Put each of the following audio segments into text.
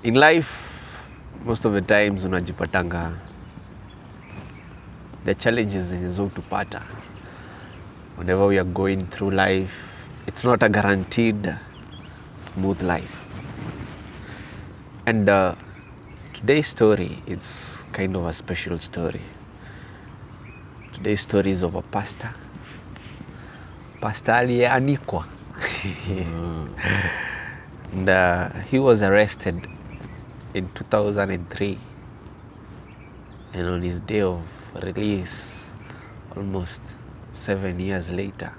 in life most of the times unajipatanga the challenges zenye zotupata whenever we are going through life it's not a guaranteed smooth life and uh, today's story is kind of a special story today's story is of a pastor pastor aliyeanikwa and uh, he was arrested in 2003 and on his day of release almost seven years later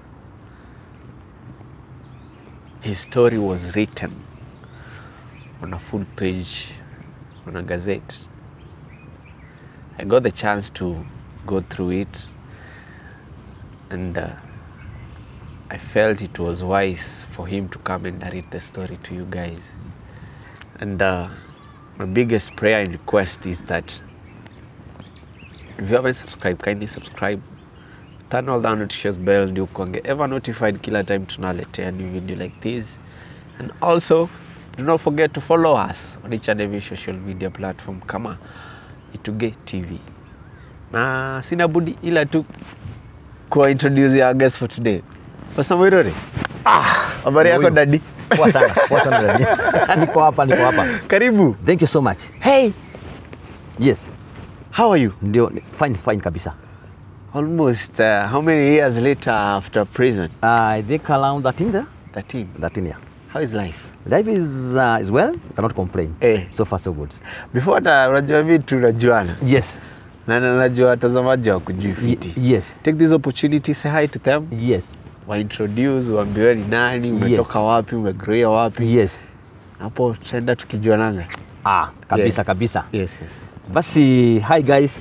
his story was written on a full page on a gazette i got the chance to go through it and uh, I felt it was wise for him to come and narrate the story to you guys. And uh, my biggest prayer and request is that if you haven't subscribed, kindly subscribe. Turn all the notification bell ndio kuange ever notified kila time tunaletea new video like this. And also, do not forget to follow us on each and every social media platform kama Ituge TV. Na sina budi ila tu kuwa introduce our guest for today. Pastor Mwirori. Ah, habari yako Huyu. dadi? Poa sana, poa sana dadi. Niko hapa, niko hapa. Karibu. Thank you so much. Hey, Yes, how are you? ndio fine fine kabisa. Almost uh, how many years later after prison? I think around 13 there. 13. 13 yeah. How is life? Life is uh, is well, cannot complain. Eh. So far so good. Before hata unajua vitu unajuana. Yes. Na na najua watazamaji hawakujui Y- fiti. yes. Take this opportunity say hi to them. Yes. Wa introduce, waambiwe ni nani, umetoka wapi, umegrowia wapi. Yes. Hapo tutaenda tukijuananga. Ah, kabisa Yeah. kabisa. Yes, yes. Basi hi guys.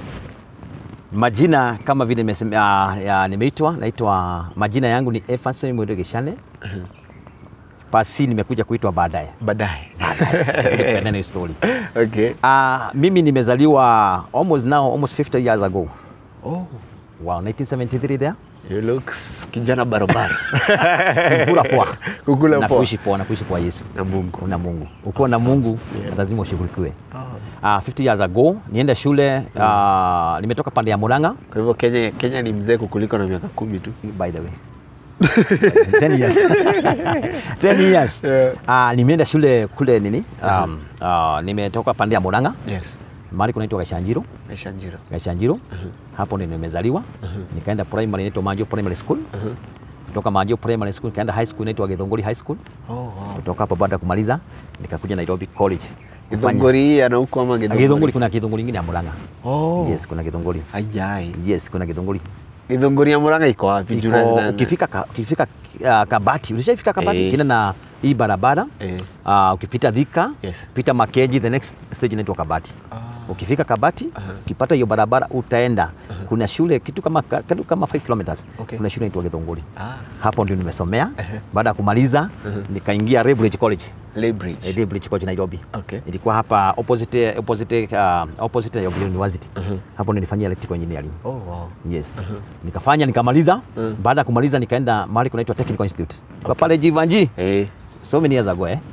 Majina kama vile nimesema ya, ya, nimeitwa naitwa majina yangu ni Efanson Mwendo Geshane. Pasi nimekuja kuitwa baadaye. Baadaye. Tupendane hiyo story. okay. Uh, mimi nimezaliwa almost now almost 50 years ago. Oh, Wow, 1973 there. you looks kijana barabara. Kukula poa. Kukula na poa. kuishi poa na kuishi kwa Yesu. Na Mungu. Na Mungu. Ukiwa na Mungu lazima ushughulikiwe. Uh, 50 years ago nienda shule uh, nimetoka pande ya Murang'a Kwa hivyo Kenya, Kenya ni mzee kukuliko na miaka kumi tu. by the way. 10 years. 10 years. Yeah. Uh, nimeenda shule kule nini? Um, uh, nimetoka pande ya Murang'a Yes. mahali kunaitwa Gashanjiro. Maisha njiro. Gashanjiro. Hapo ndio nimezaliwa. Nikaenda primary inaitwa Manjo Primary School. Kutoka Manjo Primary School nikaenda high school inaitwa Githunguri High School. Oh, wow. Kutoka hapo baada ya kumaliza nikakuja Nairobi College. kufanya- Githunguri hii ana huko ama Githunguri? Githunguri kuna Githunguri ingine ya Murang'a. Oh. Yes, kuna Githunguri. Ayai. Yes, kuna Githunguri. Githunguri ya Murang'a iko wapi? Juu Iko na- na- ukifika ka, ukifika uh, Kabati, ulishafika Kabati Eh. kina na hii barabara Eh. uh, ukipita Thika Yes. pita Makeji, the next stage inaitwa Kabati. Ukifika Kabati ukipata hiyo barabara utaenda kuna shule kitu kama kitu kama 5 kilometers Okay. kuna shule inaitwa Githunguri. Ah, Hapo ndio nimesomea. Baada ya kumaliza nikaingia Redbridge College. Leybridge. Eh, Redbridge College Nairobi. Okay. Ilikuwa hapa opposite opposite uh, opposite Nairobi University. Hapo nilifanyia electrical engineering. Oh, wow. Yes. Nikafanya nikamaliza. Baada ya kumaliza nikaenda mahali kunaitwa Technical Institute. Kwa pale Jivanji. Eh. So many years ago eh.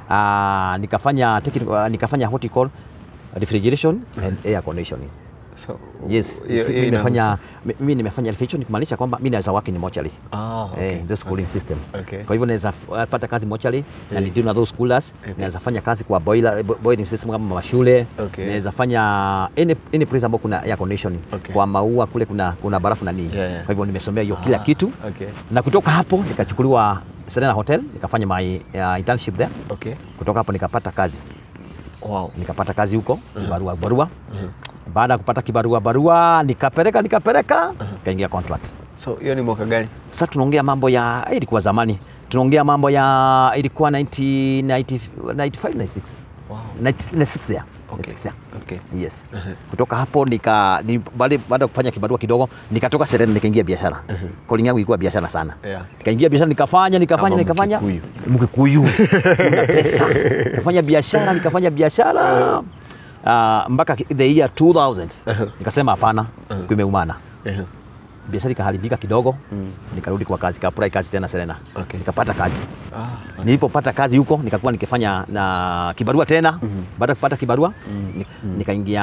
Ah, nikafanya technical uh, nikafanya what you call refrigeration and air conditioning. So, Yes, hiyo- si- hiyo mimi nimefanya inahusu- mi- mimi nimefanya refrigeration kumaanisha kwamba mimi naweza work in mortuary. Ah, okay. Eh, the schooling system. Okay. Kwa hivyo naweza uh, pata kazi mortuary na ni deal na those schoolers. Okay. Naweza fanya kazi kwa boiler bo- boiling system kama mashule. Okay. Naweza fanya any, any place ambapo kuna air conditioning. Okay. Kwa maua kule kuna kuna barafu na nini. Yeah, yeah. Kwa hivyo nimesomea hiyo kila Ah, kitu. okay. Na kutoka hapo nikachukuliwa Serena Hotel nikafanya my uh, internship there. Okay. Kutoka hapo nikapata kazi Wow. nikapata kazi huko barua barua. Baada ya kupata kibarua barua nikapeleka nikapeleka nikaingia contract. So, hiyo ni mwaka gani? Sasa tunaongea mambo ya eh, ilikuwa zamani, tunaongea mambo ya ilikuwa 1995 96 Wow. 96 ya Okay. 96 ya. Okay. Yes. Kutoka hapo nika ni, baada baada ya kufanya kibarua kidogo nikatoka Serena nikaingia biashara. Calling yangu ilikuwa biashara sana. Yeah. Nikaingia biashara nikafanya nikafanya Kama nikafanya Mkikuyu. Mkikuyu. Una pesa. Nikafanya biashara nikafanya biashara uh, mpaka the year 2000 nikasema hapana, kumeumana. Eh. biashara ikaharibika kidogo Mm. nikarudi kwa kazi kaprai kazi tena Serena Okay. nikapata kazi Ah, nilipopata kazi huko nikakuwa nikifanya na kibarua tena mm baada ya kupata kibarua ni- nikaingia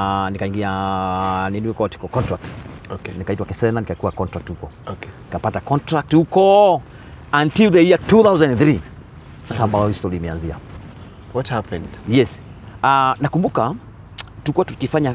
nikaingia nini kwa contract okay. nikaitwa Kesena nikakuwa contract huko Okay. nikapata contract huko until the year 2003 sasa ambayo hii story imeanzia What happened? yes uh, nakumbuka tulikuwa tukifanya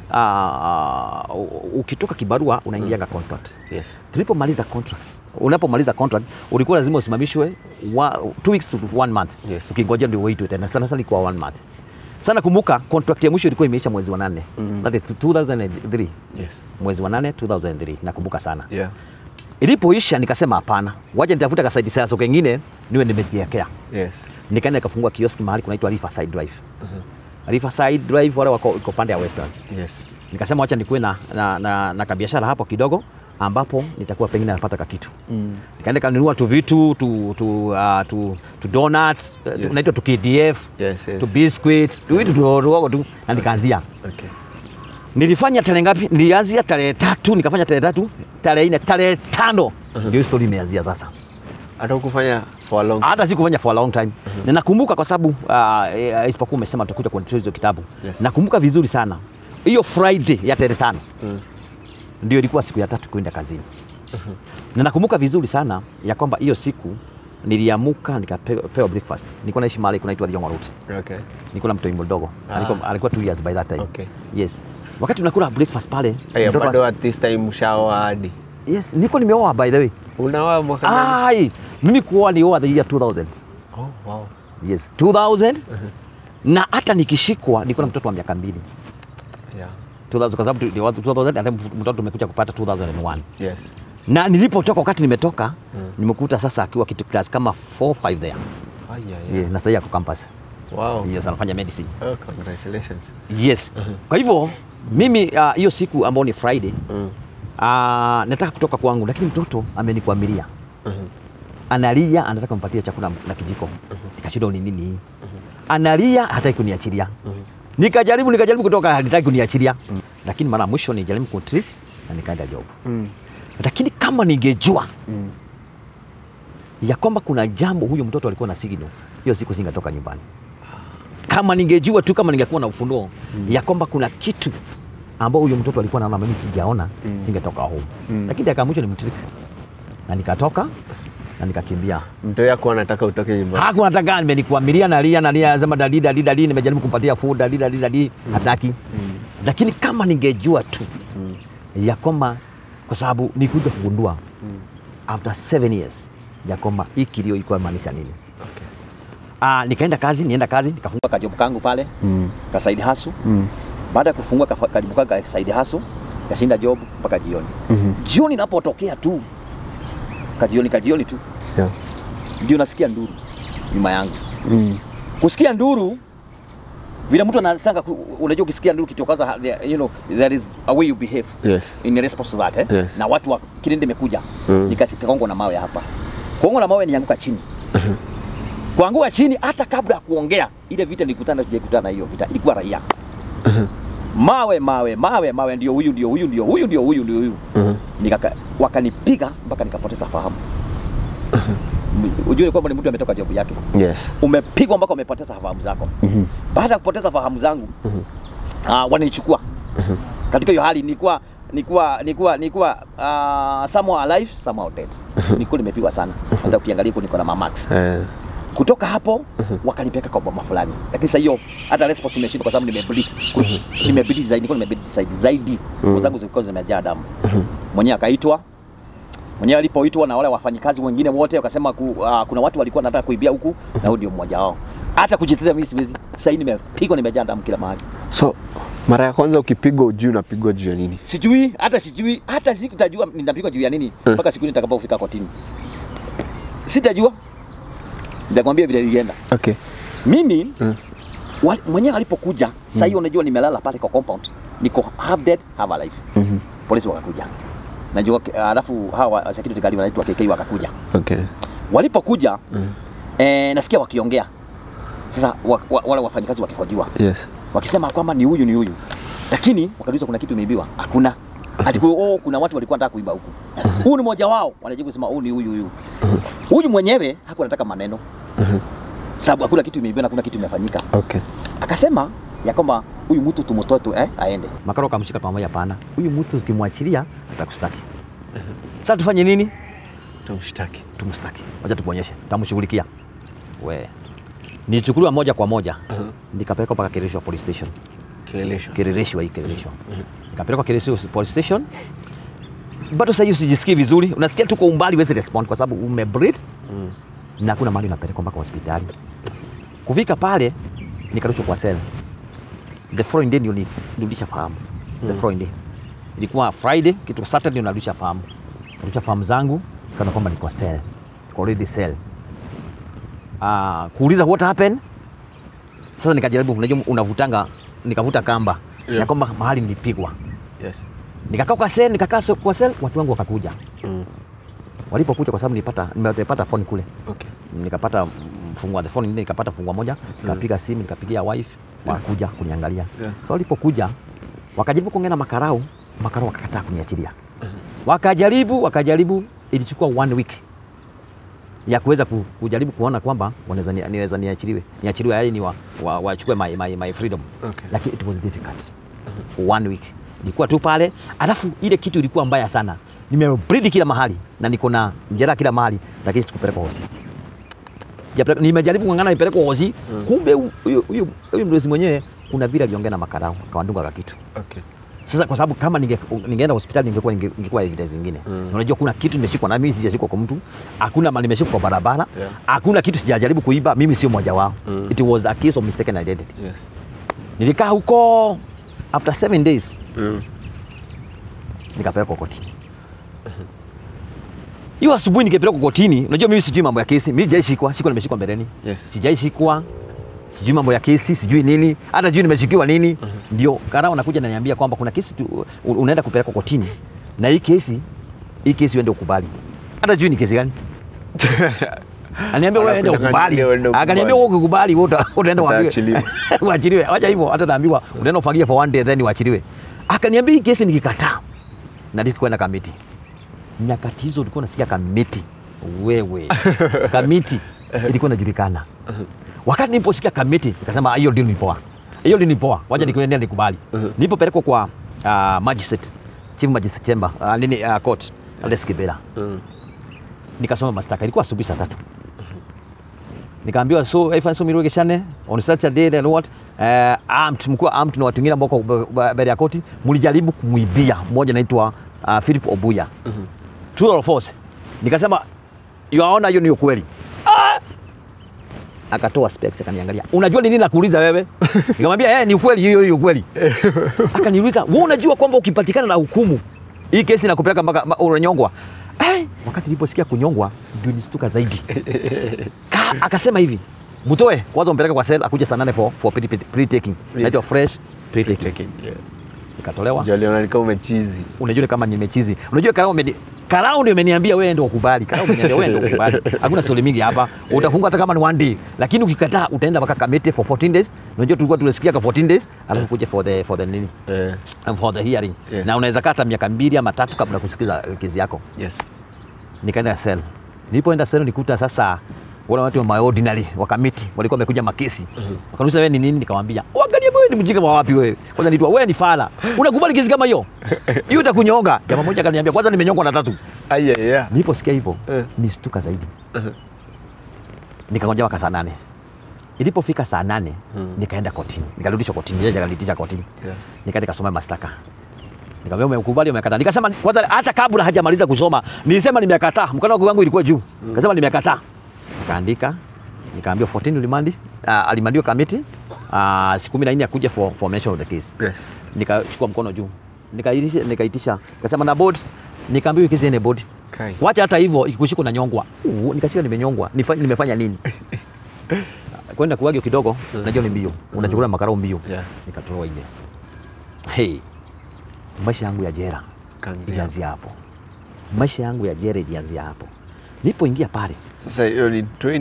uh, uh, ukitoka kibarua unaingianga contract Yes. tulipomaliza contract unapomaliza contract ulikuwa lazima usimamishwe wa, two weeks to one month Yes. ukingoja ndio uitwe tena sana sana ilikuwa one month sana kumbuka contract ya mwisho ilikuwa imeisha mwezi wa nane Mhm. that is 2003 Yes. mwezi wa nane 2003 nakumbuka sana Yeah. ilipoisha nikasema hapana waje nitafuta kasaidi sasa kengine niwe nimejiwekea Yes. nikaenda nikafungua kioski mahali kunaitwa Riverside Drive Riverside Drive wale wako iko pande ya Westlands Yes. nikasema wacha nikuwe na, na, na, na kabiashara hapo kidogo ambapo nitakuwa pengine napata kakitu Mm. nikaenda kanunua tu vitu tu, tu, uh, tu, tu donut yes. Yes. naitwa tu KDF Yes, yes. tu biscuit tu vitu tudogo tu na nikaanzia Okay. nilifanya tarehe ngapi nilianzia tarehe tatu nikafanya tarehe tatu tarehe nne tarehe tano ndio hii story imeanzia sasa Hata ukufanya for a long hata sikufanya for a long time na nakumbuka kwa sababu uh, eh, isipokuwa umesema tutakuja kuendelea hizo kitabu Yes. nakumbuka vizuri sana hiyo friday ya tarehe tano Mm. ndio ilikuwa siku ya tatu kwenda kazini na nakumbuka vizuri sana ya kwamba hiyo siku niliamuka nikapewa breakfast nilikuwa naishi mahali kunaitwa Thiong'o Road Okay. nilikuwa na mtoi mdogo Ah. alikuwa, alikuwa two years by that time Okay. yes wakati tunakula breakfast pale Aya, mtoto bado as- at this time ushaoa hadi. yes nilikuwa nimeoa by the way Unaoa mwaka gani? ai mimi kuoa nilioa the year 2000 Oh, wow. yes 2000 na hata nikishikwa nilikuwa na mtoto wa miaka mbili Yeah. 2000 kwa sababu tu- ni watu 2000 and then mtoto tumekuja kupata 2001 Yes. na nilipotoka wakati nimetoka nimekuta sasa akiwa kitu class kama 4 5 there Aya, yeah. yeah. na sasa ako campus Wow. yes anafanya medicine Oh, congratulations. yes kwa hivyo mimi ah, hiyo siku ambao ni friday Mm. uh, nataka kutoka kwangu lakini mtoto amenikwamilia Mhm. analia anataka mpatie chakula na kijiko nikashindwa ni nini hii analia hataki kuniachilia nikajaribu nikajaribu kutoka hataki kuniachilia lakini mara ya mwisho nijaribu kutrip na nikaenda job Mm. lakini kama ningejua Mm. ya kwamba kuna jambo huyo mtoto alikuwa na signal hiyo siku singetoka nyumbani kama ningejua tu kama ningekuwa na ufunuo ya kwamba kuna kitu ambao huyo mtoto alikuwa naona mimi sijaona Mm. singetoka home Mm. lakini dakika ya mwisho nimtrip na nikatoka na nikakimbia Mto yako anataka utoke nyumbani. hakuwa nataka nimenikuamilia nalia nalia anasema dadi dadi dadi nimejaribu kumpatia food dadi dadi dadi hataki lakini kama ningejua tu Mm. ya kwamba kwa sababu nikuja kugundua Mm. after seven years ya kwamba hii kilio ilikuwa maanisha nini Okay. Ah, nikaenda kazi nienda kazi nikafungua kajobu kangu pale Mm. ka side hustle Mm. baada ya kufungua kafa- kajobu kangu ka side hustle kashinda job mpaka jioni Mhm. jioni inapotokea tu kajioni kajioni tu Yeah. ndio nasikia nduru nyuma yangu Mm. kusikia nduru vile mtu anasanga ku- unajua ukisikia nduru kitokaza you know there is a way you behave Yes. in response to that eh? Yes. na watu wa kilindi imekuja Mm. nikakongwa na mawe hapa kuongwa na mawe nianguka chini kuanguka chini hata kabla ya kuongea ile vita nilikutana sijaikutana na hiyo vita ilikuwa raia mawe mawe mawe mawe ndio huyu ndio huyu ndio huyu ndio huyu ndio huyu Mhm. nikaka wakanipiga mpaka nikapoteza fahamu ujue kwamba ni mtu ametoka jobu yake Yes. umepigwa mpaka umepoteza fahamu zako Mhm. baada ya kupoteza fahamu zangu uh, wananichukua katika hiyo hali nilikuwa nilikuwa nilikuwa nilikuwa uh, somehow alive somehow dead nilikuwa nimepigwa sana hata ukiangalia huko niko na mamax Eh. kutoka hapo wakanipeleka kwa boma fulani lakini sasa hiyo hata response imeshindwa kwa sababu nimebleed nimebleed zaidi nilikuwa nimebleed zaidi zaidi nguo zangu zilikuwa zimejaa damu mwenyewe akaitwa mwenyewe alipoitwa na wale wafanyikazi wengine wote wakasema ku, uh, kuna watu walikuwa wanataka kuibia huku na huyu ndio mmoja wao hata kujitetea mimi siwezi sasa hivi nimepigwa nimejaa damu kila mahali So mara ya kwanza ukipigwa ujui unapigwa juu ya nini? sijui hata sijui hata sitajua ninapigwa juu ya nini mpaka siku nitakapofika kotini sitajua nitakwambia vile ilienda Okay. mimi Mm. wa- mwenyewe alipokuja sasa hiyo unajua nimelala pale kwa compound niko half dead half alive Mhm. polisi wakakuja najua alafu hawa security guard wanaitwa KK wakakuja Okay. walipokuja Mm. eh, nasikia wakiongea sasa wa, wa, wale wafanyikazi wakihojiwa Yes. wakisema kwamba ni huyu ni huyu lakini wakauliza kuna kitu imeibiwa hakuna ati kwa oh, kuna watu walikuwa wanataka kuiba huku. Huyu ni mmoja wao, wanajibu kusema huyu ni huyu huyu. Huyu mwenyewe hakuwa anataka maneno. Sababu hakuna kitu imeibiwa na hakuna kitu imefanyika. Okay. Akasema ya kwamba huyu mtu tumutoe tu eh, aende. Makaro akamshika pamoja, pana huyu mtu tukimwachilia atakustaki. Sasa tufanye nini? Tumshtaki. Tumstaki, wacha tukuonyeshe, tamshughulikia. We nichukuliwa moja kwa moja nikapelekwa mpaka Kileleshwa police station. Kileleshwa. Kileleshwa hii Kileleshwa, nikapelekwa Kileleshwa police station. Bado sasa hiyo usijisikii vizuri, unasikia tu kwa umbali, huwezi respond kwa sababu umebreathe Mm. na hakuna mahali unapelekwa mpaka hospitali. Kufika pale nikarushwa kwa cell. The following day ndio nirudisha fahamu. The following day ilikuwa Friday, kitu Saturday unarudisha fahamu. Narudisha fahamu zangu kana kwamba niko cell, niko already cell. Ah, kuuliza what happened. Sasa nikajaribu, unajua unavutanga, nikavuta kamba Yeah. ya kwamba mahali nilipigwa. Yes. Nikakaa kwa cell, nikakaa so- kwa cell, watu wangu wakakuja. Mm. Walipokuja kwa sababu nilipata nimepata phone kule Okay. nikapata mfungua the phone, nikapata fungua moja, nikapiga simu, nikapigia wife, wakakuja kuniangalia. Yeah. So walipokuja wakajaribu kuongea na makarau, makarau wakakataa kuniachilia. Wakajaribu, wakajaribu, ilichukua one week ya kuweza ku- kujaribu kuona kwamba wanaweza ni- niweza niachiliwe, niachiliwe yaani ni wa, wa, wachukue my, my, my freedom. Okay. Lakini it was difficult. One week. Nilikuwa tu pale, alafu ile kitu ilikuwa mbaya sana. Nimebreed kila mahali na niko na mjeraha kila mahali, lakini sikupelekwa hospitali sijapeleka nimejaribu kung'ang'ana nipelekwe hosi kumbe hu- huyu huyu huyu mdozi mwenyewe kuna vile aliongea na makarau akawandunga ka kitu Okay. sasa kwa sababu kama ninge, ningeenda hospitali ningekuwa ninge- ningekuwa evidence zingine Mm. unajua kuna kitu nimeshikwa na mimi sijashikwa kwa mtu hakuna mali nimeshikwa kwa barabara Yeah. hakuna kitu sijajaribu kuiba mimi sio mmoja wao Mm. it was a case of mistaken identity Yes. nilikaa huko after seven days Mm. nikapelekwa kotini hiyo asubuhi nikipelekwa kotini unajua mimi sijui mambo ya kesi mimi sijaishikwa sikuwa nimeshikwa mbeleni Yes. sijaishikwa sijui mambo ya kesi sijui nini hata sijui nimeshikiwa nini ndio karao anakuja naniambia kwamba kuna kesi tu, u- unaenda kupelekwa kotini na hii kesi hii kesi uende ukubali hata sijui ni kesi gani Aniambia wewe ende Anakudanganya ukubali. uende ukubali. Akaniambia wewe ukikubali wewe uta- utaenda uambiwe. Utaachiliwa. Uachiliwe. Acha hivyo hata naambiwa utaenda ufagie for one day then uachiliwe. Akaniambia hii kesi nikikataa na disiki kwenda kamiti. Nyakati hizo ulikuwa unasikia kamiti. Wewe. kamiti ilikuwa inajulikana. Wakati niliposikia kamiti nikasema "Ah, hiyo deal ni poa. Hiyo deal ni poa. Wacha nikuendea nikubali. Nilipopelekwa kwa uh, magistrate, chief magistrate chamber, uh, nini uh, court, Alex Kibera Mm. nikasoma mashtaka, ilikuwa asubuhi saa tatu. Nikaambiwa so Evans Omirwe Geshane on Saturday and what uh, armed mkuu armed na watu wengine ambao wako mbele ya koti mlijaribu kumwibia mmoja anaitwa uh, Philip Obuya. True or false? Nikasema yaona hiyo ni ukweli. Ah! Akatoa specs akaniangalia. Unajua ni nini nakuuliza wewe? Nikamwambia eh, ni ukweli hiyo hiyo ukweli. Akaniuliza, "Wewe unajua kwamba ukipatikana na hukumu hii kesi inakupeleka mpaka ma- unanyongwa?" Eh, wakati niliposikia kunyongwa ndio nistuka zaidi. Ka, akasema hivi, "Mtoe, kwanza umpeleke kwa cell akuje saa nane for for pre- pre- pre-taking." Inaitwa fresh pre-taking. Taking, yeah. Ikatolewa. Ndio aliona ni kama umechizi. Unajua ni kama nimechizi. Unajua karao umeni karao ndio imeniambia wewe ndio ukubali. Karao umeniambia wewe ndio ukubali. Hakuna story mingi hapa. Utafungwa hata kama ni one day. Lakini ukikataa utaenda mpaka Kamete for 14 days. Unajua tulikuwa tunasikia kwa 14 days alafu kuja for the for the nini? Eh. For the hearing. Yes. Na unaweza kata miaka mbili ama tatu kabla ya kusikiza eh, kesi yako. Yes. Nikaenda cell. Nilipoenda cell nikuta sasa wale watu wa my ordinary wa kamiti walikuwa wamekuja makesi. Wakaniuliza wewe ni nini? Nikamwambia, "Angalia wewe ni mjinga wa wapi wewe?" Kwanza nitwa wewe ni fala. Unakubali kesi kama hiyo? Hiyo itakunyonga. Jamaa mmoja akaniambia, "Kwanza nimenyongwa na tatu." Aya yeah. Niliposikia hivyo Eh. nistuka zaidi. Nikangoja mpaka saa nane. Ilipofika saa nane nikaenda kotini, nikarudishwa kotini, jaji akanitisha kotini, Yeah. nikaenda nikasoma mashtaka Nikamwambia umekubali umekataa. Nikasema kwanza hata kabla hajamaliza kusoma nilisema nimekataa. Mkono wangu ilikuwa juu. Nikasema nimekataa. Nikaandika nikaambiwa 14 ulimandi uh, alimandiwa kamiti uh, siku 14 akuja for formation of the case. Yes. Nikachukua mkono juu. Nikaitisha nikaitisha. Nikasema na board nikaambiwa hii kesi ine board. Kai. Wacha hata hivyo ikikushika na nyongwa. Uh, nikashika nimenyongwa. Nifanye nimefanya nini? Kwenda kuagio kidogo, najua ni mbio. Unachukua makarao mbio. Yeah. Nikatolewa ile. Hey, maisha yangu ya jera Kaanzia. ilianzia hapo. Maisha yangu ya jera ilianzia hapo. Nilipoingia pale Sasa hiyo ni 20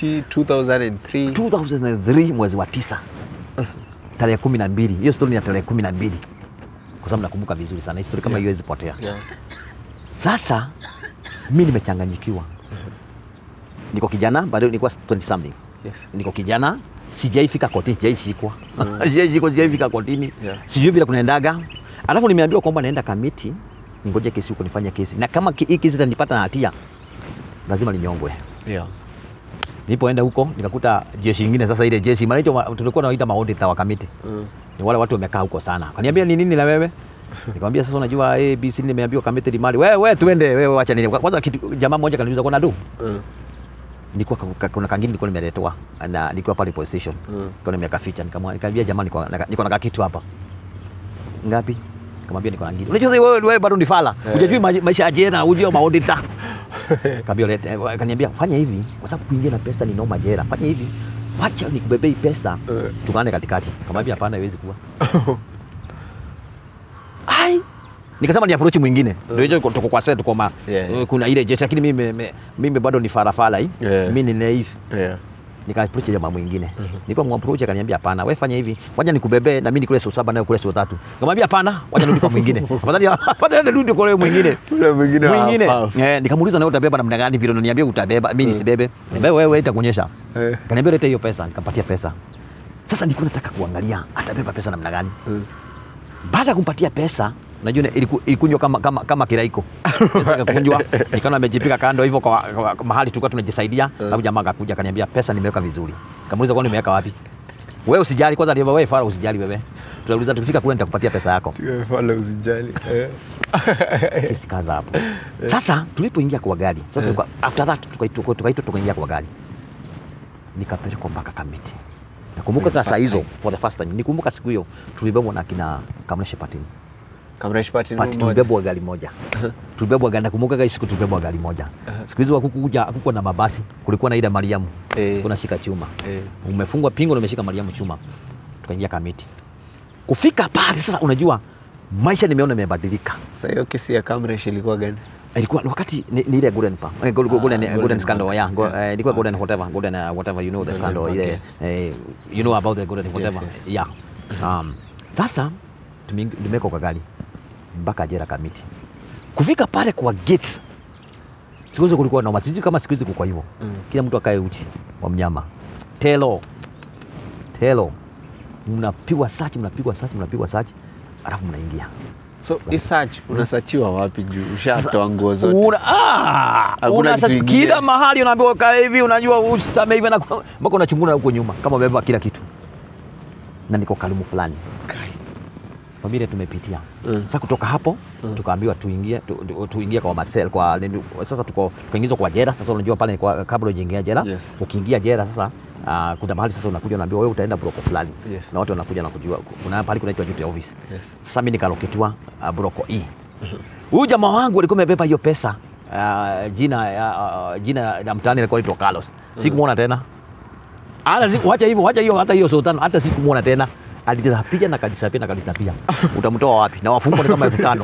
2003. 2003 mwezi wa tisa tarehe kumi na mbili. Hiyo stori ni ya tarehe kumi na mbili kwa sababu nakumbuka vizuri sana historia kama Yeah. hiyo haiwezi potea. Yeah. Sasa mi nimechanganyikiwa, niko kijana bado, nilikuwa 20 something, Yes. niko kijana, sijaifika kotini, sijaishikwa sijaishikwa, sijaifika kotini, Yeah. sijui vile kunaendaga. Alafu nimeambiwa kwamba naenda kamiti, ningoje kesi huko nifanye kesi, na kama ki- hii kesi itanipata na hatia lazima ninyongwe. Yeah. Nilipoenda huko nikakuta jeshi ingine, sasa ile jeshi manaitwa tulikuwa tunaita maodita wa kamiti Mm. ni wale watu wamekaa huko sana. Kaniambia ni nini na wewe? Nikamwambia sasa, unajua ABC nimeambiwa kamiti limali. Wewe wewe tuende wewe, acha nini. Kwanza kitu jamaa mmoja kaniuliza kuna du. Mm. Nilikuwa ka- ka- kuna kangine nilikuwa nimeletwa na nilikuwa pale police station. Mm. Nilikuwa nimekaficha nikamwambia nikamwambia jamaa niko na niko na kitu hapa. Ngapi? Nikamwambia niko na ngine. Unajua sasa wewe wewe bado ni fala. Hujajui ma- maisha ya jela, hujui maodita. Kaambia lete, kaniambia fanya hivi kwa sababu kuingia na pesa ni noma jela. Fanya hivi. Wacha nikubebei pesa. Eh. Tukane katikati. Nikamwambia hapana, haiwezi kuwa. ai nikasema ni approach mwingine ndio hicho tuko kwa set tuko ma Yeah, yeah. kuna ile jeshi lakini mimi mimi- mimi bado ni farafala hii Yeah. mimi ni naive Yeah. nika approach jamaa mwingine nipo mwapproach akaniambia hapana wewe fanya hivi wacha nikubebe na mimi nikule siku saba nayo kule siku tatu nikamwambia hapana wacha nirudi kwa mwingine afadhali afadhali nirudi kwa yule mwingine Yule mwingine mwingine hafahamu. eh nikamuuliza na wewe utabeba namna gani vile unaniambia utabeba mimi nisibebe wewe wewe itakuonyesha Eh. kaniambia leta hiyo pesa nikampatia pesa sasa nilikuwa nataka kuangalia atabeba pesa namna gani Mm. baada ya kumpatia pesa unajua ile iliku- ilikunywa kama, kama, kama kiraiko pesa ikakunjwa nikaona amejipika kando hivyo kwa, kwa, kwa mahali tulikuwa tunajisaidia alafu jamaa akakuja akaniambia pesa nimeweka vizuri kamuuliza kwani nimeweka wapi wewe usijali kwanza aliomba wewe fara usijali wewe tutauliza tukifika kule nitakupatia pesa yako Tuwe fala usijali. Eh. kesi kaza hapo sasa tulipoingia kwa gari sasa tuka, after that tukaitwa tukaitwa tukaingia kwa gari nikapelekwa mpaka kamiti nakumbuka For the saa first hizo time. for the first time nikumbuka siku hiyo tulibebwa na kina kamreshe patini Kamresh Party But moja. tulibebwa gari moja tulibebwa gari nakumbuka gari siku tulibebwa gari moja siku hizo hakukuja hakukuwa na mabasi kulikuwa na ile Mariamu Eh. kuna shika chuma Eh. umefungwa pingo na umeshika Mariamu chuma tukaingia kamiti kufika pale sasa unajua maisha nimeona imebadilika Sasa hiyo kesi ya Kamresh ilikuwa gani? ilikuwa ni wakati ni, ni ile golden pa eh, golden, golden, golden golden scandal yeah, go, yeah. eh, ilikuwa golden whatever golden uh, whatever you know the Golden scandal Park, ile eh, you know about the golden whatever yes. yeah um, sasa tumeing- tumewekwa kwa gari mpaka jera kamiti kufika pale kwa gate siku hizo kulikuwa noma sijui kama siku hizi kuko hivyo Mm. kila mtu akae uchi wa mnyama telo telo mnapigwa search mnapigwa search mnapigwa search alafu mnaingia So hii search unasachiwa wapi juu ushatoa nguo zote? Una, ah, Hakuna una kitu sasa ingine. kila mahali unaambiwa kaa hivi, unajua usitame hivi na mpaka unachunguna huko nyuma kama umebeba kila kitu, na niko kalimu fulani Kai. familia tumepitia Mm. sasa kutoka hapo tukaambiwa tuingie tu, tu, tuingie kwa masel kwa nini- sasa tuko tukaingizwa kwa jela sasa unajua pale kwa kabla ujaingia jela Yes. ukiingia jela sasa uh, kuna mahali sasa unakuja unaambiwa wewe utaenda broko fulani Yes. na watu wanakuja na kujua kuna pale kunaitwa duty office Yes. sasa mimi nikaloketiwa uh, broko E huyu jamaa wangu alikuwa amebeba hiyo pesa uh, jina uh, jina la mtaani alikuwa anaitwa Carlos sikumwona tena hata siku wacha hivyo wacha hiyo hata hiyo sultan hata sikumwona tena alidisapia na kadisapia na kadisapia utamtoa wapi na wafungwa ni kama elfu tano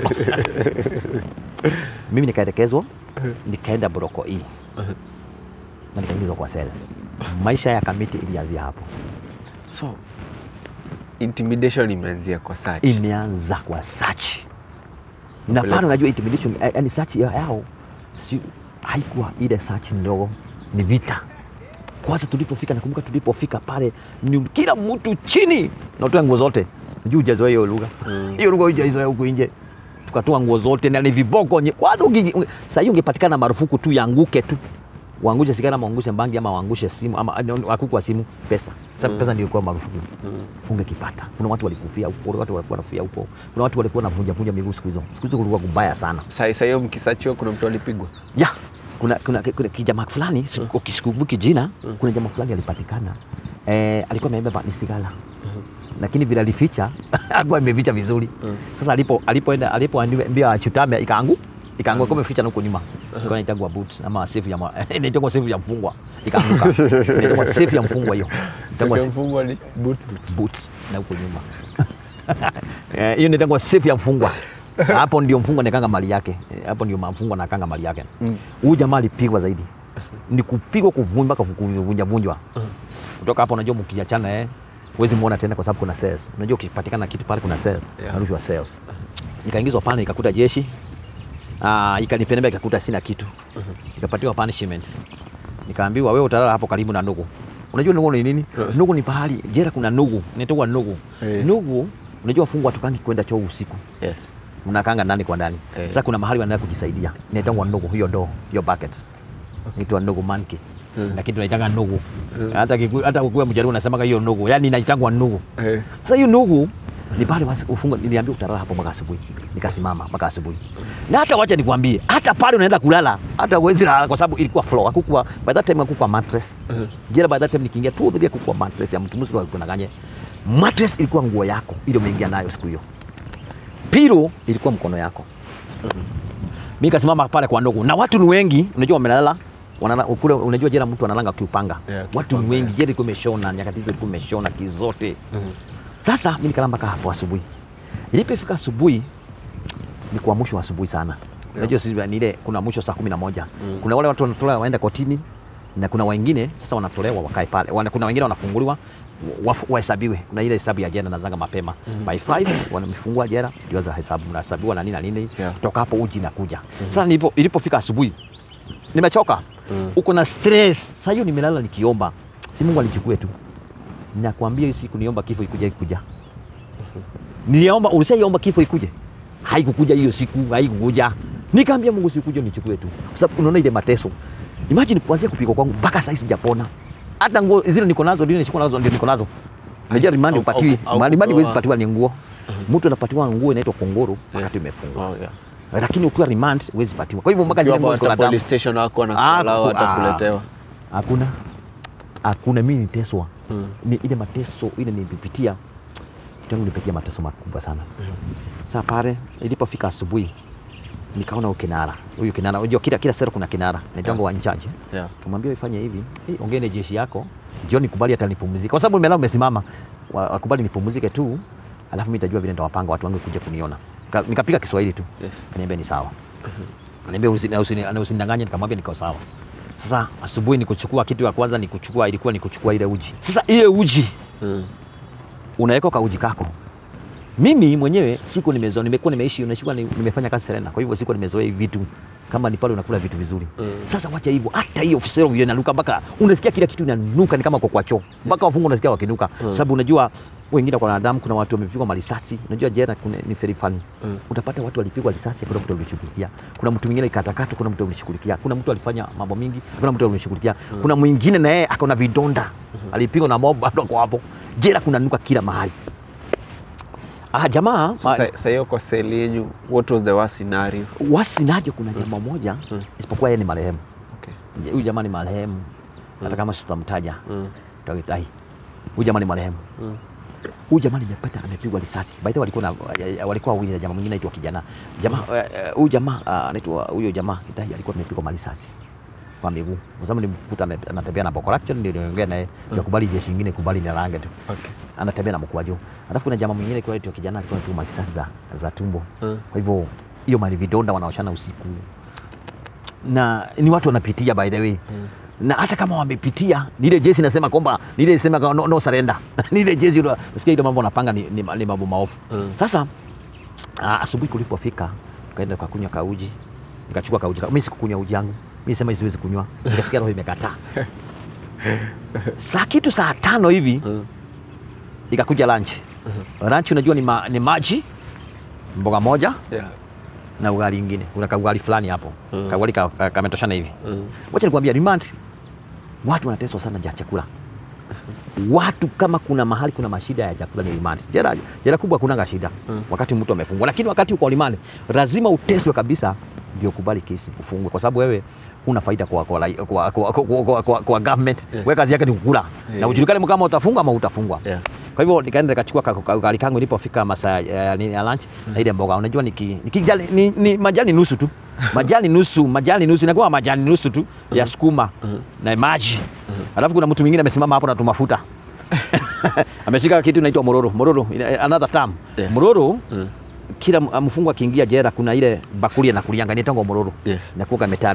mimi nikaelekezwa nikaenda broko E na nikaingizwa kwa sela maisha ya kamiti ilianzia hapo So intimidation imeanzia kwa search. imeanza kwa search na Kupeleka. pale unajua intimidation eh, yani search ya- yao si haikuwa ile search ndogo ni vita kwanza tulipofika nakumbuka tulipofika pale ni kila mtu chini na utoa nguo zote juu ujazoea hiyo lugha hiyo lugha hujaizoea huku nje tukatoa nguo zote na ni viboko nye- kwanza uki- unge- saa hiyo ungepatikana marufuku tu yanguke tu uangushe sigara ama uangushe bangi ama uangushe simu ama akuku wa simu pesa sasa pesa ndio ilikuwa marufuku ungekipata kuna watu walikufia huko kuna watu walikuwa wanafia huko kuna watu walikuwa wanavunja vunja miguu siku hizo siku hizo kulikuwa kubaya sana Saa saa hiyo mkisachiwa kuna mtu alipigwa. ya kuna, kuna, kuna kijamaa fulani siku- sikumbuki jina kuna jamaa fulani alipatikana eh, alikuwa amebeba ni sigara lakini vile alificha alikuwa ameficha vizuri sasa alipo alipoenda alipoambia achutame ikaangu ikaanguka kama imeficha na huko nyuma ilikuwa inaitangwa boot ama safe ya ma- inaitangwa safe ya mfungwa ikaanguka inaitangwa safe ya mfungwa hiyo Inaitangwa Sasa mfungwa ni boot boot. boot na huko nyuma Eh, hiyo inaitangwa safe ya mfungwa hapo ndio mfungwa nakanga mali yake Eh, hapo ndio mfungwa nakanga mali yake huyu jamaa alipigwa zaidi ni kupigwa kuvunja mpaka kuvunja vunjwa kutoka hapo unajua mkiachana eh huwezi muona tena kwa sababu kuna cells. Unajua ukipatikana kitu pale kuna cells, Yeah. narushwa cells. Nikaingizwa pale nikakuta jeshi Ah, ikanipendea ikakuta sina kitu. Nikapatiwa punishment. Nikaambiwa wewe utalala hapo karibu na nugu. Unajua nugu ni nini? Nugu ni pahali jera kuna nugu, inaitwa nugu. Eh. Nugu unajua wafungwa hatukangi kwenda choo usiku. Yes. Mnakanga ndani kwa ndani. Eh. Sasa kuna mahali wanaenda kujisaidia. Inaitwa nugu hiyo do, hiyo bucket. Inaitwa nugu monkey. Lakini tunaitanga nugu. Hata kiku, hata ukiwa mjaruo unasemaga hiyo nugu. Yaani inaitangwa nugu. Eh. Sasa hiyo nugu ni pale wasi- ufungwa, niliambiwa utalala hapo mpaka asubuhi. Nikasimama mpaka asubuhi. Na hata wacha nikwambie, hata pale unaenda kulala, hata huwezi lala kwa sababu ilikuwa floor, hakukuwa by that time hakukuwa mattress. Jela by that time nikiingia tu dhidi hakukuwa mattress ya mtu mzuri alikuwa naganye. Mattress ilikuwa nguo yako ile umeingia nayo siku hiyo. Pilo ilikuwa mkono yako. Mimi kasimama pale kwa ndugu na watu ni wengi, unajua wamelala wanala, kule unajua jela mtu analanga kiupanga. Yeah, watu ni kiupanga, wengi, jela ilikuwa imeshona, nyakati hizo ilikuwa imeshona kizote. Sasa mimi nikalala mpaka hapo asubuhi. Ilipofika asubuhi ni kwa mwisho wa asubuhi sana. Unajua sisi ni ile kuna mwisho saa kumi na moja. Kuna wale watu wanatolewa waenda kotini na kuna wengine sasa wanatolewa wakae pale. Wana, kuna wengine wanafunguliwa wa- wahesabiwe. Kuna ile hesabu ya jela nazanga mapema. By 5 wanamfungua jela ndio za hesabu nahesabiwa na nini na nini. Yeah. Toka hapo uji nakuja. Sasa nilipo ilipofika asubuhi nimechoka. Uko na stress. Sasa hiyo nimelala nikiomba. Si Mungu alichukue tu. Nakwambia hii siku niomba kifo ikuja ikuja. Niliomba, ulisaiomba kifo ikuje? Haikukuja hiyo siku, haikukuja. Nikaambia Mungu sikuje nichukue tu. Kwa sababu unaona ile mateso. Imagine kuanzia kupigwa kwangu mpaka sasa sijapona. Hata nguo zile niko nazo ndio nishiko nazo ndio niko nazo. Unajua rimandi au- upatiwi. au- au Rimandi kupewa- huwezi patiwa ni nguo. Mtu anapatiwa nguo inaitwa kongoro wakati Yes. umefungwa. Oh, yeah. Lakini ukiwa remand huwezi patiwa. Kwa hivyo mpaka zile Ukiwa nguo ziko na hata damu. police station wako Ah, wanakuallow ku- hata ah. kuletewa. Hakuna, hakuna. Mimi niteswa Mm. ni ile mateso ile nilipitia, kitu yangu nilipitia mateso makubwa sana. Sasa pale ilipofika asubuhi nikaona huyu kinara, huyu kinara, unajua kila kila sera kuna kinara, naitwa wa incharge. Yeah. Tumwambia ifanye hivi, hey, ongea na jeshi yako, njoo nikubali hata nipumzike, kwa sababu nimelala umesimama, Wa- wakubali nipumzike tu, alafu mimi nitajua vile nitawapanga watu wangu kuja kuniona. Nika- Nikapiga Kiswahili tu, Yes. kaniambia ni sawa. Ananiambia usini- usini- usinidanganye, nikamwambia niko sawa. Sasa asubuhi ni kuchukua kitu ya kwanza ni kuchukua, ilikuwa ni kuchukua ile uji. Sasa ile uji Mm. unaweka kwa uji kako. Mimi mwenyewe siku nimezoea, nimekuwa nimeishi, unashika nimefanya kazi Serena, kwa hivyo siku nimezoea hivi vitu kama ni pale unakula vitu vizuri. Mm. Sasa wacha hivyo, hata hiyo ofisero vile inanuka mpaka unasikia kila kitu inanuka, ni kama kwa kwa choo mpaka wafungwa unasikia wakinuka, sababu unajua wengine kwa wanadamu, kuna watu wamepigwa marisasi. Unajua jela kuna ni very funny Mm. utapata watu walipigwa risasi, kuna mtu alishughulikia, kuna mtu mwingine ikatakata, kuna mtu alishughulikia, kuna mtu alifanya mambo mingi, kuna mtu alishughulikia, kuna mwingine na yeye akona vidonda, alipigwa na mob bado ako hapo. Jela kuna nuka kila mahali. Ah, jamaa So, ma- sa- sa hiyo kwa seli yenyu, what was the worst scenario? wasinaje, kuna jamaa moja isipokuwa yeye ni marehemu. Okay. Huyu jamaa ni marehemu, hata kama sitamtaja Mm. takitai. Huyu jamaa ni marehemu. Mm. Huyu jamaa nimepata amepigwa risasi. By the way walikuwa na walikuwa wawili na jamaa mwingine anaitwa kijana. Jamaa eh, eh, huyu jamaa ah, anaitwa huyo jamaa kitai alikuwa amepigwa marisasi kwa miguu. Kwa sababu nilimkuta ame- anatembea na boko lake ndio niongea naye ndio kubali jeshi nyingine kubali na rangi tu. Okay. Anatembea na mkwaju. Alafu kuna jamaa mwingine kwa anaitwa kijana alikuwa anapigwa marisasi za, za tumbo. Mm. Kwa hivyo hiyo mali vidonda wanaoshana usiku na ni watu wanapitia by the way mm. na hata kama wamepitia ni ile jezi nasema kwamba ni ile sema kwamba no, no surrender ni ile jezi ile nasikia ile mambo wanapanga ni, ni, ni mambo maofu Mm. sasa ah, asubuhi kulipofika tukaenda tukakunywa kauji nikachukua kauji ka- mimi sikukunywa uji yangu mimi sema siwezi kunywa nikasikia roho imekataa saa kitu saa tano hivi Mm. ikakuja lunch lunch unajua ni, ma, ni maji mboga moja Yeah. na ugali ingine kuna kaugali fulani hapo Mm. kaugali ka- ka- kametoshana hivi Mm. wacha nikwambia remand watu wanateswa sana ja chakula watu kama kuna mahali kuna mashida ya chakula ni remand jela, jela kubwa kunanga shida Mm. wakati mtu amefungwa lakini wakati uko remand lazima uteswe kabisa ndio kubali kesi ufungwe kwa sababu wewe huna faida kwa, kwa, kwa, kwa, kwa, kwa, kwa, kwa, kwa government Yes. wewe kazi yake ni kukula na Yeah. ujulikane kama utafungwa ama utafungwa Yeah. kwa hivyo nikaenda nikachukua ka- ka- ugali kangu ilipofika masaa ya nini ya lunch na ile mboga unajua niki, nikijali, ni, ni majani nusu tu majani nusu majani nusu inakuwa majani nusu tu ya sukuma na maji alafu kuna mtu mwingine amesimama hapo na tumafuta ameshika kitu inaitwa mororo mororo ina- another term Yes. mororo Mm. kila m- mfungwa akiingia jela kuna ile bakuli anakulianga inaitwa mororo Yes. inakuwa metallic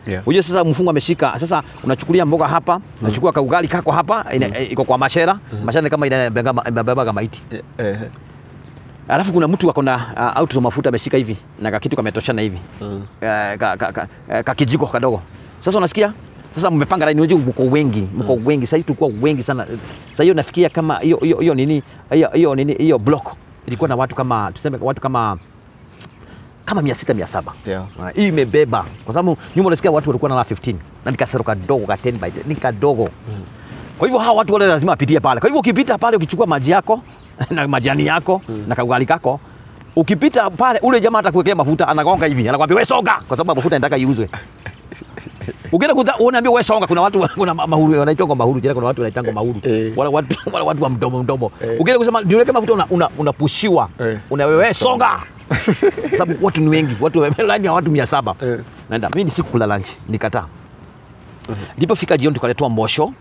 Yeah. Unajua sasa mfungo ameshika sasa, unachukulia mboga hapa, unachukua kaugali kako hapa, ina- iko kwa mashera. Mashera ni kama inabeba inabeba maiti. Eh, eh, Alafu kuna mtu ako na uh, auto mafuta ameshika hivi na kakitu kametoshana hivi mm. Eh, ka, ka, ka, eh, kakijiko kadogo. Sasa unasikia sasa mmepanga laini, unajua mko wengi, mko wengi. Sasa tulikuwa wengi sana. Sasa hiyo nafikia kama hiyo hiyo hiyo nini hiyo hiyo nini hiyo block ilikuwa na watu kama tuseme watu kama kama 600 700. Yeah. Ah, Hii imebeba kwa sababu nyuma unasikia watu walikuwa na 15 na nikasero kadogo ka 10 by 10 ni kadogo. Kwa hivyo hawa watu wale lazima wapitie pale. Kwa hivyo ukipita pale ukichukua maji yako na majani yako na kaugali kako ukipita pale ule jamaa atakuwekea mafuta anagonga hivi anakwambia wewe songa kwa sababu mafuta inataka iuzwe. Ukienda kuta unaambia wewe songa, kuna watu kuna ma- mahuru wanaitwa mahuru, jana kuna watu wanaitwa mahuru. Eh. Wala watu wala watu wa mdomo mdomo. Eh. Ukienda kusema niweke mafuta una, una, unapushiwa. Eh. Una wewe songa. Sababu watu ni wengi, watu wamelaani ya watu 700. Eh. Naenda mimi sikukula lunch, nikataa. Nilipofika jioni tukaletewa mbosho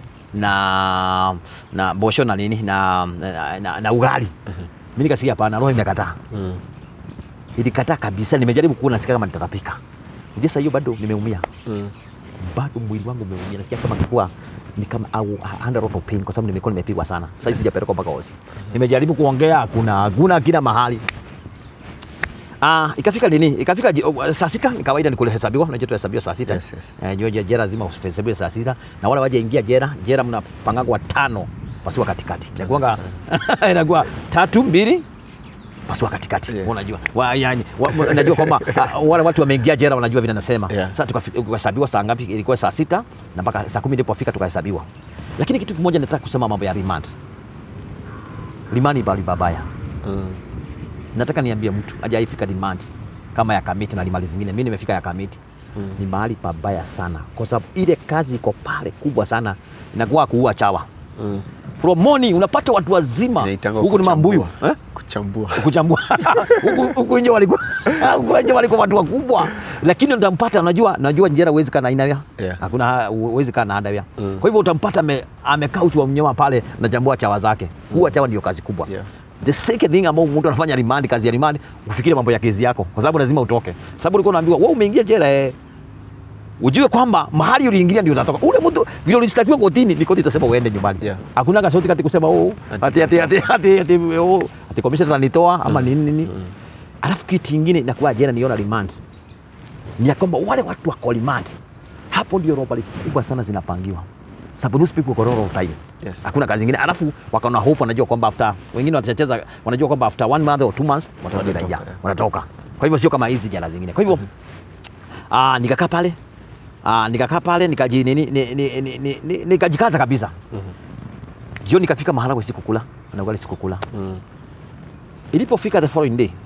na na mbosho na nini na na, na, na ugali. Mimi nikasikia hapana, roho imekataa. Mm. Ilikataa kabisa, nimejaribu kuona nasikia kama nitatapika. Ndio sasa hiyo bado nimeumia Mm. bado mwili wangu umeumia, nasikia kama kikuwa ni kama au under lot of pain, kwa sababu nimekuwa nimepigwa sana. Sasa hivi sijapelekwa mpaka hosi, nimejaribu kuongea, hakuna hakuna kila mahali. Ah, ikafika nini? Ikafika ji- oh, saa sita ni kawaida ni kuhesabiwa, unajua tuhesabiwa saa sita. Yes, yes. Eh, jua jera lazima uhesabiwe saa sita na wale waje ingia jera, jera mnapangagwa watano pasiwa katikati. Inakuwa inakuwa tatu mbili pasua katikati Yeah. unajua wa, yani, wa, unajua kwamba ah, wale watu wameingia jela wanajua vile nasema Yeah. sasa tukafi- tukahesabiwa saa ngapi ilikuwa saa sita na mpaka saa kumi ilipofika tukahesabiwa lakini kitu kimoja nataka kusema mambo ya remand rimani bali babaya Mm. nataka niambie mtu ajaifika remand kama ya kamiti na limali zingine mi nimefika ya kamiti Mm. ni mahali pabaya sana kwa sababu ile kazi iko pale kubwa sana inakuwa kuua chawa Mm. from morning unapata watu wazima Inaitangwa huku ni mambuyu kuchambua. eh? Kuchambua. kuchambua Huku- huku nje walikuwa huku nje walikuwa watu wakubwa, lakini utampata, unajua najua njera huwezi kaa na aina ya Yeah. hakuna huwezi kaa na adawia Mm. kwa hivyo utampata ame- amekaa uti wa mnyama pale anachambua chawa zake. Huwa chawa ndio kazi kubwa Yeah. The second thing ambao mtu anafanya remand, kazi ya remand, ufikire mambo ya kesi yako, kwa sababu lazima utoke, sababu ulikuwa unaambiwa wewe umeingia jela eh, ujue kwamba mahali uliingilia ndio utatoka. Ule mtu vile ulistakiwa kotini, ni koti itasema uende nyumbani. Yeah. Hakuna kasauti kati kusema oh, ati ati ati ati ati oh, ati commission tanitoa ama nini nini. Alafu kitu kingine inakuwa jela niona remand. Ni ya kwamba wale watu wako remand. Hapo ndio robali kubwa sana zinapangiwa. Sababu those people wako roll time. Yes. Hakuna kazi nyingine. Alafu wakaona hope wanajua kwamba after wengine watacheza wanajua kwamba after one month or two months watatoka Wanatoka, raia. yeah. Wanatoka. Kwa hivyo sio kama hizi jela zingine. Kwa hivyo ah, nikakaa pale ah, nikakaa pale nikaji nini ni- ni- ni- ni- ni- nikajikaza kabisa. Jioni nikafika maharagwe sikukula na ugali sikukula. Mm. Ilipofika the following day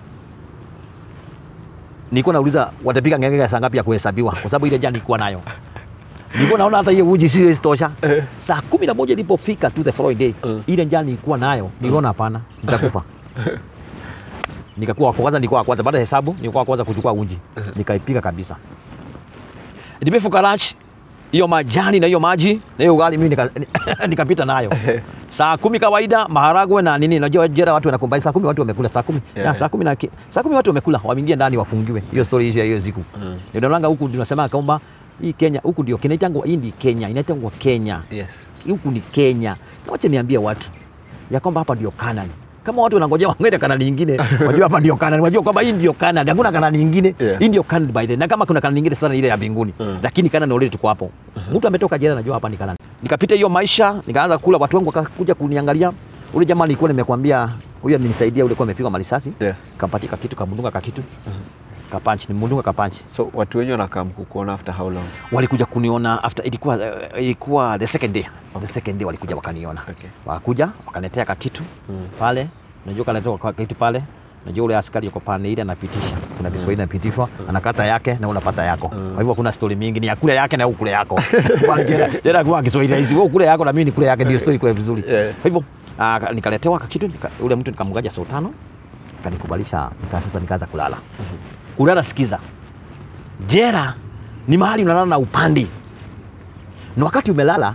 nilikuwa nauliza watapiga ngenge ya saa ngapi ya kuhesabiwa, kwa sababu ile jana nilikuwa nayo. Nilikuwa naona hata hiyo uji si tosha. Saa kumi na moja ilipofika tu the following day, Mm. ile njaa nilikuwa nayo, niliona hapana, nitakufa. Nikakuwa wa kwanza, nilikuwa wa kwanza baada ya hesabu, nilikuwa wa kwanza kuchukua uji, nikaipiga kabisa. Nimefika lunch hiyo majani na hiyo maji na hiyo ugali mimi nika- nikapita nayo saa kumi kawaida maharagwe na nini najua jera watu wanakumbai saa kumi watu wamekula saa kumi Yeah, yeah, saa kumi na ki- saa kumi watu wamekula wameingia ndani wafungiwe hiyo story hizi ya hiyo siku Mm. ndio naona huku tunasema kwamba hii Kenya huku ndio kinaitangwa hii ndi Kenya inaitangwa Kenya Yes. huku ni Kenya na wacha niambie watu ya kwamba hapa ndio Canaan kama watu wanangojea wangende Canaan nyingine wajua hapa ndio Canaan wajua kwamba hii ndio Canaan hakuna Canaan nyingine Yeah. hii ndio Canaan by the way. na kama kuna Canaan nyingine sana ile ya mbinguni Mm. lakini Canaan already tuko hapo mtu ametoka jela najua hapa ni Canaan nikapita hiyo maisha nikaanza kula watu wangu wakakuja kuniangalia ule jamaa nilikuwa nimekwambia huyo alinisaidia ule kwa amepigwa marisasi Yeah. kampatia kakitu kamundunga kakitu kapanchi nimundunga kapanchi So watu wengi wanakaa kukuona after how long? walikuja kuniona after ilikuwa uh, ilikuwa the second day the second day walikuja wakaniona Okay. wakakuja wakaniletea kakitu pale najua kaletea kwa kitu pale najua ule askari yuko pande ile anapitisha kuna Kiswahili anapitishwa anakata yake na unapata yako kwa hivyo kuna story mingi ni ya kule yake na huku kule yako pale jela jela kwa Kiswahili hizi wewe kule yako na mimi ni kule yake ndio story kwa vizuri Yeah. kwa hivyo uh, nikaletewa kakitu nika, ule mtu nikamgaja saa tano kanikubalisha nika sasa nikaanza kulala kulala sikiza jera ni mahali unalala na upandi na wakati umelala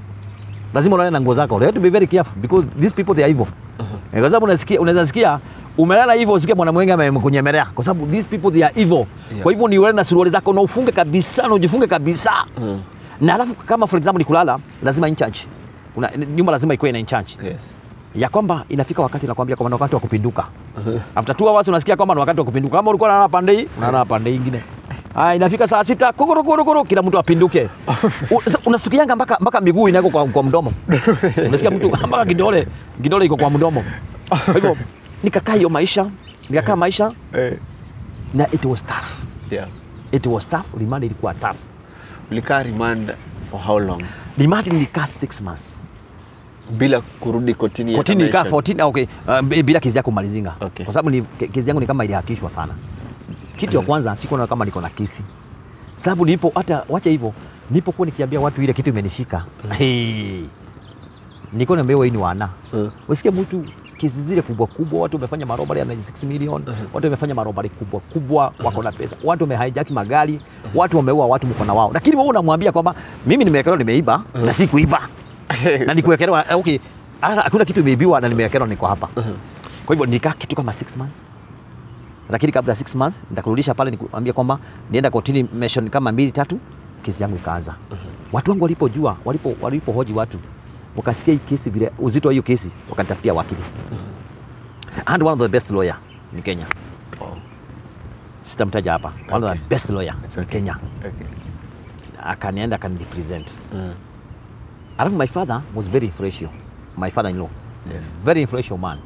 lazima ulale na nguo zako. You have to be very careful because these people they are evil. Eh, Kwa sababu unasikia unaweza sikia umelala hivyo usikie mwanamwenge amekunyemelea kwa sababu these people they are evil Yeah. kwa hivyo ni uende na suruali zako na ufunge kabisa na ujifunge kabisa Mm. na alafu kama for example ni kulala lazima in charge Una, nyumba lazima ikuwe ina in charge Yes. ya kwamba inafika wakati nakwambia kwamba ni wakati wa kupinduka after two hours unasikia kwamba ni wakati wa kupinduka kama ulikuwa unalala pande hii unalala pande hii ingine Ah, inafika saa sita kukurukuru kila mtu apinduke U- sasa unasikianga mpaka mpaka miguu inako kwa, kwa mdomo unasikia mtu mpaka kidole kidole iko kwa mdomo kwa hivyo nikakaa hiyo maisha nikakaa maisha Eh. na it was tough Yeah. it was tough remand ilikuwa tough Ulikaa remand for how long? remand nilikaa six months Bila kurudi kotini ya kotini nilikaa convention? 14 ah, okay uh, b- bila kesi yako kumalizinga Okay. kwa sababu ni- ke- kesi yangu ni kama ilihakishwa sana kitu ya kwanza sikuona kama niko na kesi sababu nilipo hata wacha hivyo nilipokuwa nikiambia watu ile kitu imenishika hey. niko naambiwa hii ni wana Mm. usikie mtu kesi zile kubwa kubwa watu wamefanya marobari ya 96 million watu wamefanya marobari kubwa kubwa wako na pesa watu wamehijack magari watu wameua watu mkono wao lakini wewe unamwambia kwamba mimi nimewekelewa nimeiba na si kuiba na nikuwekelewa eh, okay hata hakuna kitu imeibiwa na nimewekelewa niko hapa kwa hivyo nikaa kitu kama 6 months lakini kabla ya 6 months nitakurudisha pale nikuambia kwamba nienda kotini mission kama mbili tatu kesi yangu ikaanza watu wangu walipojua walipo walipohoji watu wakasikia hii kesi vile uzito wa hiyo kesi wakanitafutia wakili and one of the best lawyer in Kenya Oh. sitamtaja hapa one of the best lawyer It's in okay. Kenya Okay. akanienda akanirepresent Mm. alafu my father was very influential my father in law Yes. very influential man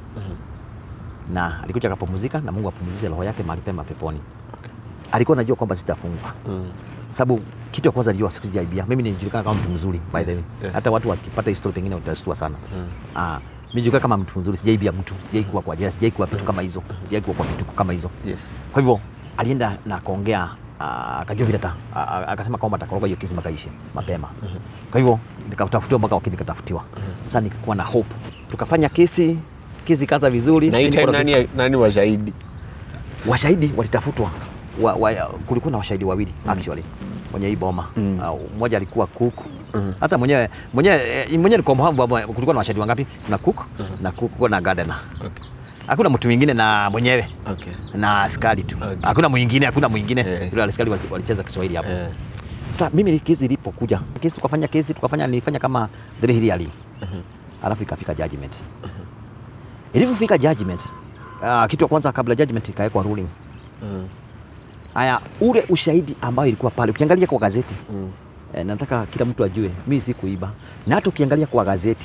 na alikuja akapumzika na Mungu apumzishe roho yake mahali pema peponi Okay. alikuwa anajua kwamba sitafungwa Mm. sababu kitu ya kwanza alijua sikujaibia mimi nilijulikana kama mtu mzuri by the way Yes, yes. hata watu wakipata history pengine utastua sana Mm. ah nilijulikana kama mtu mzuri sijaibia mtu sijai kuwa kwa jela sijai kuwa vitu kama hizo sijai kuwa kwa vitu kama hizo Yes. kwa hivyo alienda na akaongea ah, akajua vile ata ah, ah, akasema kwamba atakoroga hiyo kesi mpaka ishe mapema kwa hivyo nikatafutiwa mpaka wakili nikatafutiwa sasa nikakuwa na hope tukafanya kesi kesi ikaanza vizuri Na hii Mimi time niko na nani, nani washahidi? washahidi walitafutwa wa, wa, kulikuwa na washahidi wawili actually mwenye hii boma Mm. uh, mmoja alikuwa cook hata mwenyewe mwenyewe eh, mwenyewe nilikuwa mfahamu kwamba kulikuwa na washahidi wangapi kuna cook na cook na gardener Okay. hakuna mtu mwingine na mwenyewe Okay. na askari tu Okay. hakuna mwingine hakuna mwingine Eh. yule askari wali- walicheza Kiswahili hapo Eh. sasa mimi kesi ilipokuja kesi tukafanya kesi tukafanya nilifanya kama three hearing alafu ikafika judgment ilivyofika judgment uh, kitu ya kwanza kabla judgment ikawekwa ruling Mm. haya ule ushahidi ambayo ilikuwa pale ukiangalia kwa gazeti Mm. eh, nataka kila mtu ajue mi si kuiba na hata ukiangalia kwa gazeti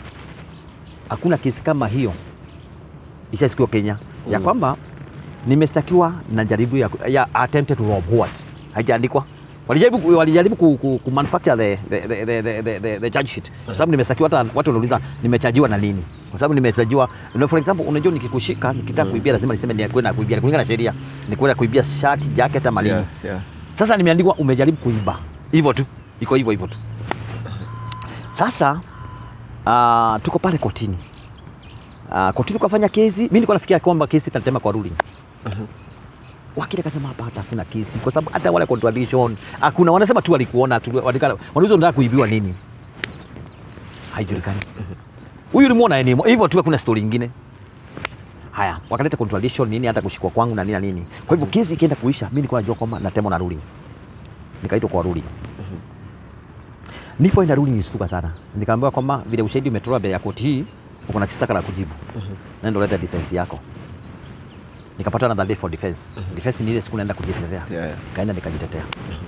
hakuna kesi kama hiyo ishasikiwa Kenya ya Mm. kwamba kwamba nimestakiwa na jaribu ya, ya attempted to rob what haijaandikwa walijaribu walijaribu ku, ku, ku manufacture the, the, the, the, the, the, the charge sheet kwa sababu nimestakiwa hata watu wanauliza nimechajiwa na nini kwa sababu nimestajiwa no, for example unajua nikikushika nikitaka kuibia lazima niseme ni kwenda kuibia kulingana na sheria ni kwenda kuibia shati jacket ama nini Yeah, yeah. sasa nimeandikwa umejaribu kuiba hivyo tu iko hivyo hivyo tu sasa uh, tuko pale kotini uh, kotini tukafanya kesi mi nilikuwa nafikia kwamba kesi itatema kwa ruling wakili akasema hapa hata hakuna kesi kwa sababu hata wale contradiction hakuna wanasema tu walikuona tu walikana wanauliza unataka kuibiwa nini haijulikani huyu ulimwona yeye ni hivyo tu hakuna story nyingine haya wakaleta contradiction nini hata kushikwa kwangu na nini na nini kwa hivyo kesi ikienda kuisha mimi nilikuwa najua kwamba natemwa na ruling nikaitwa kwa ruling nilipoenda ruling nilishtuka sana nikaambiwa kwamba vile ushahidi umetolewa mbele ya koti hii uko na kistaka la kujibu nenda leta defense yako nikapata another day for defense defense ni ile siku naenda kujitetea Yeah, yeah. kaenda nikajitetea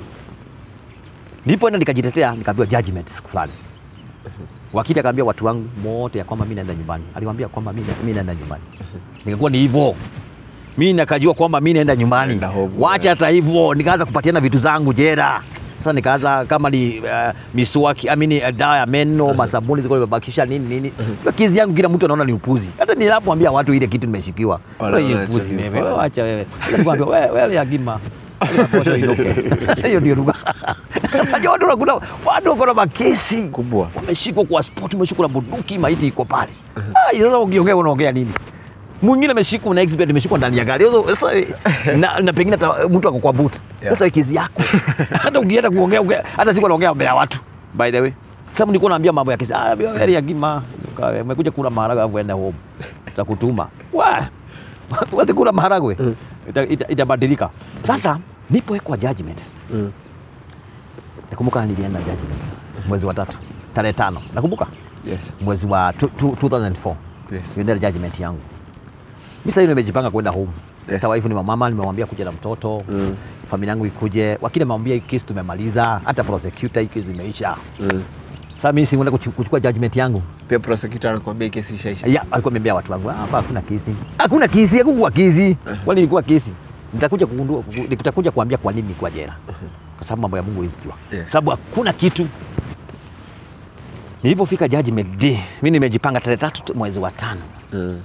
nilipoenda nikajitetea nikaambiwa judgment siku fulani wakili akaambia watu wangu wote ya kwamba mi naenda nyumbani aliwaambia kwamba mi mi naenda nyumbani nikakuwa ni hivyo mi nakajua kwamba mi naenda nyumbani Naenda home, wacha yeah. hata hivyo nikaanza kupatiana vitu zangu jera sasa nikaanza kama ni uh, miswaki amini uh, dawa ya meno masabuni ziko nimebakisha nini nini uh kizi yangu kila mtu anaona ni upuzi hata ninapomwambia watu ile kitu nimeshikiwa Wanaona Wewe cha upuzi vifaa. wewe wewe acha wewe nikwambia wewe wewe yagima Posho inuke. hiyo ndio lugha unajua watu wanakuta watu wako na makesi Kubwa. wameshikwa kwa sport umeshikwa na bunduki maiti iko pale ah sasa ukiongea unaongea nini mwingine ameshikwa na exhibit ameshikwa ndani ya gari Sasa- sasa na, na pengine hata mtu ako kwa boot Yeah. sasa kesi yako hata ukienda kuongea ongea- hata siku anaongea mbele ya watu by the way sasa nilikuwa naambia mambo ya kesi ah wewe ya gima umekuja kula maharagwe alafu enda home tutakutuma wa watakula maharagwe ita- ita- itabadilika. Sasa nipowekwa judgment, Mm. nakumbuka nilienda judgment mwezi wa tatu tarehe tano, nakumbuka Yes. mwezi wa tu- tu- 2004 Yes. nilienda judgment yangu. Mimi sasa hivi nimejipanga kwenda home. Yes. Hata wife ni mama, nimemwambia kuja na mtoto Mm. familia yangu ikuje, wakili amemwambia hii kesi tumemaliza, hata prosecutor hii kesi imeisha. Mm. Sasa mimi si kuchu- kuchukua judgment yangu Pia prosecutor anakuambia hii kesi ishaisha. ya alikuwa ameambia watu wangu hapa hakuna kesi, hakuna kesi, hakukuwa kesi, kwani ilikuwa kesi. Nitakuja kugundua, nitakuja kuambia kwa nini nilikuwa jela, kwa sababu mambo ya Mungu hawezi jua, Yeah. sababu hakuna kitu. Nilipofika judgment day, mimi nimejipanga tarehe tatu tu mwezi wa tano Mm.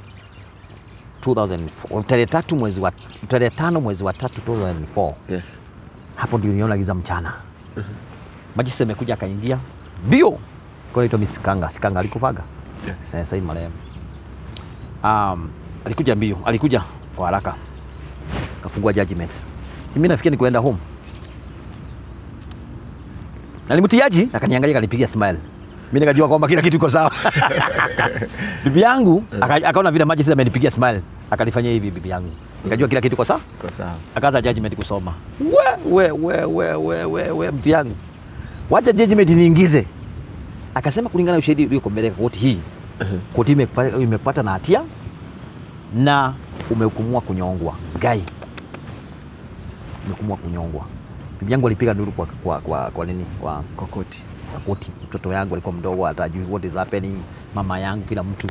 2004 tarehe tatu mwezi wa tarehe tano mwezi wa tatu 2004 Yes. hapo ndio niona giza mchana. Majisi amekuja akaingia bio kwa naitwa Miss Kanga, Sikanga alikufaga Yes. eh, sasa hivi marehemu. Um, alikuja mbio, alikuja kwa haraka kafungua judgment. Si mimi nafikia ni kuenda home. Na ni mtiaji akaniangalia akanipigia smile. Mimi nikajua kwamba kila kitu iko sawa. bibi yangu aka- akaona vile maji sasa amenipigia smile, akanifanyia hivi bibi yangu. Nikajua kila kitu iko sawa Kwa sawa. akaanza judgment kusoma. We, we, we, we, we, we, we mtu yangu, wacha judgment niingize. Akasema kulingana na ushahidi ulioko mbele ya koti hii, koti imepata, imepata na hatia na umehukumiwa kunyongwa. Gai, umehukumiwa kunyongwa. Bibi yangu alipiga nduru kwa, kwa, kwa, kwa nini kwa, Kokoti. kwa koti. Mtoto yangu alikuwa mdogo, atajui what is happening, mama yangu, kila mtu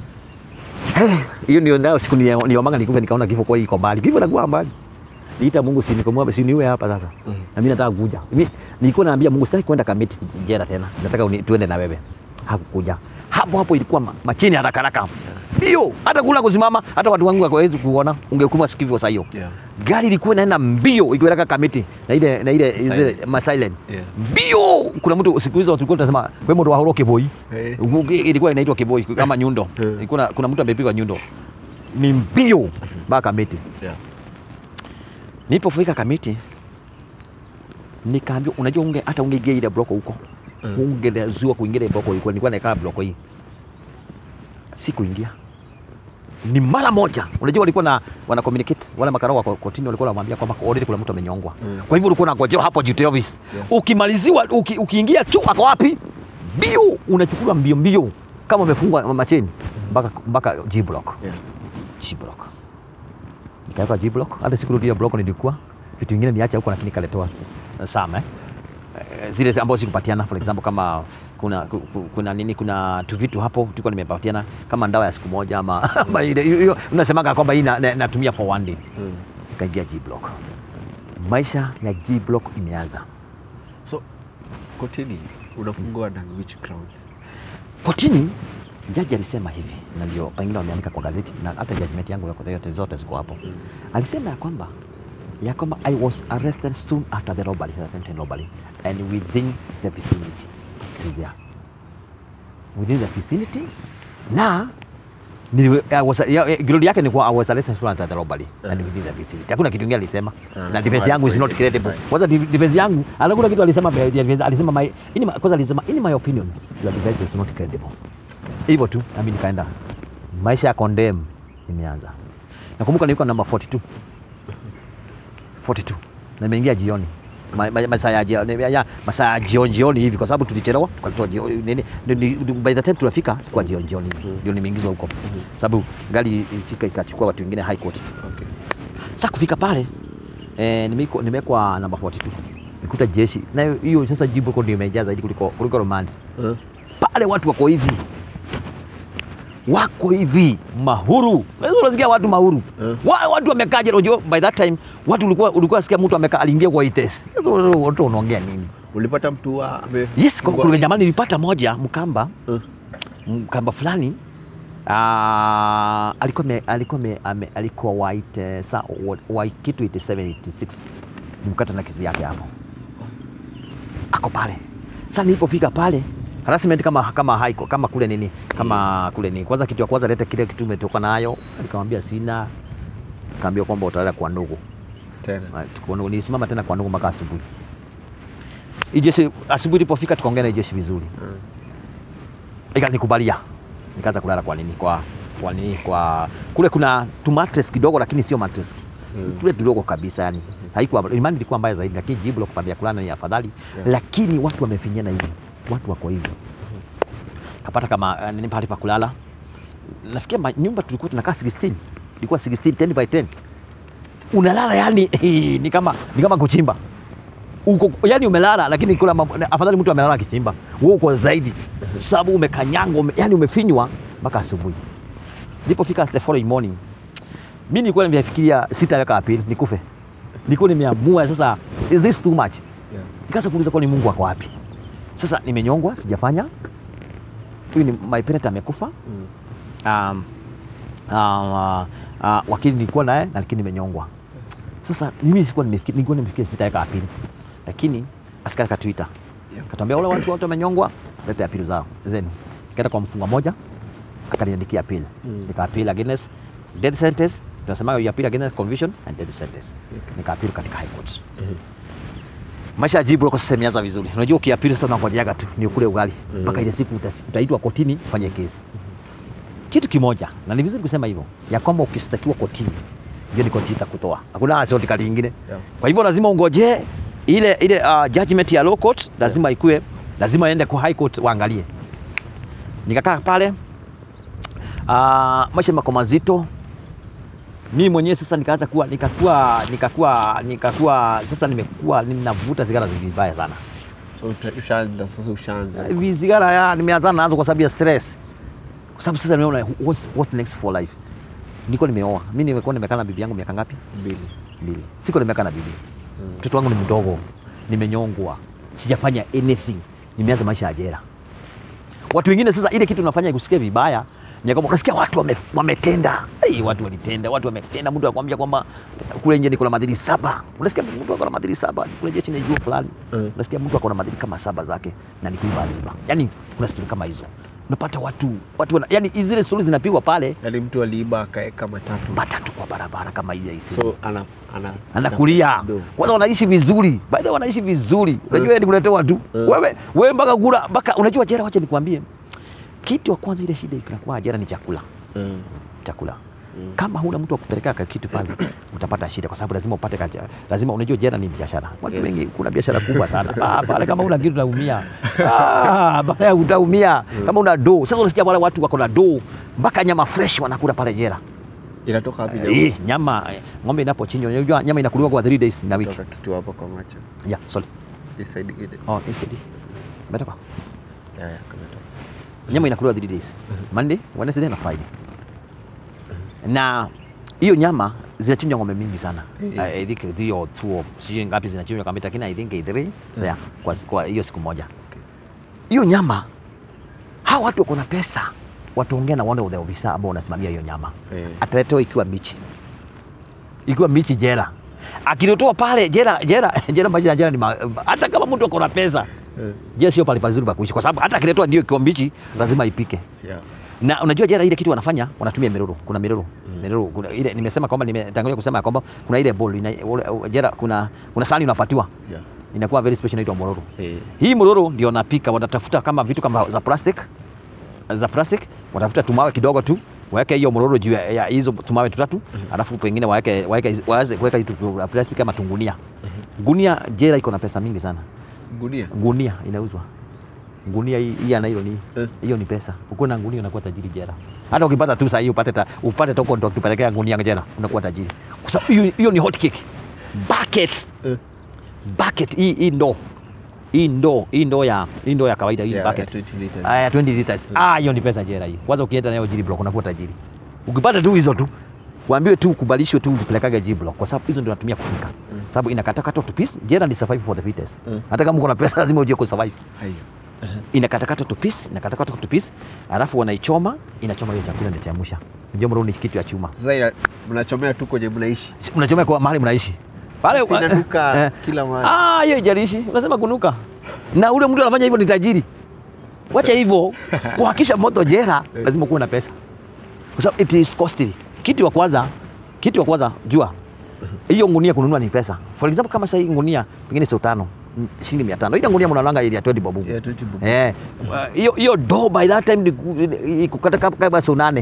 Eh, hiyo ndio ndio siku ni- niomanga nikufe nikaona kifo kwa iko mbali. Kifo nakuwa mbali. Niita Mungu si nikomwomba si niwe hapa sasa. Mhm. Na mimi nataka kuja. Mimi nilikuwa naambia Mungu sitaki kwenda kamiti jela tena. Nataka uni- tuende na wewe. Hakukuja. Hapo hapo ilikuwa ma- machini haraka haraka. Mbio, hata kula kusimama, hata watu wangu hawawezi kuona. Ungehukumiwa sikivyo saa hiyo. Yeah. Gari ilikuwa inaenda mbio ikiweka kamiti na ile na ile Silent. zile ma silent. Yeah. Mbio. Kuna mtu siku hizo tulikuwa tunasema kwa moto wa horo kiboi. Eh. Ilikuwa inaitwa kiboi kama nyundo. Eh. Ilikuwa kuna mtu amepigwa nyundo ni mbio mpaka Kamiti. Yeah. Nilipofika Kamiti nikaambiwa, unajua unge hata ungeingia ile bloko huko Mm. ungezuiwa kuingia ile bloko ilikuwa nilikuwa nakaa bloko hii, sikuingia ni mara moja. Unajua walikuwa na wana communicate wale makarao wa kotini walikuwa wanamwambia kwamba already kuna mtu amenyongwa. Mm. Kwa hivyo ulikuwa unangojea hapo duty office. Yeah. Ukimaliziwa uki, ukiingia tu ako wapi? Mbio unachukuliwa mbio mbio kama umefungwa macheni mpaka mpaka G block. Yeah. G block. Nikaweka G block. Hata sikurudia block nilikuwa vitu vingine niacha huko, lakini kaletewa Sam eh. Eh, zile ambazo sikupatiana for example kama kuna ku- ku- kuna nini kuna tu vitu hapo tulikuwa nimepatiana kama ndawa ya siku moja ama, ama ile hiyo unasemaga kwamba hii na- na- natumia for one day. Mm. Nikaingia G block. Maisha ya G block imeanza. So kotini unafungwa na which grounds? Kotini jaji alisema hivi, na ndio pengine wameandika kwa gazeti na hata judgment yangu yote yote zote ziko hapo. Alisema ya kwamba ya kwamba I was arrested soon after the robbery, the attempted robbery and within the vicinity. It is there. Within the vicinity na niliwe- I was- ya- ya- glory yake ni kuwa I was arrested soon after the robbery and within the vicinity. Hakuna kitu kingine alisema. Ah, Na anasema defense yangu is not alikuwa credible. identified. Kwanza di- defense yangu alikuwa kitu alisema defense alisema my in my, kwanza alisema in my opinion your defense is not credible. Hivyo tu na mimi nikaenda. Maisha ya condemn imeanza. Nakumbuka nilikuwa namba 42. 42 na nimeingia jioni Ma- ma- masaa ya jioni ya- masaa ya jioni jioni hivi kwa sababu tulichelewa tukatoa jioni nini ni- ni- by the time tunafika kwa jioni jioni hivi ndio nimeingizwa huko sababu gari ilifika ikachukua watu wengine high court Okay. sasa kufika pale eh, nimeko- nimewekwa namba 42 nikuta jeshi na hiyo- hiyo sasa jibu huko ndio imejaa zaidi kuliko kuliko remand Uh, pale watu wako hivi wako hivi mahuru Unaweza unasikia watu mahuru Eh. Wa- watu wamekaa jela unajua by that time watu ulikuwa ulikuwa sikia mtu amekaa aliingia kwa ites sasa watu wanaongea nini ulipata mtu wa ame- yes kwa- wa- kuna jamani nilipata moja mkamba Uh, mkamba fulani ah, alikuwa me, alikuwa me, ame, alikuwa white eh, sa wa- wa kitu 87 86 nimkata na kizi yake hapo ako pale sasa nilipofika pale harassment kama kama haiko kama kule nini kama kule nini kwanza kitu ya kwanza leta kile kitu umetoka nayo nikamwambia sina kaambia kwamba utaenda kwa ndugu tena. Ah, tuko- nilisimama tena kwa ndugu mpaka asubuhi Hii jeshi asubuhi ilipofika tukaongea na hii jeshi vizuri Mm. ikanikubalia nikaanza kulala kwa nini kwa kwa nini kwa kule kuna tu mattress kidogo lakini sio mattress Mm. tule tudogo kabisa yani haikuwa imani ilikuwa mbaya zaidi lakini jibu la kupandia kulana ni afadhali lakini watu wamefinyana hivi watu wako hivi kapata kama uh, nini pahali pa kulala nafikia ma- nyumba tulikuwa tunakaa 16 ilikuwa 16 10 by 10 unalala yani ni kama ni kama kuchimba uko yani umelala lakini kuna mambo- afadhali mtu amelala akichimba wewe uko zaidi sababu umekanyangwa ume, yani umefinywa mpaka asubuhi nilipofika the following morning mi nilikuwa nimefikiria sitaweka apili nikufe nilikuwa nimeamua sasa is this too much Yeah. nikaanza kuuliza kwani mungu ako wapi sasa nimenyongwa sijafanya huyu ni my parent amekufa Mm. um, uh, uh, wakili nilikuwa naye na lakini nimenyongwa sasa mimi sikuwa nimefikiri nilikuwa nimefikiri sitaweka apili lakini askari katuita Yeah. katuambia wale watu wote wamenyongwa lete apili zao zenu kaenda kwa mfunga moja akaniandikia apili Mm. nika appeal against death sentence tunasema you appeal against conviction and death sentence nika appeal katika high court Mhm. maisha ya jibu lako sasa imeanza vizuri unajua ukiapili sasa unangojeaga tu ni ukule ugali mpaka ile siku utasi- utaitwa kotini ufanye kesi kitu kimoja na ni vizuri kusema hivyo ya kwamba ukistakiwa kotini ndio ni koti itakutoa hakuna shoti kali nyingine Yeah. kwa hivyo lazima ungojee ile ile uh, judgment ya low court lazima ikue lazima ende kwa high court waangalie nikakaa pale uh, maisha yamekuwa mazito mimi mwenyewe sasa nikaanza kuwa nikakuwa nikakuwa nikakuwa sasa nimekuwa ninavuta sigara vibaya sana So uta- ushaanza sasa ushaanza. hivi sigara ya nimeanza nazo kwa sababu ya stress kwa sababu sasa nimeona what, what next for life niko nimeoa mimi nimekuwa nimekaa na bibi yangu miaka ngapi Mbili. mbili siko nimekaa na bibi mtoto wangu ni mdogo nimenyongwa sijafanya anything nimeanza maisha ya jela watu wengine sasa ile kitu unafanya ikusikia vibaya ni kwamba unasikia watu wame, wametenda hey, watu walitenda watu wametenda mtu akwambia kwamba kule nje niko na madhiri saba unasikia mtu ako na madhiri saba kule jeshi najua fulani Mm. unasikia mtu ako na madhiri kama saba zake na ni kuiba aliiba yani kuna stori kama hizo unapata watu watu wana, yani zile stori zinapigwa pale Yaani mtu aliiba akaeka matatu. matatu kwa barabara kama hizi hizi So ana ana anakulia Ndo. kwanza wanaishi vizuri baadhi wanaishi vizuri unajua ni kuletewa tu Mm. wewe wewe mpaka kula mpaka unajua jera wacha nikwambie kitu wa kwanza ile shida inakuwa jera ni chakula Mm. chakula kama huna mtu wa kupeleka ka kitu pale utapata shida kwa sababu lazima upate kaja, lazima unajua jera ni biashara watu Yes. wengi kuna biashara kubwa sana ah, pale kama una kitu utaumia ah, pale utaumia kama una do sasa unasikia wale watu wako na do mpaka nyama fresh wanakula pale jera Inatoka wapi? eh, nyama eh, ng'ombe inapochinjwa unajua nyama inakuliwa kwa 3 days na wiki Toka kitu hapa kwa macho. yeah sorry This side ile. Oh, instead. Umetoka? Yeah, yeah, kametoka. Nyama inakuliwa 3 days. Monday, Wednesday na Friday. Na hiyo nyama zinachinjwa ng'ombe mingi sana. Mm. I I think three or two or sijui ngapi zinachinjwa kama lakini I think three. Yeah, kwa kwa hiyo siku moja. Hiyo nyama hawa watu wako na pesa. Wataongea na wale ofisa ambao wanasimamia hiyo nyama. Eh. Ataletewa ikiwa mbichi. Ikiwa mbichi jela. Akiletewa pale jela jela jela maisha ya jela ni ma, hata kama mtu ako na pesa Eh. jela sio pale pazuri pa kuishi, kwa sababu hata akiletwa ndio ikiwa mbichi lazima ipike. Yeah. Na unajua jela ile kitu wanafanya wanatumia miroro, kuna miroro miroro, kuna ile nimesema kwamba nimetangulia kusema ya kwamba kuna ile bowl ina, ule- jela kuna kuna sahani unapatiwa Yeah. inakuwa very special inaitwa mororo. Eh. Hii mororo ndio wanapika, wanatafuta kama vitu kama za plastic za plastic, watafuta tumawe kidogo tu waweke hiyo mororo juu ya ya hizo tumawe tutatu, alafu pengine waweke waweke waanze kuweka hitu vya plastic kama tungunia. Gunia jela iko na pesa mingi sana Gunia. gunia inauzwa gunia hii hii ya nylon Eh. hiyo ni pesa ukiwa na gunia unakuwa tajiri jera hata ukipata tu sahii upate ta, upate toko ndo ukipelekea gunia jera unakuwa tajiri kwa sababu hiyo hiyo ni hot cake bucket Eh. bucket hii hii ndoo hii ndoo hii ndoo ya hii ndoo ya kawaida hii Yeah, bucket ya 20 liters. aya 20 liters ah hiyo ni pesa jera hiyo kwanza ukienda nayo jiri block unakuwa tajiri ukipata tu hizo tu waambiwe tu ukubalishwe tu upelekage G block kwa sababu hizo ndio natumia kupika sababu inakatakata tu piece jera ni survive for the fittest Mm. hata kama uko na pesa lazima ujue kusurvive Hayo. inakatakata tu piece inakatakata tu piece alafu wanaichoma inachoma hiyo chakula inachemsha unajua mro ni kitu ya chuma Sasa ina- mnachomea tu kwenye mnaishi. Si- mnachoma kwa mahali mnaishi pale Sasa inanuka Eh. kila mahali. ah hiyo ijalishi unasema kunuka na ule mtu anafanya hivyo ni tajiri wacha hivyo kuhakisha moto jera lazima kuwe na pesa kwa sababu it is costly kitu ya kwanza kitu ya kwanza jua hiyo ngunia kununua ni pesa for example kama sasa hii ngunia pengine sio tano mm, shilingi mia tano ile ngunia mnalanga ile ya 20 bobu Yeah, 20 bob. eh hiyo hiyo do by that time ni ku- ni kukata kama kama sio nane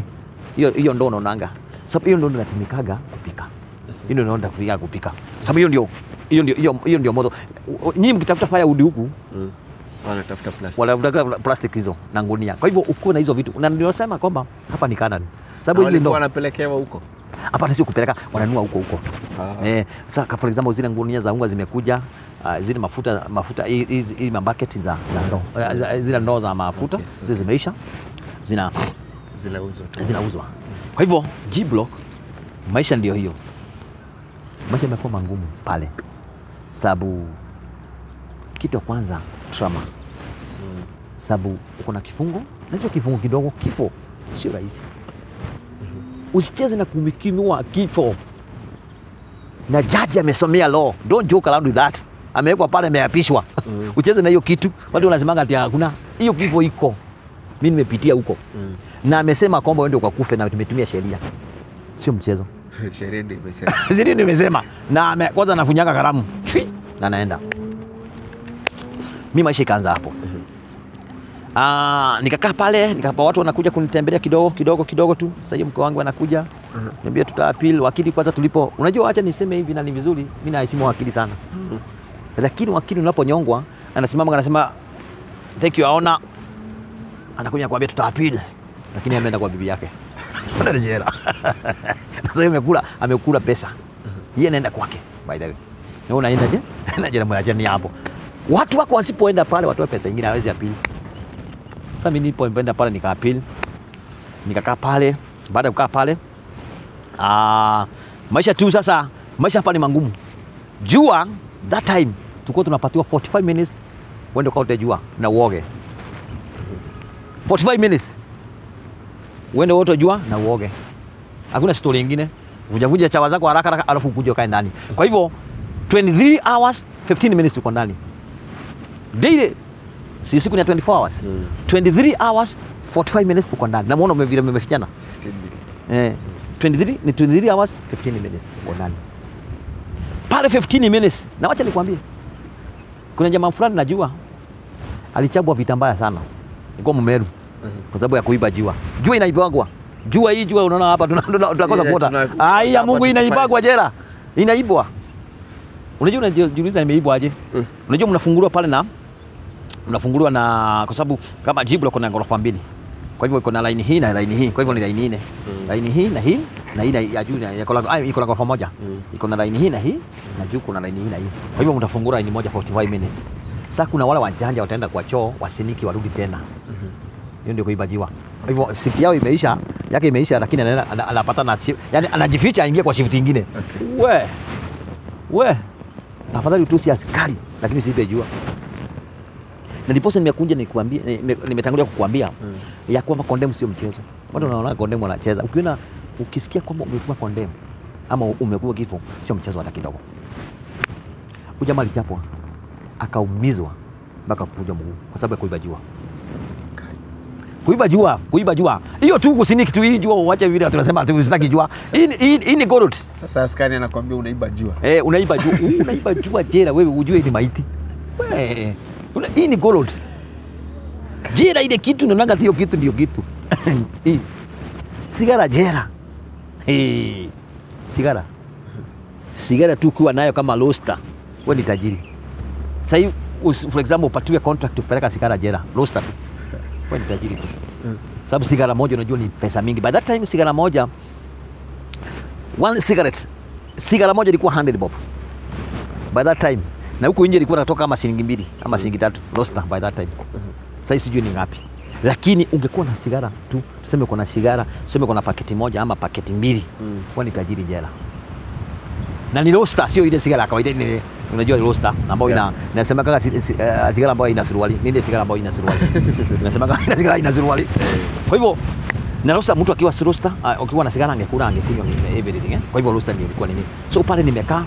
hiyo hiyo ndo unaonanga sababu hiyo ndo inatumikaga kupika hiyo ndo inatumikaga kupika sababu hiyo ndio hiyo ndio hiyo hiyo ndio moto nyinyi mkitafuta firewood huku Mm. Wanatafuta plastic. wanataka plastic hizo na ngunia kwa hivyo uko na hizo vitu na ndio sema kwamba hapa ni Canaan sababu hizi Walikuwa ndo wanapelekewa huko. hapana sio kupeleka wananua huko huko Ah. eh, sasa for example zile ngunia za unga zimekuja uh, zile mafuta mafuta hii- hizi hizi mabaketi za, za ndoo Eh, za- zile ndoo za mafuta Okay, zile zimeisha zina Zinauzwa tu. zinauzwa kwa hivyo G block maisha ndio hiyo maisha imekuwa magumu pale sababu kitu ya kwanza trauma sababu uko na kifungo na sio kifungo kidogo kifo sio rahisi usicheze na kumikimiwa kifo na jaji amesomea law don't joke around with that amewekwa pale ameapishwa Mm. ucheze na hiyo kitu watu wanasemanga ati hakuna hiyo kifo iko mi nimepitia huko Mm. na amesema kwamba uende ukakufe na tumetumia sheria sio mchezo Sheria ndio imesema. zili nimesema na ame, kwanza nafunyanga karamu Chui! na naenda mi maisha ikaanza hapo Ah, nikakaa pale nikapa watu wanakuja kunitembelea kidogo kidogo kidogo tu sasa hiyo mke wangu anakuja niambia tuta appeal wakili kwanza tulipo unajua acha niseme hivi na ni vizuri mi naheshimu wakili sana lakini wakili unaponyongwa anasimama anasema thank you aona anakuja kuambia tuta appeal lakini ameenda kwa bibi yake Anaenda jela sasa hiyo amekula amekula pesa yeye anaenda kwake by the way na wewe unaenda je na jela mwachani hapo watu wako wasipoenda pale watoe pesa nyingine hawezi apili sasa mimi nilipoenda pale nikaapili nikakaa pale baada ya kukaa pale ah, maisha tu sasa maisha hapa ni mangumu jua that time tulikuwa tunapatiwa 45 minutes uende ukaote jua na uoge 45 minutes uende wote jua na uoge hakuna stori ingine vujavuja chawa zako haraka haraka alafu kuja ukae ndani kwa hivyo 23 hours 15 minutes uko ndani daily si siku ni ya 24 hours Mm. 23 hours 45 minutes uko ndani namuona ume- vile umefichana 15 minutes. eh, 23 ni 23 hours 15 minutes uko ndani pale 15 minutes na wacha nikwambie kuna jamaa fulani najua alichabwa vita mbaya sana ilikuwa Mumeru kwa sababu ya kuiba jua jua inaibagwa jua hii jua unaona hapa tuna- tuna- tunakosa Yeah, kuota tuna- ai ya hapa Mungu tukifanya. inaibagwa jera inaibwa unajua unajiuliza imeibwa aje Mm. unajua mnafunguliwa pale na mnafunguliwa na kwa sababu kama jiblo kuna ghorofa mbili kwa hivyo iko na laini hii na laini hii kwa hivyo ni laini nne Mm. laini hii na hii na hii na ya juu na- iko na- ah, iko na ghorofa moja Mm. iko na laini hii na hii na juu kuna laini hii na hii kwa hivyo mtafungua laini moja 45 minutes sasa kuna wale wajanja wataenda kwa choo wasiniki warudi tena hiyo ndio kuiba jiwa kwa hivyo shift yao imeisha yake imeisha lakini anaenda- ana- anapata na shi- yani anajificha aingie kwa shift ingine we we afadhali utusi askari lakini usiibe jua na ndiposa nimekuja nikuambia nime- nimetangulia kukuambia Mm. ya kwamba kondemu sio mchezo watu wanaona kondemu wanacheza ukiona ukisikia kwamba umekuwa kondemu ama umekuwa kifo sio mchezo hata kidogo huyu jamaa alichapwa akaumizwa mpaka kuja mguu kwa sababu ya kuiba jua kuiba jua kuiba jua hiyo tu kusiniki tu hii jua uache vile tunasema tu usitaki jua hii ni- hii hii ni gold Sasa askari anakwambia unaiba jua. eh unaiba jua unaiba jua jera wewe ujue ni maiti wewe una- hii ni gold jera ile kitu naonanga hiyo kitu ndio kitu hii sigara jera eh sigara sigara tu ukiwa nayo kama roaster wewe ni tajiri sasa hivi us- for example upatiwe contract kupeleka sigara jera roaster tu wewe ni tajiri tu sababu sigara moja unajua ni pesa mingi by that time sigara moja one cigarette sigara moja ilikuwa 100 bob by that time na huku nje ilikuwa natoka kama shilingi mbili ama shilingi tatu roaster by that time sasa hii sijui ni ngapi lakini ungekuwa na sigara tu tuseme uko na sigara tuseme uko na paketi moja ama paketi mbili Mm. huwa ni tajiri jela na ni roaster sio ile sigara ya kawaida ni unajua ni roaster ambayo ina inasema kama si, si, uh, sigara ambayo ina suruali ni ile sigara ambayo ina suruali inasema kama ina sigara ina suruali kwa hivyo na roaster mtu akiwa si roaster uh, ukiwa na sigara angekula angekunywa ange- everything eh? kwa hivyo roaster ndio ilikuwa nini so pale nimekaa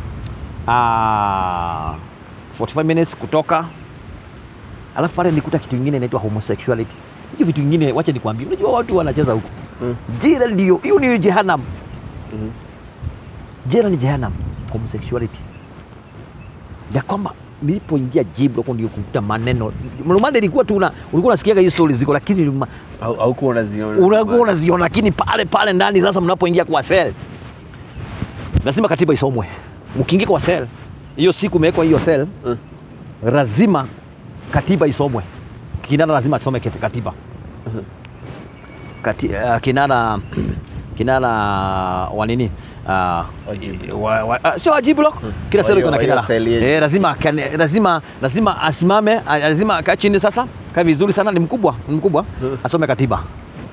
uh, 45 minutes kutoka alafu pale nilikuta kitu kingine inaitwa homosexuality hicho vitu vingine wacha nikwambie unajua watu wanacheza huko Mm. jela ndio hiyo ni jehanam Mhm. jela ni jehanam homosexuality ya kwamba nilipoingia J block ndio kukuta maneno Mlumande ilikuwa tu una- ulikuwa unasikiaga hizo stories ziko lakini ma- Au- Haukuwa unaziona. unakuwa unaziona lakini pale pale ndani sasa mnapoingia kwa cell lazima katiba isomwe mkiingia kwa cell hiyo siku imewekwa hiyo cell Mm. lazima katiba isomwe kinana lazima asome kati- katiba Kati, uh, kinana kinana wa nini uh, Wajibu. wa, wa, uh, sio wajibu lo kila Wa selo hiyo- iko na wa hiyo kinara cell yetu. eh, lazima kane- lazima lazima asimame ah, lazima akae chini sasa kae vizuri sana ni mkubwa ni mkubwa asome katiba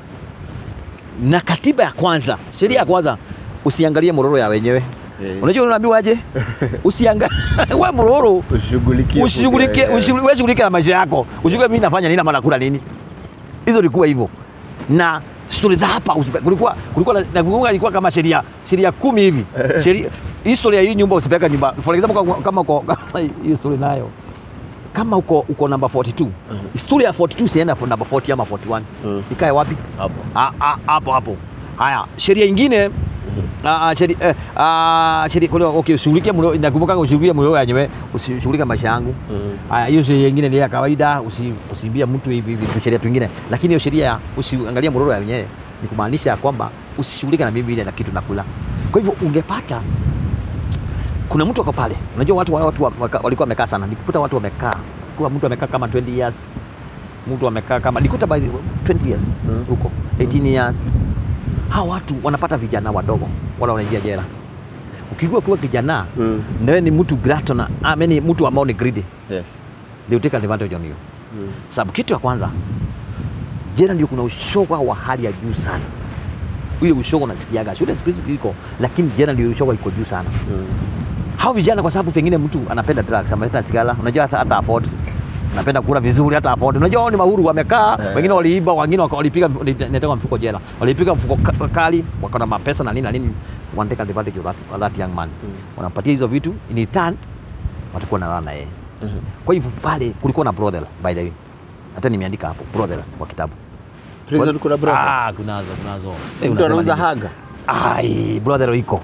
na katiba ya kwanza sheria ya kwanza usiangalie mororo ya wenyewe Eh. unajua unaambiwa aje usiangalie we mororo Ushughulikie. ushughulike Eh, ushughu- wewe shughulike na maisha yako ushughulike mimi nafanya nini ama nakula nini hizo ilikuwa hivyo na stori za hapa usipe- kulikuwa kulikuwa na- nakumbuka ilikuwa kama sheria sheria kumi hivi sheria historia hii nyumba usipeleka nyumba for example kama- kama uko kama hiyo story nayo kama uko uko namba 42 historia ya 42 sienda for namba 40 ama 41 Mhm. ikae wapi Hapo. Ah, ah, hapo hapo haya sheria ingine ah, ah, sheria eh, ah, sheria kwa okay ushughulike mlo nakumbuka ushughulike mlo yenyewe usishughulike maisha yangu Mhm. haya hiyo sheria ingine ni ya kawaida usi, usimbia mtu hivi hivi tu sheria twingine lakini hiyo sheria ya usiangalie mroro ya wenyewe ni kumaanisha kwamba usishughulike na mimi ile na kitu nakula kwa hivyo ungepata kuna mtu ako pale unajua watu watu wa- waka- walikuwa wamekaa sana nikukuta watu wamekaa kuwa mtu amekaa kama 20 years mtu amekaa kama nikuta by the- 20 years Mm. huko 18 years hawa watu wanapata vijana wadogo wala wanaingia jela ukikuwa kuwa kijana Mm. nawe ni mtu grato I mean, mtu ambao ni greedy Yes. they will take advantage on you Mm. sababu kitu ya kwanza jela ndio kuna ushoga wa hali ya juu sana ile ushoga unasikiaga shule siku hizi iko lakini jela ndio ushoga iko juu sana Mm. hao vijana kwa sababu pengine mtu anapenda drugs anapenda sigara unajua hata, hata afford anapenda kula vizuri hata afford unajua wao ni mahuru wamekaa Eh. wengine waliiba wengine waka- walipiga nitaka mfuko jela walipiga mfuko ka- kali wakaona mapesa na nini na nini wanataka advantage of that, of that young man Mm. wanampatia hizo vitu in return watakuwa na na yeye Mhm. kwa hivyo pale kulikuwa na brothel by the way hata nimeandika hapo brothel kwa kitabu Prison kuna brother. ah kunazo kunazo Eh, Mtu unasema anauza nini? haga. ai brothel iko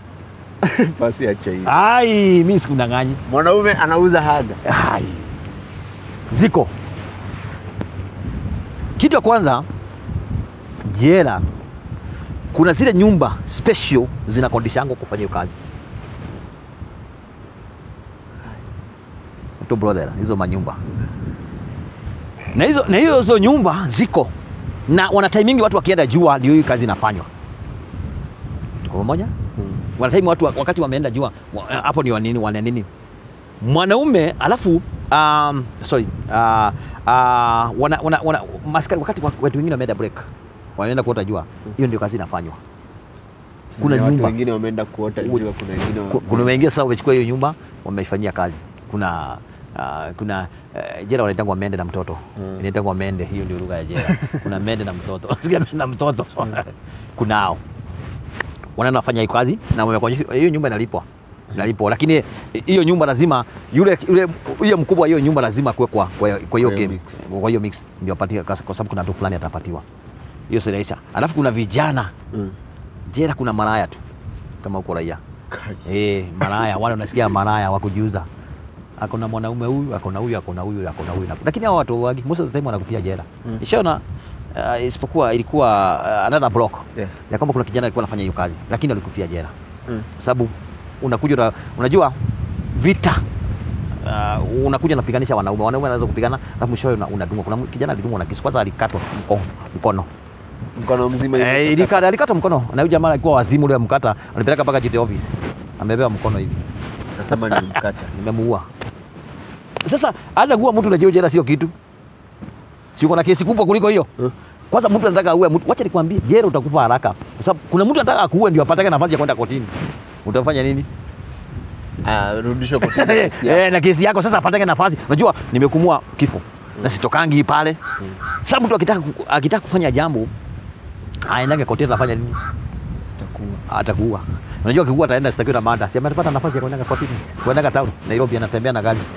Basi acha hiyo. ai mimi sikudanganya Mwanaume anauza haga. Ai. Ziko. Kitu ya kwanza, jela kuna zile nyumba special zinakodishango kufanya hiyo kazi. Tu brother, hizo manyumba na hizo na hiyo hizo nyumba ziko na wana timingi watu wakienda jua ndio hii kazi inafanywa. Tuko pamoja? Wanatime watu wa- wakati wameenda jua wa- hapo ni wanini wana nini mwanaume alafu um, sorry uh, uh, wana, wana, wana, maskari wakati wa- watu wengine wameenda break wanaenda kuota jua hiyo ndio kazi inafanywa kuna Watu nyumba wengine wameenda kuota jua, kuna wengine wa- Ku- kuna wengine sasa wamechukua hiyo nyumba wameifanyia kazi kuna uh, kuna uh, jela wanaitangwa mende na mtoto Mm. inaitangwa mende hiyo ndio lugha ya jela kuna mende na mtoto sikia mende na mtoto kunao wanaenda wafanya hiyo kazi na wamekuonyesha hiyo nyumba inalipwa inalipwa lakini hiyo nyumba lazima yule yule hiyo mkubwa wa hiyo nyumba lazima kuwe kwa kwa kwa hiyo Kwa hiyo game mix. kwa hiyo mix ndio apatie kwa sababu kuna mtu fulani atapatiwa hiyo sinaisha alafu kuna vijana Mm. jela kuna maraya tu kama uko raia Kai. Eh, maraya wale unasikia maraya wa kujiuza. Akona mwanaume huyu, akona huyu, akona huyu, akona huyu. Lakini hao watu wagi most of the time wanakutia jela. Mm. Nishaona uh, isipokuwa ilikuwa uh, another block Yes. ya kwamba kuna kijana alikuwa anafanya hiyo kazi lakini alikufia jela. Mm. Kwa sababu unakuja una, unajua vita Uh, unakuja unapiganisha wanaume wanaume wanaweza kupigana alafu mwishowe una- unadungwa kuna kijana alidungwa na kisu kwanza alikatwa mkono, mkono. Mkono mzima Eh, hivi. ilikata alikata mkono na huyu jamaa alikuwa wazimu ule mkata alipeleka mpaka GT office amebewa mkono hivi Nasema ni mkata. nimemuua. Sasa hata kuua mtu unajua jela sio kitu, si uko na kesi kubwa kuliko hiyo. Kwanza mtu anataka aue mtu, wacha nikwambie, jela utakufa haraka, kwa sababu kuna mtu anataka akuue ndio apatake nafasi ya kwenda kotini. Utafanya nini? Ah, rudishwa kwa tena kesi yako. Eh, na kesi yako sasa apatake nafasi. Unajua nimekumua kifo na sitokangi pale. Sasa mtu akitaka ku- akitaka kufanya jambo aendage kotini, atafanya nini? Itakuwa. atakuua. Unajua akikuua ataenda stakiwa na mada. Si amepata nafasi ya kwenda kotini, kwenda town Nairobi, anatembea na gari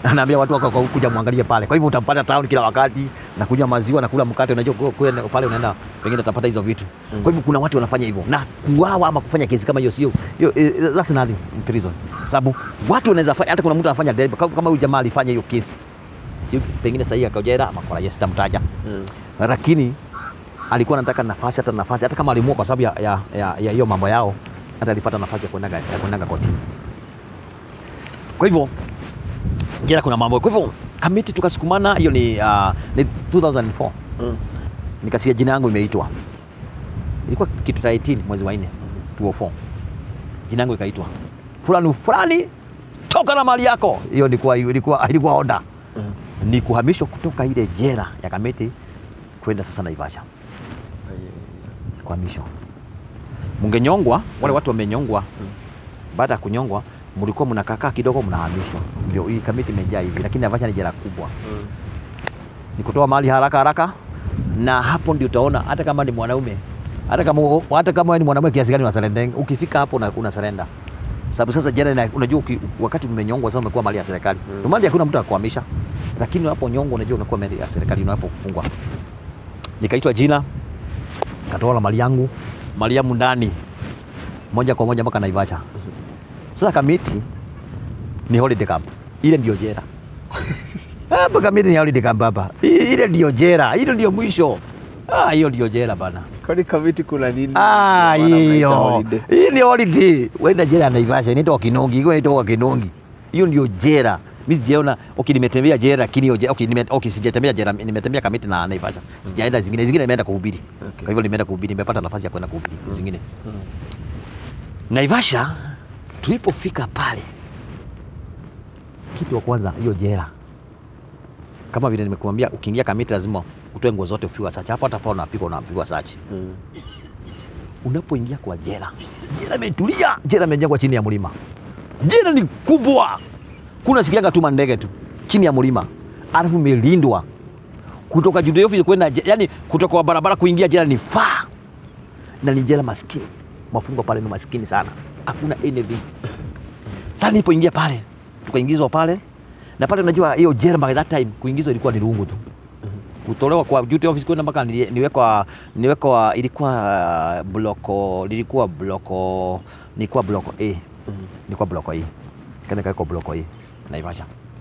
anaambia watu wako kuja muangalie pale. Kwa hivyo utampata town kila wakati, nakunywa maziwa, nakula mkate, unajua kwa- kwa- pale unaenda pengine utapata hizo vitu. Kwa hivyo kuna watu wanafanya hivyo na kuuawa ama kufanya kesi kama hiyo sio hiyo, eh, that's nothing in prison, sababu watu wanaweza fanya, hata kuna mtu anafanya debe kama kama huyu jamaa alifanya hiyo kesi, sio pengine sahii akajera ama kwa yes, sitamtaja lakini alikuwa anataka nafasi, hata nafasi, hata kama alimua kwa sababu ya ya ya ya hiyo mambo yao, hata alipata nafasi ya kuendaga ya kuendaga kotini. Kwa hivyo jela kuna mambo. Kwa hivyo kamiti tukasukumana, hiyo ni uh, ni 2004 Mm. nikasia jina yangu imeitwa, ilikuwa kitu ta 18 mwezi wa 4 2004, jina yangu ikaitwa fulani fulani, toka na mali yako. Hiyo ilikuwa ilikuwa ilikuwa oda ni kuhamishwa kutoka ile jela ya Kamiti kwenda sasa Naivasha, kuhamishwa. Mungenyongwa, wale watu wamenyongwa, baada ya kunyongwa mlikuwa mnakakaa kidogo, mnahamishwa. Ndio hii Kamiti imejaa hivi, lakini Naivasha ni jela kubwa, ni kutoa mali haraka haraka, na hapo ndio utaona hata kama ni mwanaume hata kama hata kama wewe ni mwanaume kiasi gani unasurrender, ukifika hapo una, una surrender sababu sasa jela ina, unajua uki, wakati umenyongwa sasa umekuwa mali ya serikali mm. mali hakuna mtu akuhamisha, lakini unaponyongwa unajua unakuwa mali ya serikali unapofungwa. Nikaitwa jina, katoa mali yangu mali yangu ndani moja kwa moja mpaka Naivasha. Sasa Kamiti ni holiday camp, ile ndio jela hapa. Kamiti ni holiday camp hapa, I- ile ndio jela, ile ndio mwisho. Ah, hiyo ndio jela bana. Kwani Kamiti kuna nini? Ah, Ndio maana mnaita hiyo holiday. hii ni holiday. Wenda jela ya Naivasha inaitwa Kinongi, hiyo inaitwa Kinongi. Hiyo ndio jela. Mimi sijaona okay, nimetembea jela lakini hiyo je- okay, nime, okay, sijatembea jela, nimetembea Kamiti na Naivasha. Sijaenda zingine, zingine nimeenda kuhubiri. Okay. Kwa hivyo nimeenda kuhubiri, nimepata nafasi ya kwenda kuhubiri zingine. Naivasha tulipofika pale, kitu wa kwanza hiyo jela, kama vile nimekuambia, ukiingia Kamiti lazima utoe nguo zote ufiwa sachi. Hapo hata pale unapigwa unapigwa sachi Mm. unapoingia kwa jela, jela imetulia, jela imejengwa chini ya mlima, jela ni kubwa, kuna sikianga tu mandege tu chini ya mlima, alafu imelindwa kutoka juu ya ofisi kwenda, je- yani kutoka kwa barabara kuingia jela ni faa, na ni jela maskini, mafungwa pale ni maskini sana, hakuna anything. Sasa nilipoingia pale, tukaingizwa pale na pale, unajua hiyo jela by that time kuingizwa ilikuwa ni rungu tu kutolewa kwa duty office kwenda mpaka nili- niwekwa niwekwa ilikuwa uh, bloko lilikuwa bloko nilikuwa bloko A nilikuwa bloko A kana kaiko bloko A Naivasha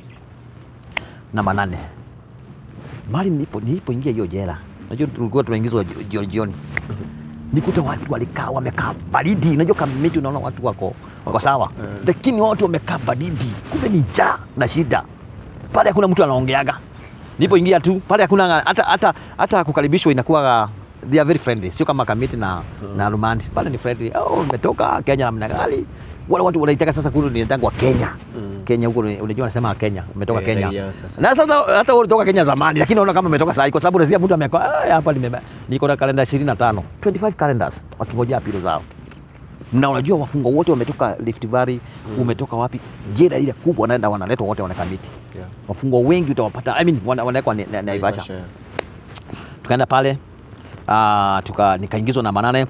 na manane mali nilipo nilipoingia hiyo jela najua tulikuwa tunaingizwa ji- jioni jioni nikuta watu walikaa wamekaa baridi unajua kama miti unaona watu wako wako sawa lakini watu wamekaa baridi kumbe ni njaa na shida pale hakuna mtu anaongeaga nilipoingia tu pale hakuna hata hata hata kukaribishwa inakuwa they are very friendly sio kama Kamiti na na Rumandi pale ni friendly oh umetoka Kenya namna gani wale watu wanaitaka sasa kule ni wa Kenya Kenya huko ni- unajua wanasema Kenya umetoka Eh, Kenya raia sasa. na sasa hata wewe ulitoka Kenya zamani lakini unaona kama umetoka sasa kwa sababu unasikia mtu amekaa "Ah, hapa nimeba niko na kalenda 25 25 calendars wakingojea apilo zao na unajua wafungwa wote wametoka Rift Valley umetoka wapi jela ile kubwa wanaenda wanaletwa wote wanakamiti Yeah. wafungwa wengi utawapata I mean, wana- wanawekwa ni- na- Naivasha Naivasha. tukaenda pale uh, tuka, nikaingizwa na manane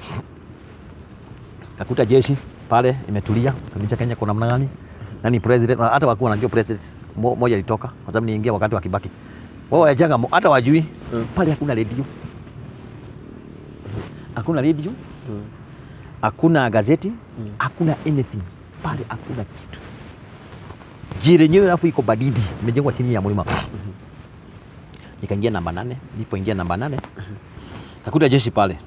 kakuta jeshi pale imetulia kabisa Kenya kuna namna gani nani president na hata wakuwa wanajua president mo- moja alitoka kwa sababu niingia wakati wa Kibaki wao wajaga mo- hata wajui Mm. pale hakuna redio hakuna redio hakuna gazeti hakuna anything pale hakuna kitu jira yenyewe alafu iko badidi imejengwa chini ya mlima nikaingia namba nane nilipoingia namba nane kakuta jeshi pale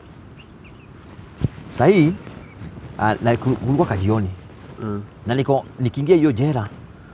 sahii uh, na ku- kulikuwa kajioni Mm. na niko nikiingia hiyo jela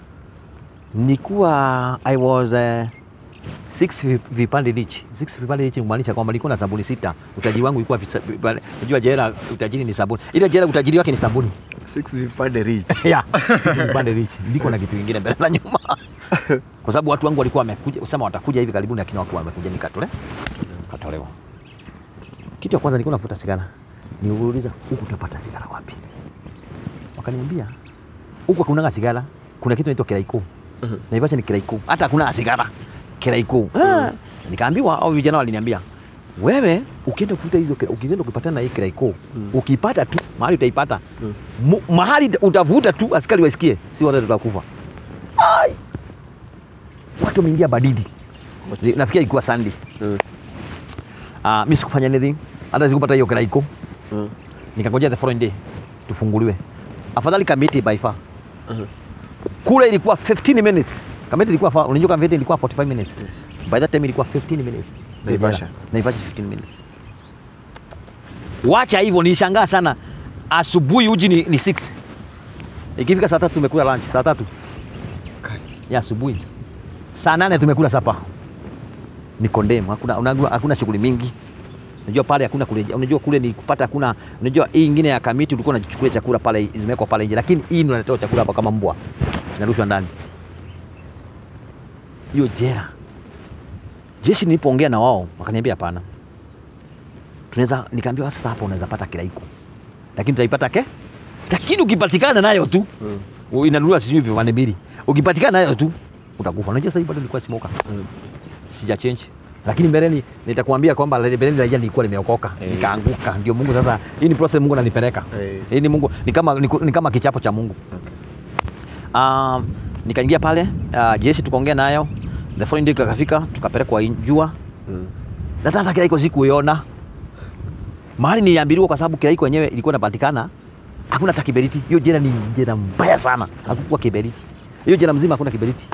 nikuwa I was uh, six vi- vipande rich. Six vipande rich kumaanisha kwamba nilikuwa na sabuni sita. Utajiri wangu ulikuwa visa- vipande- unajua jela utajiri ni sabuni. Ile jela utajiri wake ni sabuni. Six vipande rich. yeah, six vipande rich. Niko na kitu kingine mbele na nyuma. Kwa sababu watu wangu walikuwa wamekuja kusema watakuja hivi karibuni lakini wako wamekuja nikatole. Katolewa. Kitu ya kwanza nilikuwa nafuta sigara. Niuliza huku utapata sigara wapi? Wakaniambia huku hakunanga sigara, kuna kitu inaitwa kiraiko. Naivasha ni kiraiko, hata hakuna sigara kiraiko. Ah, nikaambiwa au vijana waliniambia wewe ukienda kufuta hizo kira- ukienda kupatana na hii kiraiko ukipata tu mahali utaipata Mu- mahali utavuta tu askari waisikie, si wote tutakufa. Ai, watu wameingia baridi. Nafikia ilikuwa Sunday. Mm. Uh, mi sikufanya anything, hata sikupata hiyo kiraiko. Mm. Nikangojea the following day tufunguliwe. Afadhali Kamiti by far. Mhm. Kule ilikuwa 15 minutes. Kamiti ilikuwa far, unajua Kamiti ilikuwa 45 minutes. Yes. By that time ilikuwa 15 minutes. Naivasha. Naivasha 15 minutes. Wacha hivyo nishangaa sana. Asubuhi uji ni, ni 6. Ikifika saa tatu tumekula lunch, saa tatu ya asubuhi. Saa nane tumekula sapa. Ni condemn, hakuna unajua hakuna shughuli mingi. Unajua pale hakuna kule, unajua kule ni kupata hakuna, unajua hii ingine ya Kamiti ulikuwa unachukulia chakula pale zimewekwa pale nje, lakini hii ndio unaletewa chakula hapa kama mbwa. Inarushwa ndani. Hiyo jera. Jeshi nilipoongea na wao wakaniambia hapana. Tunaweza nikaambia sasa hapa unaweza pata kilaiko. Lakini tutaipata ke? Lakini ukipatikana nayo tu mm. inanunuliwa sijui vipande mbili. Ukipatikana nayo tu utakufa. Unajua sasa hivi bado nilikuwa smoker. Mm. Sija change. Lakini mbeleni nitakwambia kwamba mbeleni raia nilikuwa nimeokoka, Eh. nikaanguka. Ndio Mungu sasa, hii ni process Mungu ananipeleka. Eh. Hii ni Mungu ni kama ni, ni kama kichapo cha Mungu. Okay. Um, nikaingia pale uh, jeshi tukaongea nayo. The following day kakafika tukapelekwa Jua Mm. na hata kila iko sikuiona mahali niliambiliwa, kwa sababu kila iko yenyewe ilikuwa inapatikana, hakuna hata kiberiti. Hiyo jela ni jela mbaya sana, hakukuwa kiberiti. Hiyo jela mzima hakuna kiberiti.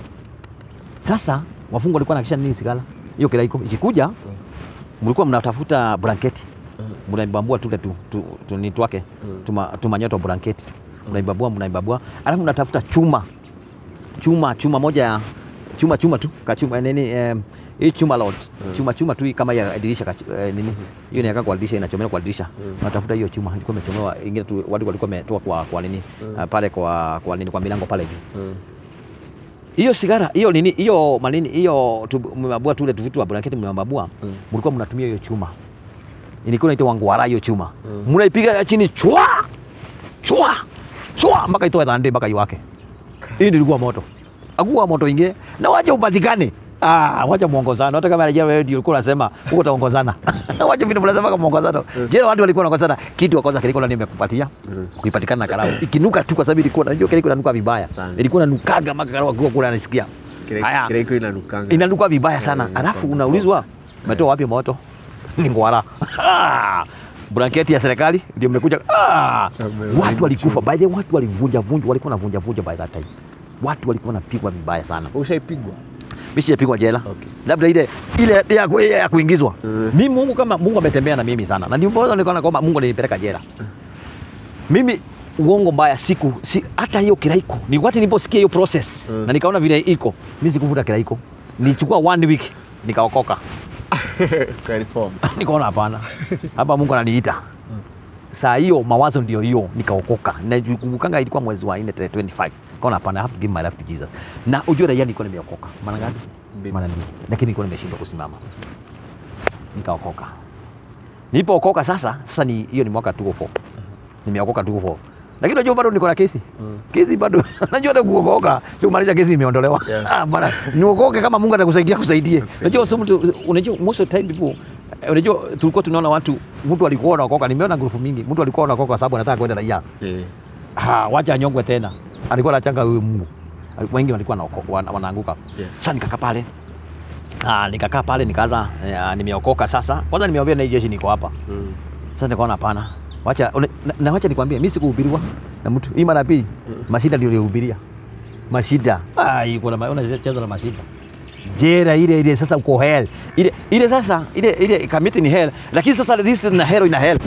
Sasa wafungwa walikuwa nakisha nini sigala hiyo kila iko ikikuja, mlikuwa mnatafuta blanketi mnaibambua tule tu, tu, tu, ni twake tuma, tumanyoto blanketi tu mnaibambua mnaibambua, alafu mnatafuta chuma chuma chuma moja ya chuma chuma tu kachuma nini eh, hii chuma lot chuma chuma tu hii kama ya dirisha kachu, eh, nini hiyo ni kwa dirisha inachomelewa kwa dirisha natafuta hiyo chuma ilikuwa imechomewa ingine tu watu walikuwa wametoa kwa kwa nini ah, pale kwa kwa nini kwa milango pale juu Mm. hiyo sigara hiyo nini hiyo manini hiyo tu- mmebabua tule tu vitu wa blanketi mmebabua mlikuwa mnatumia hiyo chuma ilikuwa inaitwa wangwara hiyo chuma mnaipiga chini chwa chwa chwa mpaka itoe dhande mpaka iwake hii ndio ilikuwa moto akuwa moto ingine na wacha upatikane Ah, wacha muongozana. Hata kama rejea wewe ndio ulikuwa unasema huko utaongozana. wacha vitu mnasema kama muongozano. Je, watu walikuwa wanaongozana kitu wa kwanza kilikuwa ndani nimekupatia. Ukipatikana na karau. Ikinuka tu kwa sababu ilikuwa najua kile kinanuka vibaya. Sana. Ilikuwa inanukaga mpaka karau akiwa kule anasikia. Kile- Haya. kile iko inanukanga. Inanuka vibaya sana. Eh, Alafu inakuwa unaulizwa umetoa wapi moto? Ni ngwara. Ah, Blanketi ya serikali ndio mmekuja. Ah, Ame- watu walikufa. By the way, watu walivunja vunja, walikuwa wanavunja vunja by that time. Watu walikuwa wanapigwa vibaya sana. Ushaipigwa? Mimi sijapigwa jela. Okay. Labda ile ile ya, ku- ya kuingizwa. Mm. Mimi Mungu kama Mungu ametembea na mimi sana. Na ndio mbona nikaona kwamba Mungu alinipeleka jela. Mimi uongo mbaya siku si, hata hiyo kiraiko. Ni wakati niliposikia hiyo process Mm. na nikaona vile iko. Mimi sikuvuta kiraiko. Nilichukua one week nikaokoka. Kwa reform. nikaona hapana. Hapa Mungu ananiita. Saa hiyo mawazo ndio hiyo nikaokoka. Nakumbukanga ilikuwa mwezi wa 4 tarehe 25. Nikaona hapana, I have to give my life to Jesus. Na ujue raia nilikuwa nimeokoka. Mara ngapi? Mbili. Mara mbili. Lakini nilikuwa nimeshindwa kusimama. Nikaokoka. Nilipookoka sasa, sasa ni hiyo ni mwaka 204. Nimeokoka 204. Lakini unajua bado niko na kesi. Kesi bado. Najua hata kuokoka, sio kumaanisha kesi imeondolewa. Yeah. Ah, bana, niokoke kama Mungu atakusaidia kusaidie. Unajua sio mtu unajua most of the time people eh, unajua tulikuwa tunaona watu mtu alikuwa anaokoka, nimeona grupu mingi, mtu alikuwa anaokoka kwa sababu anataka kwenda raia. Eh. Ah, wacha anyongwe tena. Alikuwa anachanga huyu Mungu. Wengi walikuwa wanaoko- wana- wanaanguka. Yes. Sasa nikakaa pale. Ah, nikakaa pale nikaanza eh, nimeokoka sasa. Kwanza nimeambia na hii jeshi niko hapa. Mm. Sasa nikaona hapana. Wacha una- na, na wacha nikwambie mimi sikuhubiriwa na mtu. Hii mara ya pili mashida ndio nilihubiria. Mashida. Ah, iko na ma- unacheza na mashida. Jera ile ile sasa uko hell. Ile ile sasa ile ile kamiti ni hell. Lakini sasa this is na hell ina hell.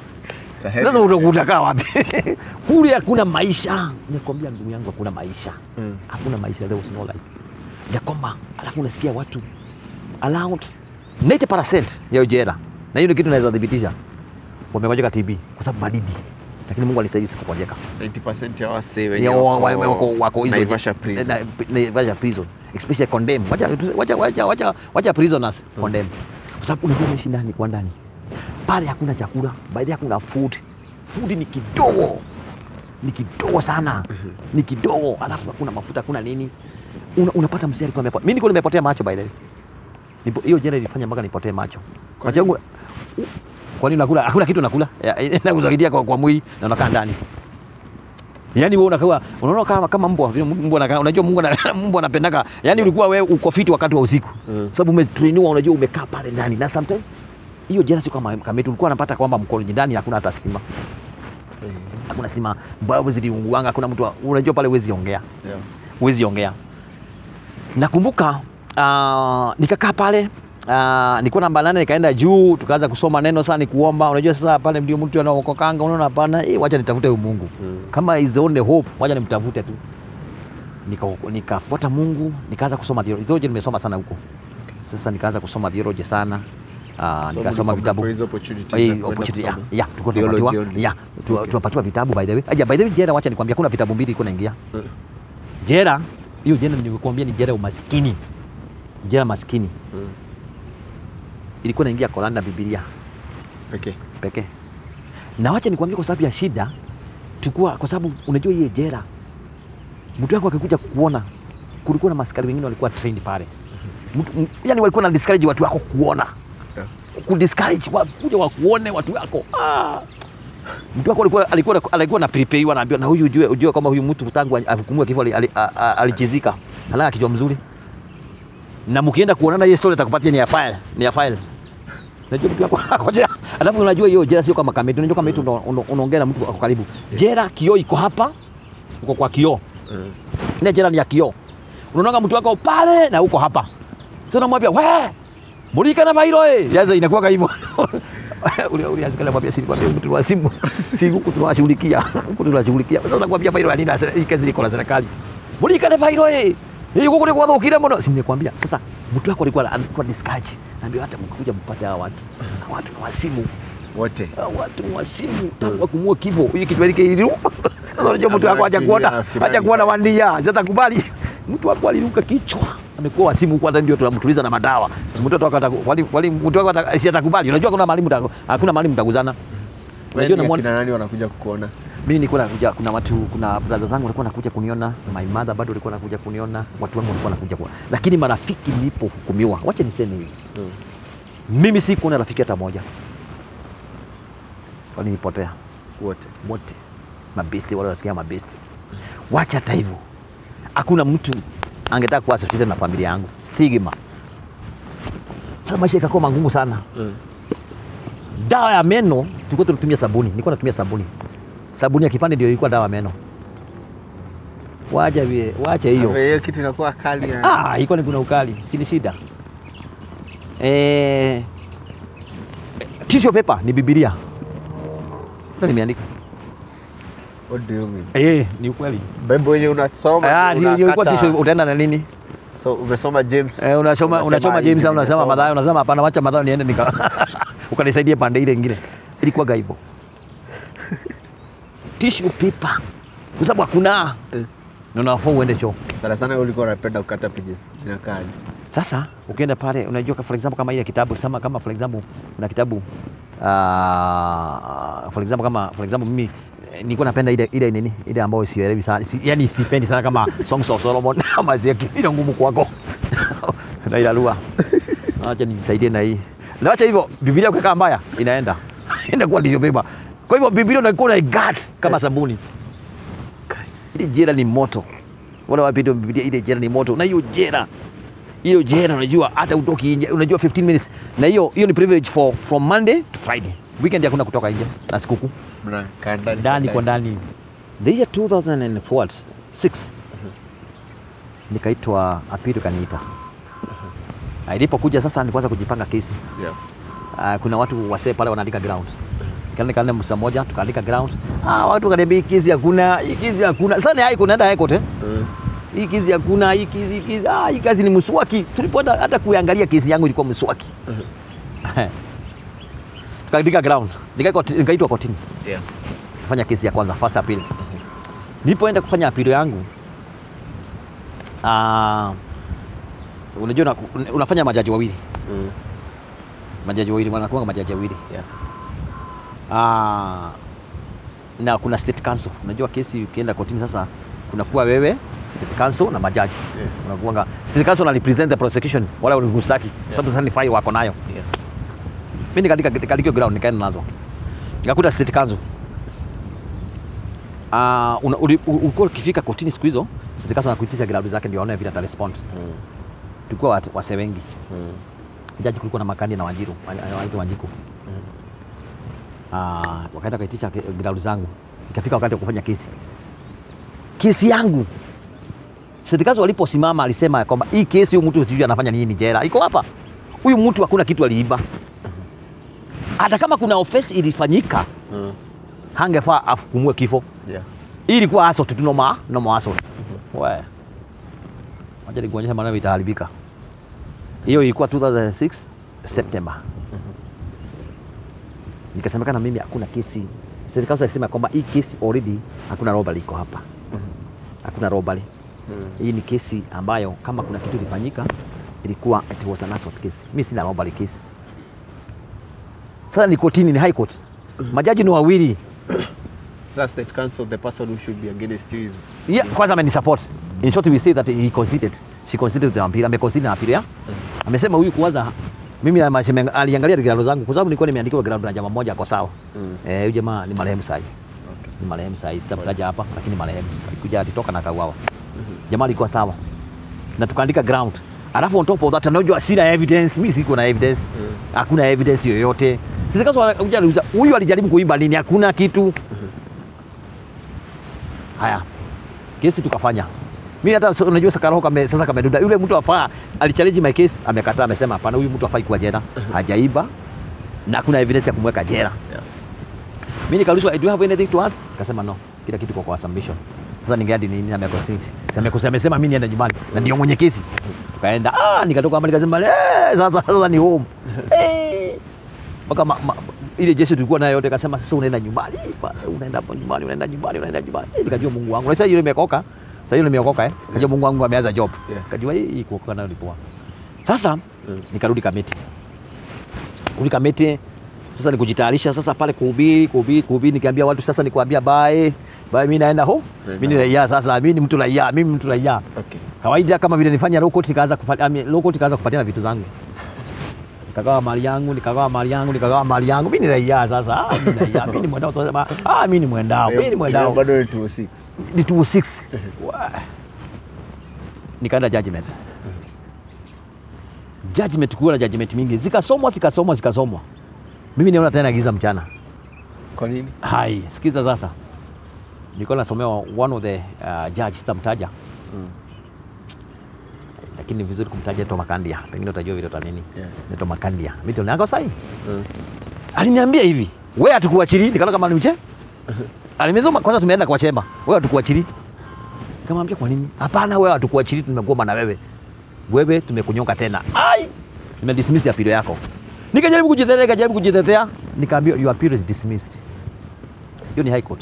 Sasa uta- utakaa wapi? Kule hakuna maisha. Nikwambia ndugu yangu hakuna maisha. Mm. Hakuna maisha, there was no life. Ya kwamba alafu unasikia watu around 90% ya hiyo jela. Na hiyo ni kitu naweza thibitisha. Wamegojeka TB kwa sababu baridi. Lakini Mungu alisaidia sikugojeka. 90% ya wase wenye Ya wa- wa- wako- wako wako hizo Naivasha prison. Na- Naivasha prison. Especially condemn. Wacha wacha wacha wacha wacha prisoners condemn. Kwa sababu unajua unaishi ndani kwa ndani. Pale hakuna chakula, baadhi hakuna food. Food ni kidogo. Ni kidogo sana. Ni kidogo. Alafu hakuna mafuta, hakuna nini. Una, unapata mzee alikuwa amepotea. Mimi nilikuwa nimepotea macho by the way. Nipo- Hiyo jela ilifanya mpaka nipotee macho. Macho yangu kwa nini nakula? Hakuna kitu nakula. Ya, Inakusaidia kwa, kwa mwili na unakaa ndani. Yaani wewe unakuwa unaona kama kama mbwa vile mbwa anakaa unajua Mungu ana- mbwa anapendaka. Yaani ulikuwa wewe uko fiti wakati wa usiku. Mm. Sababu umetrainiwa unajua umekaa pale ndani na sometimes hiyo jana sio kama kama yetu ulikuwa unapata kwamba mkono ndani hakuna hata stima. Hakuna stima. Mbao ziliunguanga hakuna mtu wa- unajua pale huwezi ongea. Yeah. Huwezi ongea. Nakumbuka uh, nikakaa pale Uh, nilikuwa namba nane nikaenda juu tukaanza kusoma neno sana ni kuomba unajua sasa pale ndio mtu anaokokanga unaona hapana eh wacha nitafute huyu Mungu Mm. kama is the only hope wacha nimtafute tu Nika- nikafuata Mungu nikaanza kusoma theology Theology nimesoma sana huko sasa nikaanza kusoma theology sana uh, So nikasoma mlikuwa vitabu mnapewa hizo opportunities Eh, za kwenda opportunity, ya, kusoma? ya, tulikuwa Theology tunapatiwa only. ya, tu- Okay. tunapatiwa vitabu by the way Aja, by the way jera wacha nikwambia kuna vitabu mbili iko naingia Mm. jera hiyo jera nimekuambia ni jera ya umaskini jera maskini Mm. ilikuwa naingia Korani na Biblia Okay. pekee. Na wacha nikwambie, kwa sababu ya shida tulikuwa, kwa sababu unajua hiye jera, mtu wako akikuja kuona, kulikuwa na maskari wengine walikuwa trained pale, mtu m- yani walikuwa na discourage watu wako kuona, Yeah. ku discourage wakuja wakuone watu wako ah. Mtu wako alikuwa alikuwa alikuwa na prepare anaambiwa na huyu ujue, ujue kama huyu mtu tangu ahukumiwe kifo ali- ali- a- a- alichizika, halana kichwa mzuri, na mkienda kuonana hiyo story atakupatia ni ya file, ni ya file Unajua mtu wako akojea. Alafu unajua hiyo jera sio kama kamera. Unajua kama mtu unaongea na mtu ako karibu. Jera kioo iko hapa. Uko kwa kioo. Mm. Ile jera ni ya kioo. Unaona mtu wako pale na uko hapa. Sasa unamwambia, "We! Mulika na mailo eh." Yaza inakuwa hivyo. Ule ule asikala mwambia si kwambia mtu wa simu. Si huku tunawashughulikia. Huku tunawashughulikia. Sasa unakwambia mailo ya nini? Hii kazi iko na serikali. Mulika na mailo eh. Hii huko ni kwa dhukira mbona? Si nimekwambia. Sasa mtu wako alikuwa alikuwa discourage. Naambia hata mkikuja mpate hawa watu. Hawa watu na wasimu. Wote. Hawa watu ni wasimu. Tangu kumua kifo. Hii kitu hiki iliru. Sasa unajua mtu wako haja kuona. Haja kuona wandia. Sasa kubali. Mtu wako aliruka kichwa. Amekuwa wasimu huko hata ndio tunamtuliza na madawa. Si mtoto wako ata- wali wali mtu wako ata- si atakubali. Unajua kuna mahali mta hakuna mahali mtaguzana. Unajua Wewe namwona kina nani wanakuja kukuona? mimi nilikuwa nakuja, kuna watu, kuna brother zangu walikuwa nakuja kuniona, my mother bado walikuwa nakuja kuniona, watu wangu walikuwa nakuja kuona, lakini marafiki nilipohukumiwa, wacha niseme hivi, Mm. mimi si kuona rafiki hata moja, walinipotea Wote. wote, mabesti wale wanasikia mabesti. Wacha hata hivyo, hakuna mtu angetaka kuwa associated na familia yangu, stigma. Sasa maisha ikakuwa magumu sana. Mm. Dawa ya meno tulikuwa tunatumia sabuni, nilikuwa natumia sabuni, sabuni ya kipande ndio ilikuwa dawa ya meno. Wacha vile, wacha hiyo. Hiyo hiyo kitu inakuwa kali ya. Ah, ilikuwa ni kuna ukali, si ni shida. Eh, tissue paper ni Biblia. Ndio nimeandika. What do you mean? Eh, ni ukweli. Bible yenye unasoma. Ah, ndio ndio ilikuwa unakata. tissue utaenda na nini? So umesoma James. Eh, unasoma Unasema unasoma hivi James au unasema nimesoma. Mathayo, unasema hapana, wacha Mathayo niende nika ukanisaidia pande ile nyingine. Ilikuwa hivyo. Tissue paper. Kwa sababu hakuna. Eh. Na unafaa uende choo. Sana sana ulikuwa unapenda kukata pages. Zinakaa. aje? Sasa ukienda pale unajua for example kama ile kitabu sama kama for example kuna kitabu uh, for example kama for example mimi eh, nilikuwa napenda ile ile nini ile ambayo sielewi sana si, yani sipendi sana kama Songs of Solomon ama zile ile ngumu kwako na ile lugha acha nijisaidie na hii na acha hivyo Biblia ukikaa mbaya inaenda inakuwa ndio beba kwa hivyo Biblia unaikuwa na gut kama sabuni ile jera ni moto wala wapi ndio Biblia ile jera ni moto na hiyo jera hiyo jera unajua hata utoki nje unajua 15 minutes na hiyo hiyo ni privilege for from Monday to Friday weekend hakuna kutoka nje na sikukuu Mnakaa ndani. ndani kwa ndani the year 2006 nikaitwa apili kaniita Ah, ilipokuja sasa nikuanza kujipanga kesi Yeah. uh, kuna watu wasee pale wanaandika ground kaenda kaenda msa moja tukaandika ground ah, watu kaniambia hii kesi hakuna hii kesi hakuna sasa ni haiko naenda haiko te Mm. hii kesi hakuna hii kesi hii kesi ah, hii kazi ni mswaki tulipoenda hata kuangalia kesi yangu ilikuwa mswaki tukaandika ground Nikaitwa- nikaitwa kotini Yeah. kufanya kesi ya kwanza first appeal. Nilipoenda kufanya appeal yangu uh, unajua una- unafanya majaji wawili Mm. majaji wawili wanakuwa majaji wawili Yeah. uh, na kuna state council. Unajua kesi ukienda kotini sasa kunakuwa wewe state council na majaji Yes. unakuanga state council na represent the prosecution wala walikustaki kwa sababu sasa ni file wako nayo Yeah. mimi nikaandika katika ground nikaenda nazo nikakuta state council uh, una- uli- u- ulikuwa ukifika kotini siku hizo serikali anakuitisha ground zake ndio aone vile atarespond. Mm. Tulikuwa wat- wasee wengi. Mm. Jaji kulikuwa na Makandi na Wanjiru, anaitwa Wanjiku. Ah, wakaenda kaitisha ground zangu. Ikafika wakati wa kufanya kesi. Kesi yangu serikali waliposimama alisema kwamba hii kesi huyu mtu sijui anafanya nini jela. Iko hapa. Huyu mtu hakuna kitu aliiba. Hata kama kuna offense ilifanyika, Mm. hangefaa afukumue kifo. Yeah. Hii ilikuwa assault tu normal, normal assault. Wewe. Wacha nikuonyesha maneno itaharibika. Hiyo ilikuwa 2006 September. Nikasemekana mimi hakuna kesi. Serikali ilisema kwamba hii kesi already hakuna robbery iko hapa. Hakuna robbery. Mm. Hii ni kesi ambayo kama kuna kitu ilifanyika ilikuwa it was an assault case. Mimi sina robbery case. Sasa ni kotini, ni high court. Majaji ni wawili. Sasa state council, the person who should be against you is Yeah, kwanza amenisupport. In short we say that he conceded. She conceded the appeal. Ameconcede na appeal ya. Amesema huyu kwanza mimi na mashime aliangalia grado zangu kwa sababu nilikuwa nimeandikiwa grado na jamaa mmoja ako sawa. Mm. Eh, huyu jamaa ni marehemu sasa. Okay. Ni marehemu sasa. Sitamtaja hapa lakini marehemu. Alikuja alitoka na kauawa. Jamaa alikuwa sawa. Na tukaandika ground. Alafu on top of that anajua sina evidence, mimi siko na evidence. Hakuna evidence yoyote. Sisi kaso aliuliza huyu alijaribu kuiba nini? Hakuna kitu. Haya, kesi tukafanya. Mimi hata so- unajua sasa karoho kame, sasa kameduda. Yule mtu afaa alichallenge my case, amekataa, amesema hapana, huyu mtu afai kuwa jela, hajaiba na kuna evidence ya kumweka jela. Yeah. Mimi nikaulizwa, do you have anything to add? Akasema no, kila kitu kwa kwa submission. Sasa ningeadi nini na mekosini? Sasa mekosini amesema mimi niende nyumbani na ndio mwenye kesi. Tukaenda, ah, nikatoka hapa nikasema, eh, sasa sasa ni home. Eh. Mpaka ma- ma- ile jeshi tulikuwa nayo yote kasema sasa unaenda nyumbani, ba- unaenda hapo nyumbani, unaenda nyumbani, unaenda nyumbani. Eh, Nikajua Mungu wangu. Na Sasa yule imekoka. Sasa yule imeokoka eh. Kajua Mungu wangu ameanza job. Yeah. Kajua hii kuokoka nayo ni poa. Sasa nikarudi Kamiti. Kurudi Kamiti sasa ni kujitayarisha sasa pale kuhubiri, kuhubiri, kuhubiri nikiambia watu sasa nikuambia bye. Bye mimi naenda ho. Mimi ni raia sasa, mimi ni mtu raia, mimi mtu raia. Okay. Kawaida kama vile nifanya low court nikaanza kupatia low court nikaanza kupatiana vitu zangu. Nikagawa mali yangu, nikagawa mali yangu, nikagawa mali yangu. Mimi ni raia sasa. Ah, mimi ni raia. Mimi ni mwendao tunasema, ah, mimi ni mwendao. Mimi ni mwendao. Bado ni 206. Ni 206. Wa- Nikaenda judgment. Judgment kuwa na judgment mingi. Zikasomwa, zikasomwa, zikasomwa. Mimi niona tena giza mchana. Kwa nini? Hai, sikiza sasa. Nilikuwa nasomewa one of the uh, judge sitamtaja. Mm. Lakini ni vizuri kumtaja Tom Makandia. Pengine utajua vile utanini. Yes. Ni Tom Makandia. Mimi ndio nako sahi. Mm. Aliniambia hivi, wewe hatukuachili, nikaona kama ni mche. Alimezoma kwanza tumeenda kwa chemba. Wewe hatukuachili. Nikamwambia kwa nini? Hapana, wewe hatukuachili, tumegoma na wewe. Wewe tumekunyonga tena. Ai! Nimedismiss appeal yako. Nikajaribu kujitetea, nikajaribu kujitetea, nikaambiwa your appeal is dismissed. Hiyo ni high court.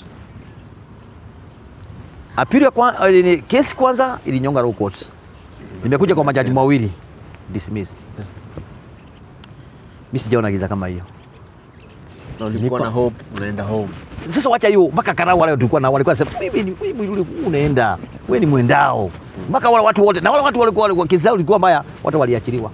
Appeal ya kwa, eh, ni- kesi kwanza ilinyonga low court. Nimekuja kwa majaji mawili dismissed. Mimi sijaona giza kama hiyo. Na ulikuwa na hope unaenda home. Sasa wacha hiyo mpaka karau wale tulikuwa na walikuwa sema mimi ni mimi yule unaenda wewe ni mwendao mpaka wale watu wote na wale watu walikuwa walikuwa kesi zao ilikuwa mbaya watu waliachiliwa.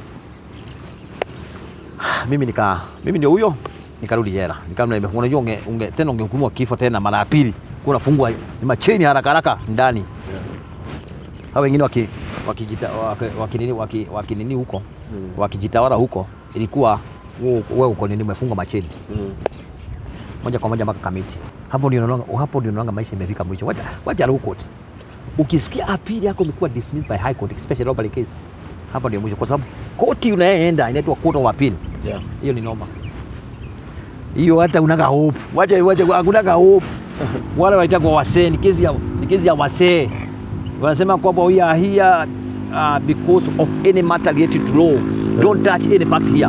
Mimi nika mimi ndio huyo nikarudi jela. Nikamna nime unajua unge, unge tena ungehukumiwa kifo tena mara ya pili. Kuna fungwa ni macheni haraka haraka ndani. Hao wengine waki wakijita waki, waki, nini, waki, waki nini huko wakijitawala huko ilikuwa wewe wewe uko nini umefungwa macheni Mm. moja kwa moja mpaka Kamiti. Hapo ndio unaona hapo ndio unaona maisha imefika mwisho. Wacha wacha low court. Ukisikia appeal yako imekuwa dismissed by high court especially robbery case. Hapo ndio mwisho kwa sababu koti unayeenda inaitwa court of appeal. Yeah. Hiyo ni noma. Hiyo hata unaga hope. Wacha wacha hakunaga hope. Wale wanaitwa wasee ni kesi ya ni kesi ya wasee. Wanasema kwamba we are here uh, because of any matter related to law. Don't touch any fact here.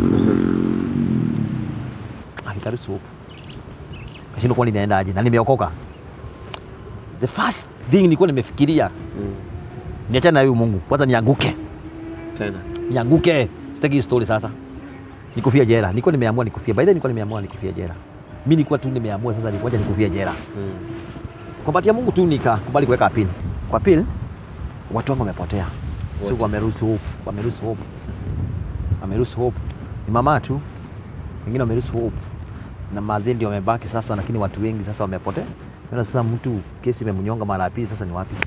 Alikaruhusu hope. Kashindo kwa ninaenda aje na nimeokoka. The first thing nilikuwa nimefikiria Mm. niachane na huyu Mungu. Kwanza nianguke. Tena. Nianguke. Sitaki hii story sasa. Nikufia jela. Nilikuwa nimeamua nikufia. By the way nilikuwa nimeamua nikufia jela. Mimi nilikuwa tu nimeamua sasa nikuacha nikufia jela. Mm. Kwa bahati ya Mungu tu nikakubali kuweka appeal. Kwa appeal watu wangu wamepotea. Sio Wote. wameruhusu hope, wameruhusu hope. Wameruhusu hope. Ni mama tu. Wengine wameruhusu hope. Na madhe ndio wamebaki sasa lakini watu wengi sasa wamepotea. Sasa sasa mtu kesi imemnyonga mara ya pili, sasa ni wapi?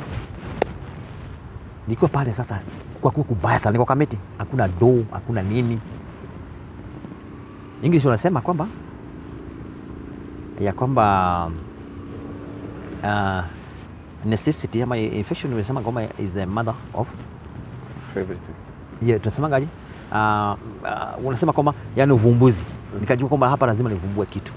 Nilikuwa pale sasa, kwa kuwa kubaya sana, niko Kamiti, hakuna do, hakuna nini. English wanasema kwamba ya kwamba uh, necessity ama infection imesema kwamba is the mother of For everything. yeah, tunasemangaje? Uh, uh, unasema kwamba yani uvumbuzi. Nikajua kwamba hapa lazima nivumbue kitu.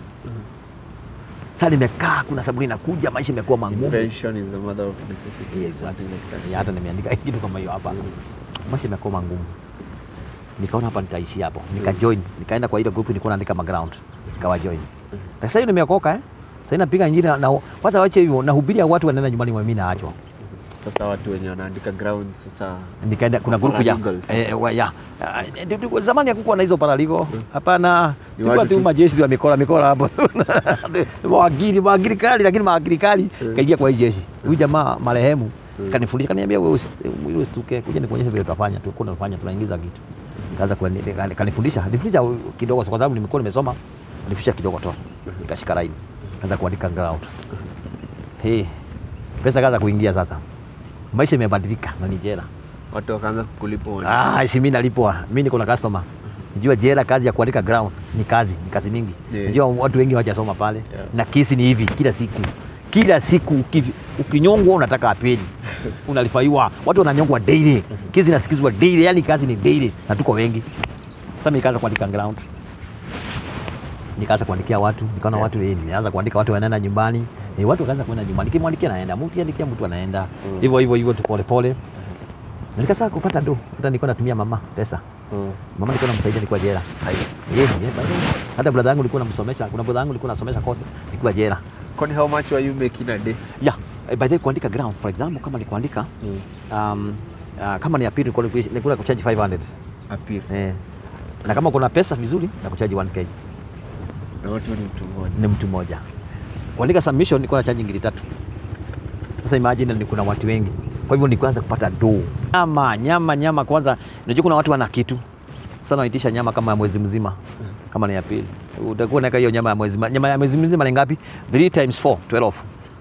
Sasa nimekaa, kuna sabuni inakuja, maisha imekuwa magumu. Invention is the mother of necessity. Yes, something like that. Yeah, hata nimeandika kitu kama hiyo hapa. Maisha imekuwa magumu. Nikaona hapa nitaishi hapo. Nikajoin, nikaenda kwa ile group nilikuwa naandika background. Nikawa join. Sasa hiyo nimeokoka eh. Sasa napiga injili na na- kwanza wache hivyo nahubiria watu wanaenda nyumbani mwa mimi naachwa. Sasa watu wenye wanaandika ground sasa nikaenda kuna grupu ya Paralegals. eh, wa- ya Ah, ndio- ndio- zamani hakukuwa na hizo paraligo hapana, Ni tulikuwa watu tu tu- majeshi tu ya mikora mikora hapo mawakili mawakili kali, lakini mawakili kali kaingia kwa hii jeshi. Huyu jamaa marehemu kanifundisha, kaniambia wewe usi- wewe usituke, kuja nikuonyeshe vile tutafanya, tulikuwa tunafanya tunaingiza kitu. Kaanza kuani- kani- kanifundisha, nifundisha kidogo kwa sababu nimekuwa nimesoma, nifundisha kidogo tu, nikashika line, kaanza kuandika ground. Hey, pesa kaanza kuingia sasa, maisha imebadilika na ni jela. watu wakaanza kukulipa Ah, si mimi nalipwa. Mimi niko na customer. Najua jela kazi ya kuandika ground ni kazi, ni kazi mingi. Yeah. Najua watu wengi hawajasoma pale. Yeah. Na kesi ni hivi kila siku. Kila siku ukivi- ukinyongwa unataka apeli. Unalifaiwa. Watu wananyongwa daily. Kesi inasikizwa daily, yani kazi ni daily na tuko wengi. Sasa mimi nikaanza kuandika ground. Nikaanza kuandikia watu, nikaona Yeah. watu eh, nimeanza kuandika watu wanaenda nyumbani. Eh, watu wakaanza kwenda nyumbani. Nikimwandikia naenda, mtu andikia mtu anaenda. Hivyo hivyo hivyo tu pole pole. Na nikasaka kupata do, hata nilikuwa natumia mama pesa. Mama nilikuwa namsaidia nilikuwa jela. Yeah, yeah, by the way. Hata brother yangu nilikuwa namsomesha, kuna brother yangu nilikuwa nasomesha kosa nilikuwa jela. Kwani how much were you making a day? Yeah, eh, by the way kuandika ground for example kama ni kuandika um, uh, kama ni appeal nilikuwa nilikuwa kucharge 500. Appeal. Eh. Na kama kuna pesa vizuri na kucharge 1k. Na watu ni mtu mmoja. Ni mtu mmoja. Kuandika submission nilikuwa na charge ngiri tatu. Sasa imagine ni kuna watu wengi. Kwa hivyo nikuanza kupata do. Nyama, nyama, nyama kwanza. Unajua kuna watu wana kitu. Sasa wanaitisha nyama kama ya mwezi mzima. Kama ni ya pili. Utakuwa naweka hiyo nyama ya mwezi mzima. Nyama ya mwezi mzima ni ngapi? 3 times 4, 12.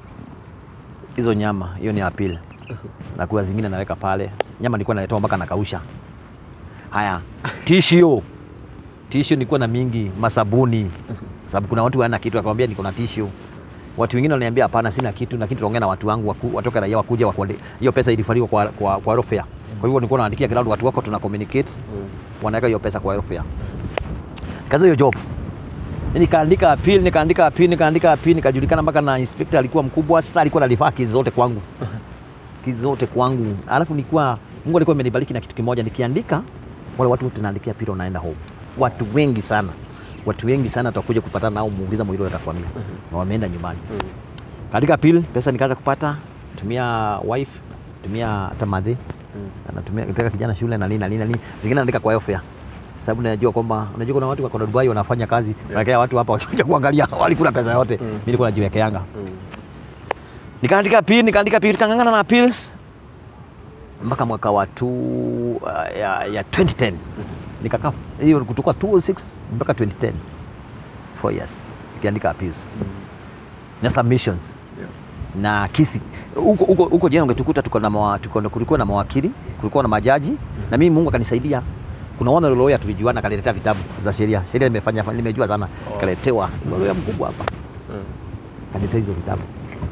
Hizo nyama, hiyo ni ya pili. Na kuna zingine naweka pale. Nyama nilikuwa naletoa mpaka nakausha. Haya, tissue. Tissue nilikuwa na mingi, masabuni. Sababu kuna watu wana kitu akamwambia niko na tissue. Watu wengine wananiambia hapana, sina kitu, lakini tunaongea na watu wangu waku, watoka raia wakuja wakuande. Hiyo pesa ilifaliwa kwa kwa, kwa aerofare. Kwa hivyo nilikuwa naandikia ground watu wako tuna communicate, wanaweka hiyo pesa kwa aerofare. Kazi hiyo job. Nikaandika appeal, nikaandika appeal, nikaandika appeal, nikajulikana mpaka na inspector alikuwa mkubwa. Sasa alikuwa analifaa kesi zote kwangu, kesi zote kwangu. Alafu nilikuwa Mungu alikuwa amenibariki na kitu kimoja, nikiandika wale watu wote naandikia pili wanaenda home. Watu wengi sana, watu wengi sana tutakuja kupatana nao, muuliza mwili atakwambia na wameenda nyumbani. Kaandika pili, pesa nikaanza kupata, tumia wife, tumia hata madhe anatumia kupeleka kijana shule na nini na nini na nini, zingine naandika kwa airfare sababu najua kwamba unajua kuna watu wako na Dubai wanafanya kazi yeah. watu hapa wakikuja kuangalia walikula pesa yote mm. mimi nilikuwa najiwekeanga nikaandika pili nikaandika pili nikang'ang'ana na pills mpaka mwaka wa tu, uh, ya, ya 2010 nikakaa hiyo kutoka 206 mpaka 2010 4 years nikiandika appeals na submissions Yeah. na kisi huko huko huko jana ungetukuta tuko na mawa, tuko, kulikuwa na mawakili kulikuwa na majaji na mimi Mungu akanisaidia kuna wana lawyer tulijuana akaniletea vitabu za sheria sheria nimefanya nimejua sana kaletewa lawyer mkubwa hapa Mm. kaniletea hizo vitabu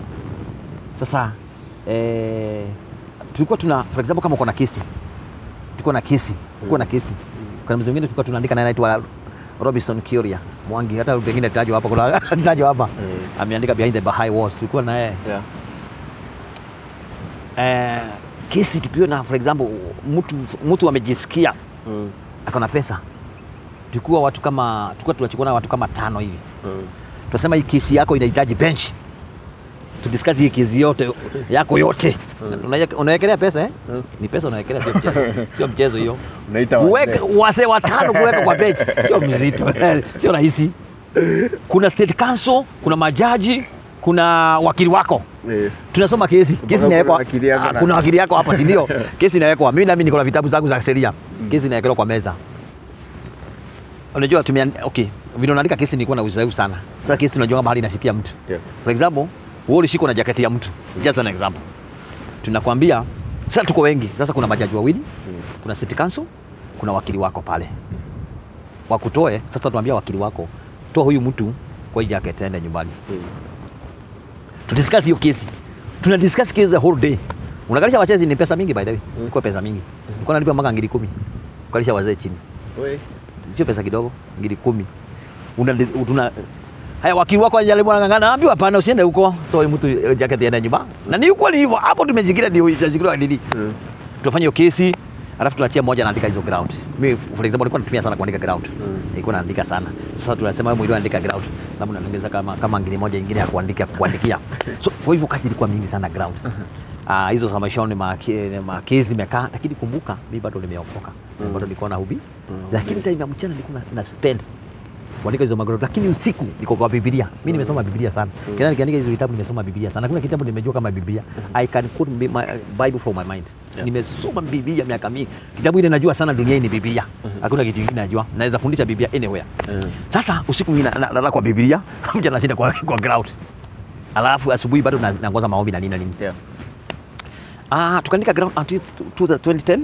sasa eh, tulikuwa tuna for example kama uko na kesi tulikuwa na kesi tulikuwa na kesi kuna mzee mwingine tulikuwa tunaandika naye anaitwa Robinson Kuria Mwangi hata pengine tajwa hapa kuna tajwa hapa Mm. ameandika behind the Baha'i walls tulikuwa na yeye Yeah. eh, kesi tukiwa na for example mtu mtu amejisikia Mm. akona pesa tulikuwa watu kama tulikuwa tunachukua na watu kama tano hivi Mm. tunasema hii kesi yako inahitaji bench tudiscuss hii kesi yote yako yote Unaweka- unawekelea pesa eh? ni pesa unawekelea sio mchezo sio mchezo hiyo Unaita Kuweka- wazee watano kuweka kwa bench sio mzito sio rahisi kuna state council kuna majaji kuna wakili wako Eh. tunasoma kesi kesi kuna inawekwa wakili yako Ah, na- kuna wakili yako hapa si ndio kesi inawekwa mimi nami niko na vitabu zangu za sheria kesi inawekelewa kwa meza unajua tumia okay vile unaandika kesi nilikuwa na uzoefu sana sasa kesi unajua mahali inashikia mtu Yeah. for example wewe ulishikwa na jaketi ya mtu just an example tunakwambia sasa tuko wengi sasa kuna majaji wawili kuna city council kuna wakili wako pale wakutoe sasa tuambia wakili wako toa huyu mtu kwa hii jacket aende nyumbani tudiscuss hiyo kesi tuna discuss kesi the whole day unakalisha wachezi ni pesa mingi by the way ilikuwa pesa mingi nilikuwa nalipa mpaka ngiri kumi kukalisha wazee chini sio pesa kidogo ngiri kumi una, tuna haya wakili wako anajaribu anang'ang'ana ambiwa hapana usiende huko toa huyu mtu eh, jacket aende nyumba na ni ukweli hivyo hapo tumejikiria ndio itajikiria nini Mm. tunafanya hiyo kesi alafu tunaachia mmoja anaandika hizo ground mimi for example nilikuwa natumia sana kuandika ground nilikuwa naandika sana sasa tunasema wewe mwili andika ground labda unaongeza kama kama ngine moja ingine ya kuandika kuandikia so kwa hivyo kazi ilikuwa mingi sana grounds Ah, hizo za maishoni make- makezi imekaa lakini kumbuka mimi bado nimeokoka bado nilikuwa na hubi lakini time ya mchana nilikuwa na, na spend kuandika hizo magorofa lakini usiku niko kwa Biblia. Mimi nimesoma Biblia sana. Kila nikiandika hizo vitabu nimesoma Biblia sana. Hakuna kitabu nimejua kama Biblia. I can quote my my Bible from my mind. Yeah. Nimesoma Biblia miaka mingi. Kitabu ile najua sana duniani ni Biblia. Hakuna kitu kingine najua. Naweza fundisha Biblia anywhere. Sasa usiku mimi na- na- nalala kwa Biblia, mchana nashinda kwa kwa ground. Alafu asubuhi bado na- nangoza maombi na nini na nini. Yeah. Ah, tukaandika ground until to the 2010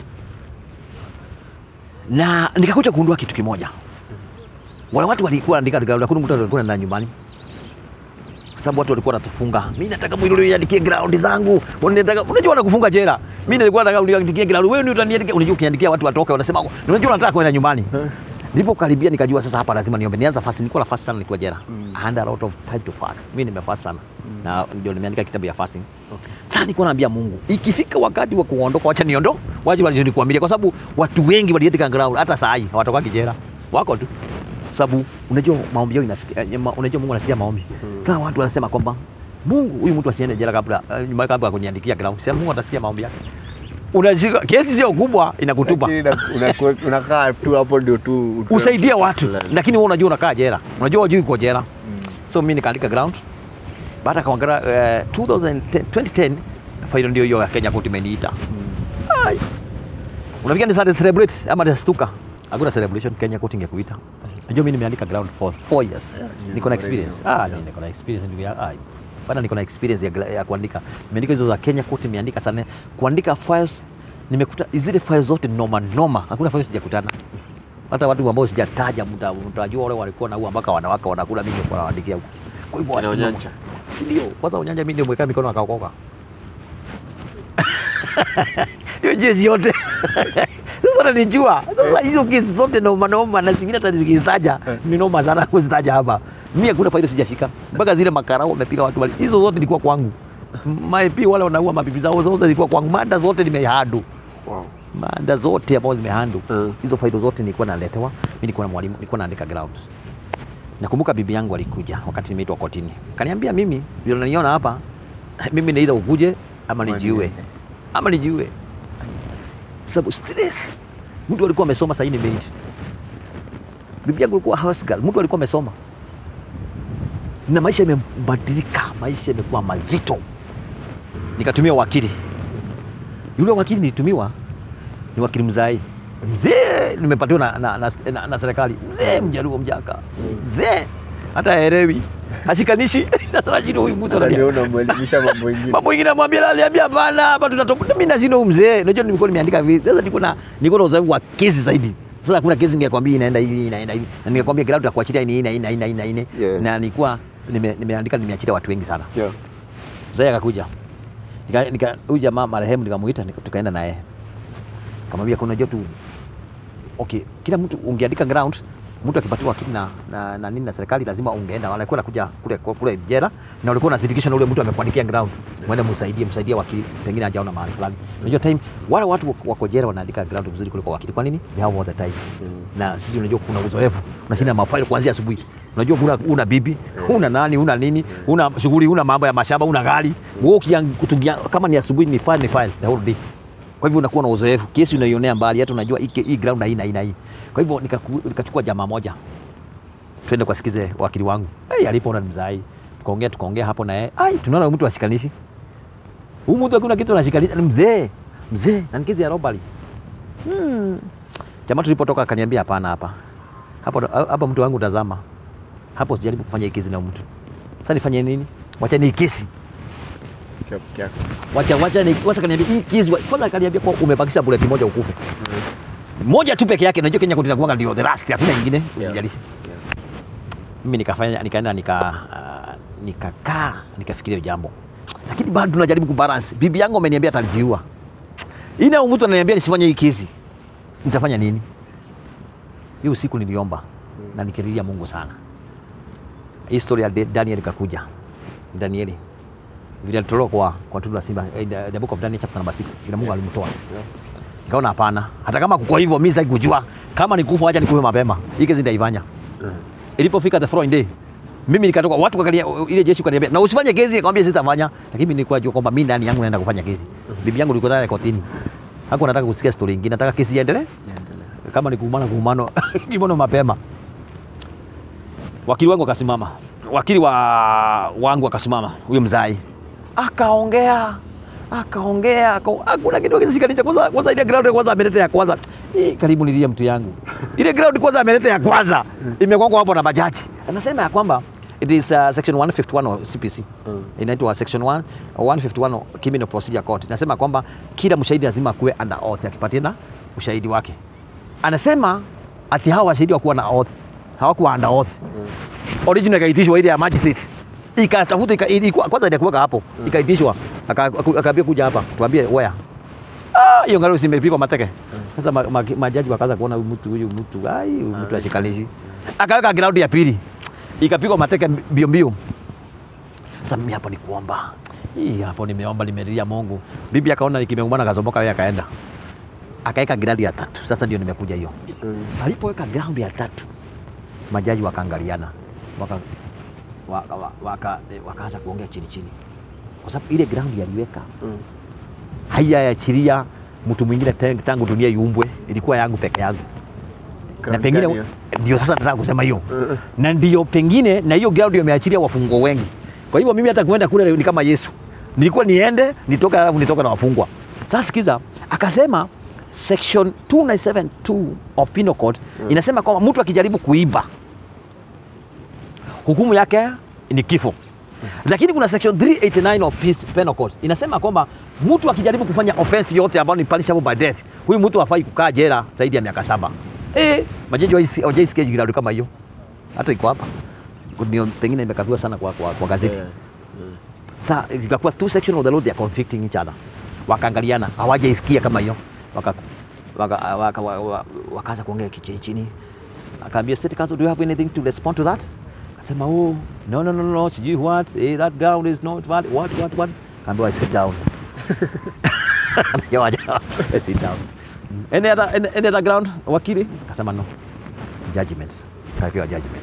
na nikakuja kugundua kitu kimoja. Wale watu walikuwa wanaandika ground, hakuna mtu alikuwa anaenda nyumbani kwa sababu watu walikuwa wanatufunga. Mimi nataka mwili uniandikie ground zangu, unataka unajua wanakufunga jela. Mimi nilikuwa nataka uniandikie ground, wewe ndio utaniandikia. Unajua ukiandikia watu watoke, wanasema unajua unataka kwenda nyumbani. Ndipo karibia nikajua sasa hapa lazima niombe. Nianza fast, nilikuwa na fast sana nikiwa jela. I had a lot of time to fast. Mimi nimefast sana. Na ndio nimeandika kitabu ya fasting. Sasa nilikuwa naambia Mungu, ikifika wakati wa kuondoka, wacha niondo, waje walichonikuambia kwa sababu watu wengi waliandika ground hata saa hii hawatoka jela. Wako tu sababu unajua maombi yao inasikia, eh, ma- unajua Mungu anasikia maombi. Sasa watu wanasema kwamba Mungu huyu mtu asiende jela kabla eh, nyuma kabla ya kuniandikia ground. Sasa Mungu atasikia maombi yake. Unashika kesi sio kubwa inakutupa. Lakini una- unakuwa- unakaa tu hapo ndio tu utoe Usaidia kitu watu. fulani. Lakini wewe unajua unakaa jela. Unajua hujui uko jela. So mimi nikaandika ground. Baada kaongera eh, 2010 2010 faida ndio hiyo ya Kenya Court imeniita. Ai. Unafikia ni Sunday celebrate ama nitastuka? Hakuna celebration Kenya Court ingekuita. Unajua mimi nimeandika ground for 4 years. Niko na experience. Ah, mimi niko na experience ndugu yangu. Ai. Bana niko na experience ya, gra- ya kuandika. Nimeandika hizo za Kenya Court nimeandika sana. Kuandika files nimekuta zile files zote noma noma. Hakuna files sijakutana. Hata watu ambao sijataja mta- mtajua wale walikuwa na huwa mpaka wanawake wanakula mimi kwa nawaandikia huko. Kwa hivyo Kina watu- Onyanja. Si ndio? Kwanza unyanja mimi ndio mweka mikono akaokoka. Hiyo jezi yote. Sasa nanijua. Sasa hizo kesi zote noma noma na zingine hata zikizitaja ni noma sana kuzitaja hapa. Mimi hakuna faida sijashika. Mpaka zile makarao wamepiga watu wale. Hizo zote zilikuwa kwangu. Maipi wale wanaua mabibi zao zote zilikuwa kwangu. Mada zote nimehadu. Wow. Mada zote ambazo zimehandle. Mm. Hizo faida zote nilikuwa naletewa. Mimi nilikuwa na mwalimu, nilikuwa naandika ground. Nakumbuka bibi yangu alikuja wakati nimeitwa kotini. Kaniambia mimi, vile unaniona hapa, mimi ni either ukuje ama Ama nijiue. niende. Ama nijiue. Sababu stress. Mtu alikuwa amesoma sasa ni maid. Bibi yangu alikuwa house girl, mtu alikuwa amesoma. Na maisha yamebadilika, maisha yamekuwa mazito. Nikatumia wakili. Yule wakili nilitumiwa ni wakili mzai mzee, nimepatiwa na, na, na, na, na serikali mzee, mjaluo mjaka mzee, hata haelewi hashikanishi. Sasa najua huyu mtu Sasa anania ndio unamwelimisha mambo mengine. mambo mengine namwambia, aliambia hapana, hapa tutatoka. Mimi nashinda huyu mzee, unajua nilikuwa nimeandika vipi. Sasa nilikuwa na nilikuwa na uzoefu wa kesi zaidi. Sasa kuna kesi ningekwambia inaenda hivi inaenda hivi, na ningekwambia kila mtu akuachilia ini ina ina ina ina ina Yeah. na nilikuwa nime- nimeandika nimeachilia watu wengi sana. Yeah. Mzee akakuja. Nika nika huyu jamaa marehemu nikamuita nika, tukaenda naye. Kamwambia kuna jotu okay, kila mtu ungeandika ground mtu akipatiwa wakili na, na, na nini na serikali lazima ungeenda, walikuwa nakuja kule kule jela na ulikuwa unashirikisha na ule mtu amekuandikia ground, mwende msaidie msaidie wakili, pengine hajaona mahali fulani. Unajua time wale watu wako- wako jela wanaandika ground vizuri kuliko wakili. Kwa nini? They have all the time. Na sisi unajua kuna uzoefu, unashinda mafaili kuanzia asubuhi. Unajua una, una bibi, una nani, una nini, una shughuli, una mambo ya mashamba, una gari. Wewe ukiang- kutugia kama ni asubuhi ni file ni file the whole day. Kwa hivyo unakuwa na uzoefu, kesi unaionea mbali, hata unajua hii hii ground haina haina hii. Kwa hivyo nikaku- nikachukua jamaa moja, twende kwasikize wakili wangu. Hey, alipoona ni mzai, tukaongea tukaongea hapo na yeye, ai, tunaona huyu mtu ashikanishi, huyu mtu hakuna kitu anashikanisha, ni mzee mzee, na ni kesi ya robbery. Hmm. Jamaa tulipotoka akaniambia hapana, hapa hapo hapo mtu wangu tazama hapo sijaribu kufanya hii kesi na mtu sasa nifanye nini wacha ni kesi Ukiwa peke yako. wacha wacha ni wacha kaniambia hii kesi wa- kwanza kaniambia kwa umebakisha bullet moja ukufe moja tu peke yake najua Kenya kuna kuanga ndio the last hakuna nyingine usijalishe Yeah. mimi nikafanya nikaenda nika uh, nikakaa nikafikiria hiyo jambo lakini bado tunajaribu kubalance bibi yangu ameniambia atanijiua ina mtu ananiambia nisifanye hii kesi nitafanya nini hiyo usiku niliomba na nikililia Mungu sana hii story ya Daniel ikakuja Danieli vile alitolewa kwa kwa tundu la simba eh, the, the book of Daniel chapter number 6 vile Mungu alimtoa nikaona hapana hata kama kwa hivyo mimi sitaki kujua kama nikufa acha nikufe mapema hii kesi nitaifanya ilipofika the following day mimi nikatoka watu wakalia ile jeshi kaniambia na usifanye kesi akamwambia sitafanya lakini mimi nilikuwa najua kwamba mimi ndani yangu naenda kufanya kesi bibi yangu ilikuwa tayari kotini hakuwa nataka kusikia story nyingine nataka kesi iendelee Niendelee. kama ni kuumana kuumano kimono mapema wakili wangu akasimama wakili wa wangu akasimama huyo mzai akaongea akaongea aka- hakuna kitu akishikanisha kwanza kwanza ile ground kwanza ameleta ya kwanza Hii, karibu nilie mtu yangu ile ground kwanza ameleta ya kwanza imekongwa hapo na bajaji anasema ya kwamba it is uh, section 151 of CPC Mm. inaitwa section 1 151 criminal procedure court inasema kwamba kila mshahidi lazima kuwe under oath akipatia na ushahidi wake anasema ati hawa washahidi wakuwa na oath hawakuwa under oath original ikaitishwa ile ya magistrate ikatafuta ika, ilikuwa kwanza ilikuwa hapo ikaitishwa aka- aka- akaambia kuja hapa tuambie where ah hiyo ngalo simepigwa mateke sasa ma, ma, majaji wakaanza kuona huyu mtu huyu mtu ai huyu mtu ashikanishi akaweka ground ya pili ikapigwa mateke mbio mbio sasa mimi hapo ni kuomba hii hapo nimeomba nimelia Mungu bibi akaona nikimeumana kazomoka yeye akaenda akaweka ground ya tatu sasa ndio nimekuja hiyo Mm. alipoweka ground ya tatu majaji wakaangaliana waka, waka, waka, waka, eh, wakaanza kuongea chini chini kwa sababu ile ground yaliweka Mm. haiyaachilia mtu mwingine tang- tangu dunia iumbwe ilikuwa yangu peke yangu na Ground pengine gani hiyo? ndio sasa nataka kusema hiyo Mm. na ndio pengine na hiyo ground imeachilia wafungwa wengi kwa hivyo mimi hata kuenda kule ni kama Yesu nilikuwa niende nitoka alafu nitoka na wafungwa sasa sikiza akasema section 2972 of penal code inasema kwamba mtu akijaribu kuiba hukumu yake ni kifo lakini kuna section 389 of Peace penal code inasema kwamba mtu akijaribu kufanya offense yote ambayo ni punishable by death huyu mtu hafai kukaa jela zaidi ya miaka saba eh majaji hawaisi- hawajaisikia ground kama hiyo hata iko hapa ndio pengine imekaviwa sana kwa, kwa, kwa gazeti Yeah. sa ikakuwa two section of the law they are conflicting each other wakaangaliana hawajaisikia kama hiyo waka waka, waka, waka, waka, wakaanza kuongea kichini chini akaambia state council do you have anything to respond to that akasema oh no no no no sijui what eh, that ground is not valid what what what kaambiwa sit down Jawa, jawa, sit down any other any, any other ground wakili akasema no judgment kakiwa judgment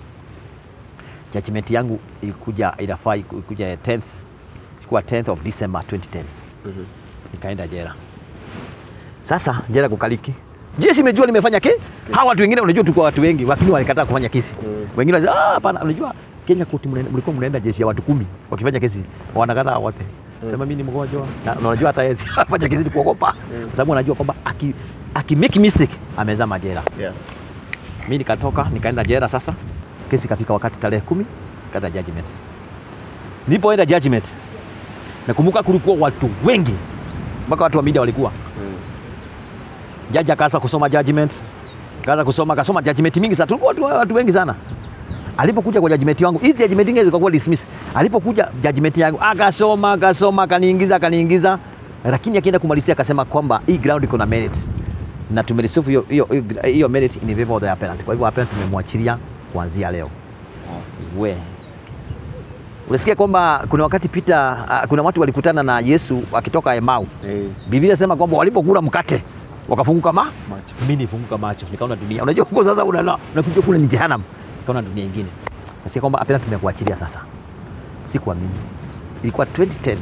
judgment yangu ilikuja inafaa iku- ikuja 10th ilikuwa 10th of December 2010 Mhm. nikaenda jela sasa jela kukaliki jeshi imejua nimefanya ke hawa watu wengine unajua tulikuwa watu wengi lakini walikataa kufanya kesi Mm. wengine wanasema ah hapana unajua Kenya koti mnaenda- mlikuwa mnaenda jeshi ya watu kumi wakifanya kesi wanakataa wote sema mimi ni mgonjwa na na unajua hata yeye si afanya kesi ni kuogopa kwa sababu anajua kwamba aki, aki make mistake amezama jela Yeah. mi nikatoka nikaenda jela sasa kesi ikafika wakati tarehe kumi kaenda judgment nilipoenda judgment nakumbuka kulikuwa watu wengi mpaka watu wa media walikuwa Mm. jaji akaanza kusoma judgment akaanza kusoma akasoma judgment mingi sana tulikuwa watu, watu wengi sana alipokuja kwa judgment yangu hizi judgment nyingine zikakuwa dismiss alipokuja judgment yangu akasoma akasoma akaniingiza akaniingiza lakini akienda kumalizia akasema kwamba hii ground iko na merit na tumereceive hiyo hiyo hiyo merit in favor of the appellant kwa hivyo appellant tumemwachilia kuanzia leo we unasikia kwamba kuna wakati Peter uh, kuna watu walikutana na Yesu akitoka Emau Eh, Biblia inasema kwamba walipokula mkate wakafunguka ma macho. mimi nifunguka macho nikaona dunia. Unajua huko sasa unala unakuja kule ni jehanamu, nikaona dunia nyingine. Nasikia kwamba apena tumekuachilia sasa. Sikuamini. Ilikuwa 2010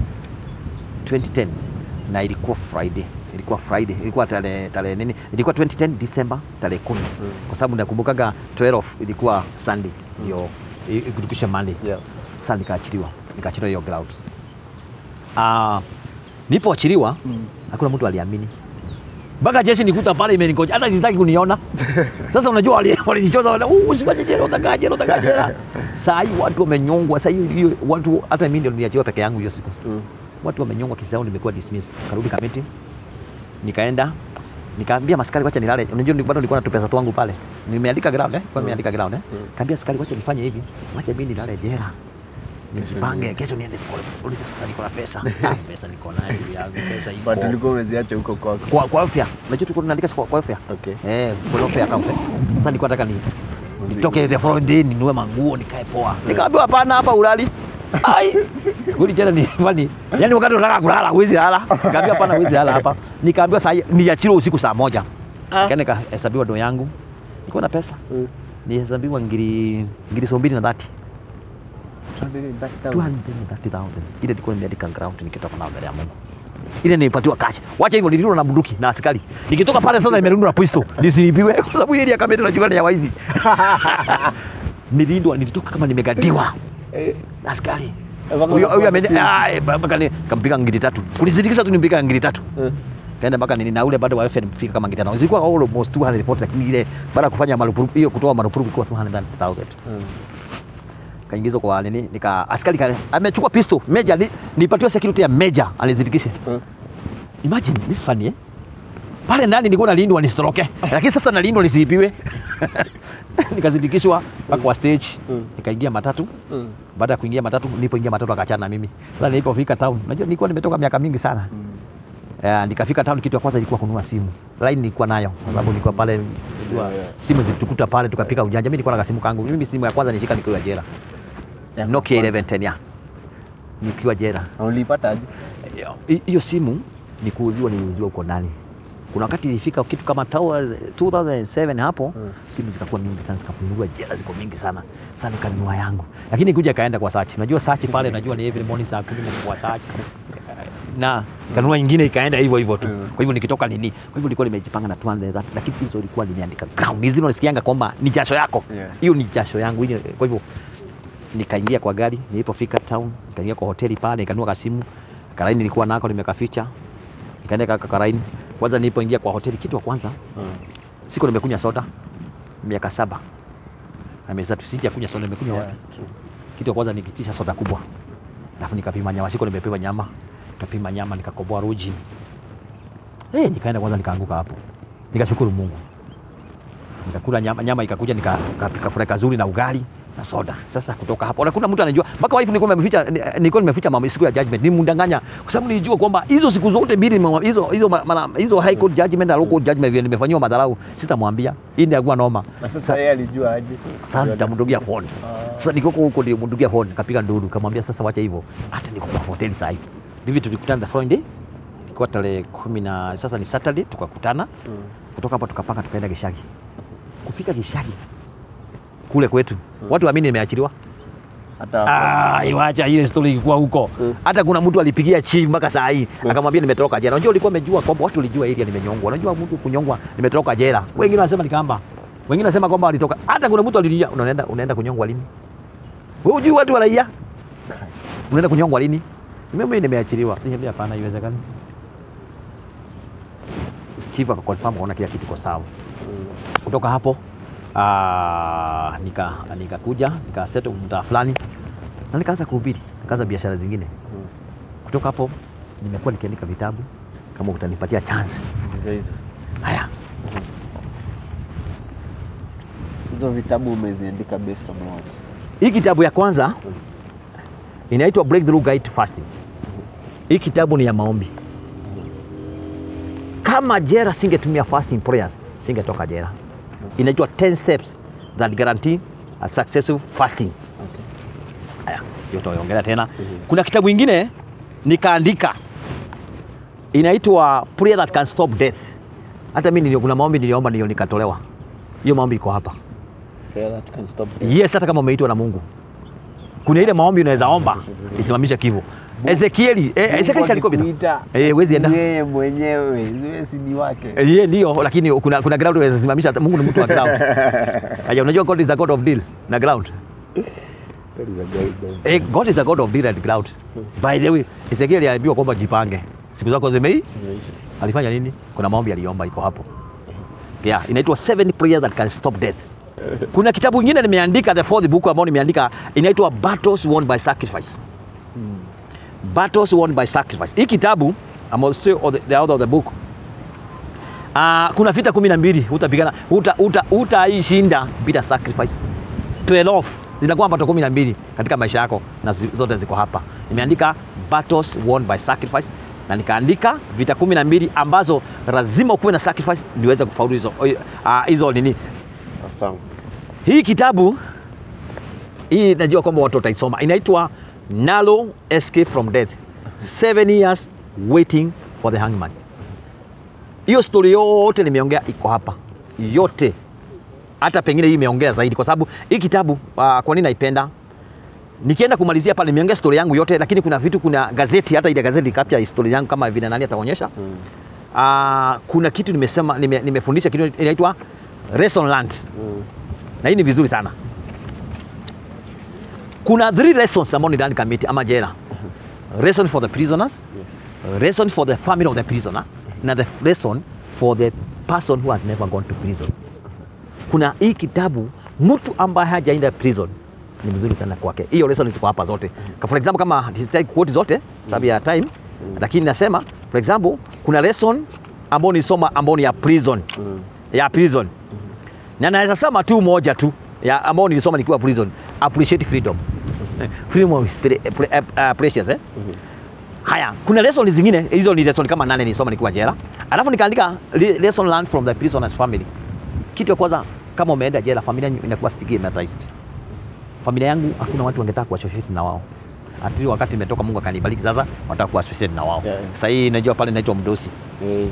2010 na ilikuwa Friday, ilikuwa Friday, ilikuwa tarehe tarehe nini? Ilikuwa 2010 December tarehe 10 kwa sababu nakumbukaga 12 ilikuwa Sunday ndio i- ikutukisha Monday Yeah. sasa nikaachiliwa nikaachiliwa hiyo ground uh, nilipoachiliwa hakuna mtu aliamini mpaka jeshi nikuta pale imenikoja, hata sitaki kuniona. Sasa unajua wali- walinichoza wale, "Uh, usifanye jela, utakaa jela, utakaa jela. Saa hii watu wamenyongwa, saa hii hiyo watu, hata mimi ndio niliachiwa peke yangu hiyo siku. Watu wamenyongwa, kesi yao nimekuwa dismiss. Karudi kamiti, nikaenda nikaambia maskari wacha nilale. Unajua ni- bado nilikuwa na tupesa twangu pale, nimeandika ground eh, kwa nimeandika ground eh. Kaambia askari wacha nifanye hivi, wacha mimi nilale jela nijipange, kesho niende pole pole. Sasa niko na pesa, Ah, pesa niko nayo ndugu yangu, pesa iko But ulikuwa umeziacha huko kwako. kwa kwa afya. Unajua tulikuwa tunaandika kwa kwa afya. Okay. Eh, kwa afya account. eh. Sasa nilikuwa nataka ni nitoke the following day ninunue manguo nikae poa. Nikaambiwa hapana, hapa ulali. Ai. Kuli jana ni fani. Yaani wakati unataka kulala huwezi lala. Nikaambiwa hapana huwezi lala hapa. Nikaambiwa saa hii niachiliwe usiku saa moja. Nikaenda nikahesabiwa do yangu. Nilikuwa na pesa. Mm. Nihesabiwa ngiri ngiri so mbili na dhati. 230,000. 230,000. Ile nilikuwa nimeandika ground nikitoka nao mbele ya Mungu. Ile nilipatiwa cash. Wacha hivyo nilirudi na bunduki na askari. Nikitoka pale sasa nimerudi na pistol. Nisilipiwe kwa sababu ile ya kamera najua ni ya waizi. Nilindwa nilitoka kama nimegadiwa. Eh, na Askari. Mpaka Huyo huyo unakuwa ameni security. ah mpaka ni kampiga ngiri tatu. Kulizidikisha tu nimpiga ngiri tatu. eh. Kaenda mpaka nini na ule bado wa FN mpika kama ngiri tano. Zilikuwa almost 240 lakini ile baada ya kufanya marupurupu hiyo kutoa marupurupu ilikuwa 200,000 Mm. kaingizwa kwa nini nika askari ka, amechukua pistol meja ni, nipatiwa security ya meja alizidikishe Mm. imagine this funny eh pale ndani nilikuwa nalindwa nisitoroke lakini sasa nalindwa nisiibiwe nikazidikishwa mpaka kwa stage Mm. nikaingia matatu Mm. baada ya kuingia matatu nilipoingia matatu akaachana na mimi sasa nilipofika town unajua nilikuwa nimetoka miaka mingi sana Uh, nikafika town kitu ya kwanza ilikuwa kununua simu line nilikuwa nayo kwa sababu nilikuwa pale nilikuwa- Yeah, yeah. simu zilitukuta pale tukapika ujanja mimi nilikuwa na kasimu kangu mimi simu ya kwanza nilishika nikiwa jela Ya Nokia kwanza. 1110 ya nikiwa jela. Na ulipata aje? Hi- Hiyo simu ni kuuziwa, niliuziwa huko ndani. Kuna wakati ilifika kitu kama tawa 2007 hapo Mm. simu zikakuwa mingi sana, zikafunguliwa jela, ziko mingi sana. Sasa nikanunua yangu, lakini kuja kaenda kwa search. Najua search pale, najua ni every morning saa 10 kwa search na kanunua nyingine ikaenda hivyo hivyo tu. Mm. Kwa hivyo nikitoka nini, kwa hivyo nilikuwa nimejipanga na 200 lakini hizo ilikuwa nimeandika ground. Hizi unasikianga kwamba ni jasho yako, Yes. hiyo ni jasho yangu. Hiyo- Kwa hivyo nikaingia kwa gari, nilipofika town nikaingia kwa hoteli pale, nikanunua kasimu karaini nilikuwa nako nimekaficha, nikaenda kaka karaini. Kwanza nilipoingia kwa hoteli, kitu wa kwanza Mm. siku nimekunywa soda miaka saba na miezi tatu sija kunywa soda, nimekunywa Yeah, wapi? true. Kitu ya kwanza nikitisha soda kubwa, alafu nikapima nyama, siku nimepima nyama, nikapima nyama, nikakoboa ruji eh, nikaenda kwanza, nikaanguka hapo, nikashukuru Mungu, nikakula nyama, nyama ikakuja, nika- nikapika fry kazuri na ugali na soda. Sasa kutoka hapo, na kuna mtu anajua mpaka wife nilikuwa nimeficha, nilikuwa nimeficha mama siku ya judgment, nimdanganya kwa sababu nilijua kwamba hizo siku zote mbili nime- hizo hizo ma- mara- hizo high court judgment na low court judgment vile nimefanyiwa madharau, sitamwambia hii ndio akuwa noma. Na sasa yeye alijua aje? Sasa nitamdugia phone. Sasa niko huko ndio mdugia phone, kapiga nduru, kamwambia sasa wacha hivyo. Hata niko kwa hoteli sasa hivi. Hivi tulikutana the following day. Ilikuwa tarehe kumi na sasa ni Saturday tukakutana. Mm. Kutoka hapo tukapanga tukaenda Gishagi. Kufika Gishagi kule kwetu. Watu waamini nimeachiliwa. Hata Ah, iwacha ile story ilikuwa huko. Mm. Hata kuna mtu alipigia chief mpaka saa hii akamwambia nimetoroka jela. Unajua ulikuwa umejua kwamba watu walijua area nimenyongwa. Unajua mtu kunyongwa nimetoroka jela. Wengine wanasema ni kamba. Wengine wanasema kwamba walitoka. Hata kuna mtu alilia unaenda unaenda kunyongwa lini? Wewe hujui watu wanaia? Unaenda kunyongwa lini? Mimi nimeachiliwa. Niambia hapana haiwezekani. Chief akakonfirm kuona kila kitu kiko sawa Mm. kutoka hapo ah, nika nikakuja nikaseto mtaa fulani na nikaanza kuhubiri, nikaanza biashara zingine. Mm. Kutoka hapo nimekuwa nikiandika vitabu, kama utanipatia chance. Hizo hizo. Haya, Hizo vitabu umeziandika based on what? hii kitabu ya kwanza inaitwa Breakthrough Guide to Fasting. Hii kitabu ni ya maombi. Kama jera singetumia fasting prayers, singetoka jera. Inaitwa 10 steps that guarantee a successful fasting. Okay. Haya, hiyo tutaongelea tena. Kuna kitabu ingine nikaandika inaitwa Prayer that can stop death. Hata mimi nilio- kuna maombi niliomba ndio nikatolewa. Hiyo maombi iko hapa. Prayer that can stop death. Yes, hata kama umeitwa na Mungu. Kuna ile maombi unaweza omba isimamishe kifo. Ezekieli, eh, Ezekieli si alikuwa Kuita, Eh, huwezi enda. Yeye mwenyewe, ziwe si ni wake. Eh, Yeye ndio, lakini kuna kuna ground unaweza simamisha. Mungu ni mtu wa ground. Haya, unajua God is a God of deal na ground. That is a guide dog. Eh, God is a God of deal and ground. By the way, Ezekieli aliambiwa kwamba jipange. Siku zako zimei Imeisha. alifanya nini? Kuna maombi aliomba, iko hapo yeah, inaitwa seven prayers that can stop death. Kuna kitabu kingine nimeandika, the fourth book ambao nimeandika inaitwa Battles Won by Sacrifice. Battles Won by Sacrifice. Hii kitabu I'm still of the, the author of the book. Uh, kuna vita kumi na mbili utapigana uta, uta, utaishinda bila sacrifice 12 zinakuwa bato kumi na mbili katika maisha yako na zi- zote ziko hapa nimeandika battles won by sacrifice na nikaandika vita kumi na mbili ambazo lazima ukuwe na sacrifice niweze kufaulu hizo uh, hizo nini Awesome. hii kitabu hii najua kwamba watu wataisoma inaitwa Narrow Escape from Death Seven Years Waiting for the Hangman. Hiyo stori yote nimeongea iko hapa yote, hata pengine hii imeongea zaidi, kwa sababu hii kitabu uh, kwa nini naipenda nikienda kumalizia pale nimeongea stori yangu yote, lakini kuna vitu, kuna gazeti, hata ile gazeti capture story yangu kama vile nani ataonyesha mm. uh, kuna kitu nimesema, nime, nimefundisha kitu inaitwa lesson learned Mm. na hii ni vizuri sana. Kuna three lessons ambao ndani kamiti ama jela. Lesson for the prisoners, Yes. lesson for the family of the prisoner, na the lesson for the person who has never gone to prison. Kuna hii kitabu mtu ambaye hajaenda prison ni mzuri sana kwake. Hiyo lesson ziko hapa zote. Ka- For example kama sitaki quote zote sababu ya time, lakini nasema for example kuna lesson ambao nisoma ambao ni ya prison. Ya prison na naweza sema tu moja tu ya ambao nilisoma nikiwa prison appreciate freedom freedom is pre, pre, uh, precious eh? haya kuna lesson zingine hizo ni lesson kama nane nilisoma nikiwa jela alafu nikaandika le- lesson learned from the prisoners family kitu ya kwanza kama umeenda jela familia inakuwa stigmatized familia yangu hakuna watu wangetaka kuassociate na wao ati wakati imetoka Mungu akanibariki sasa wataka kuassociate na wao Yeah. sasa hii najua pale naitwa mdosi Eh,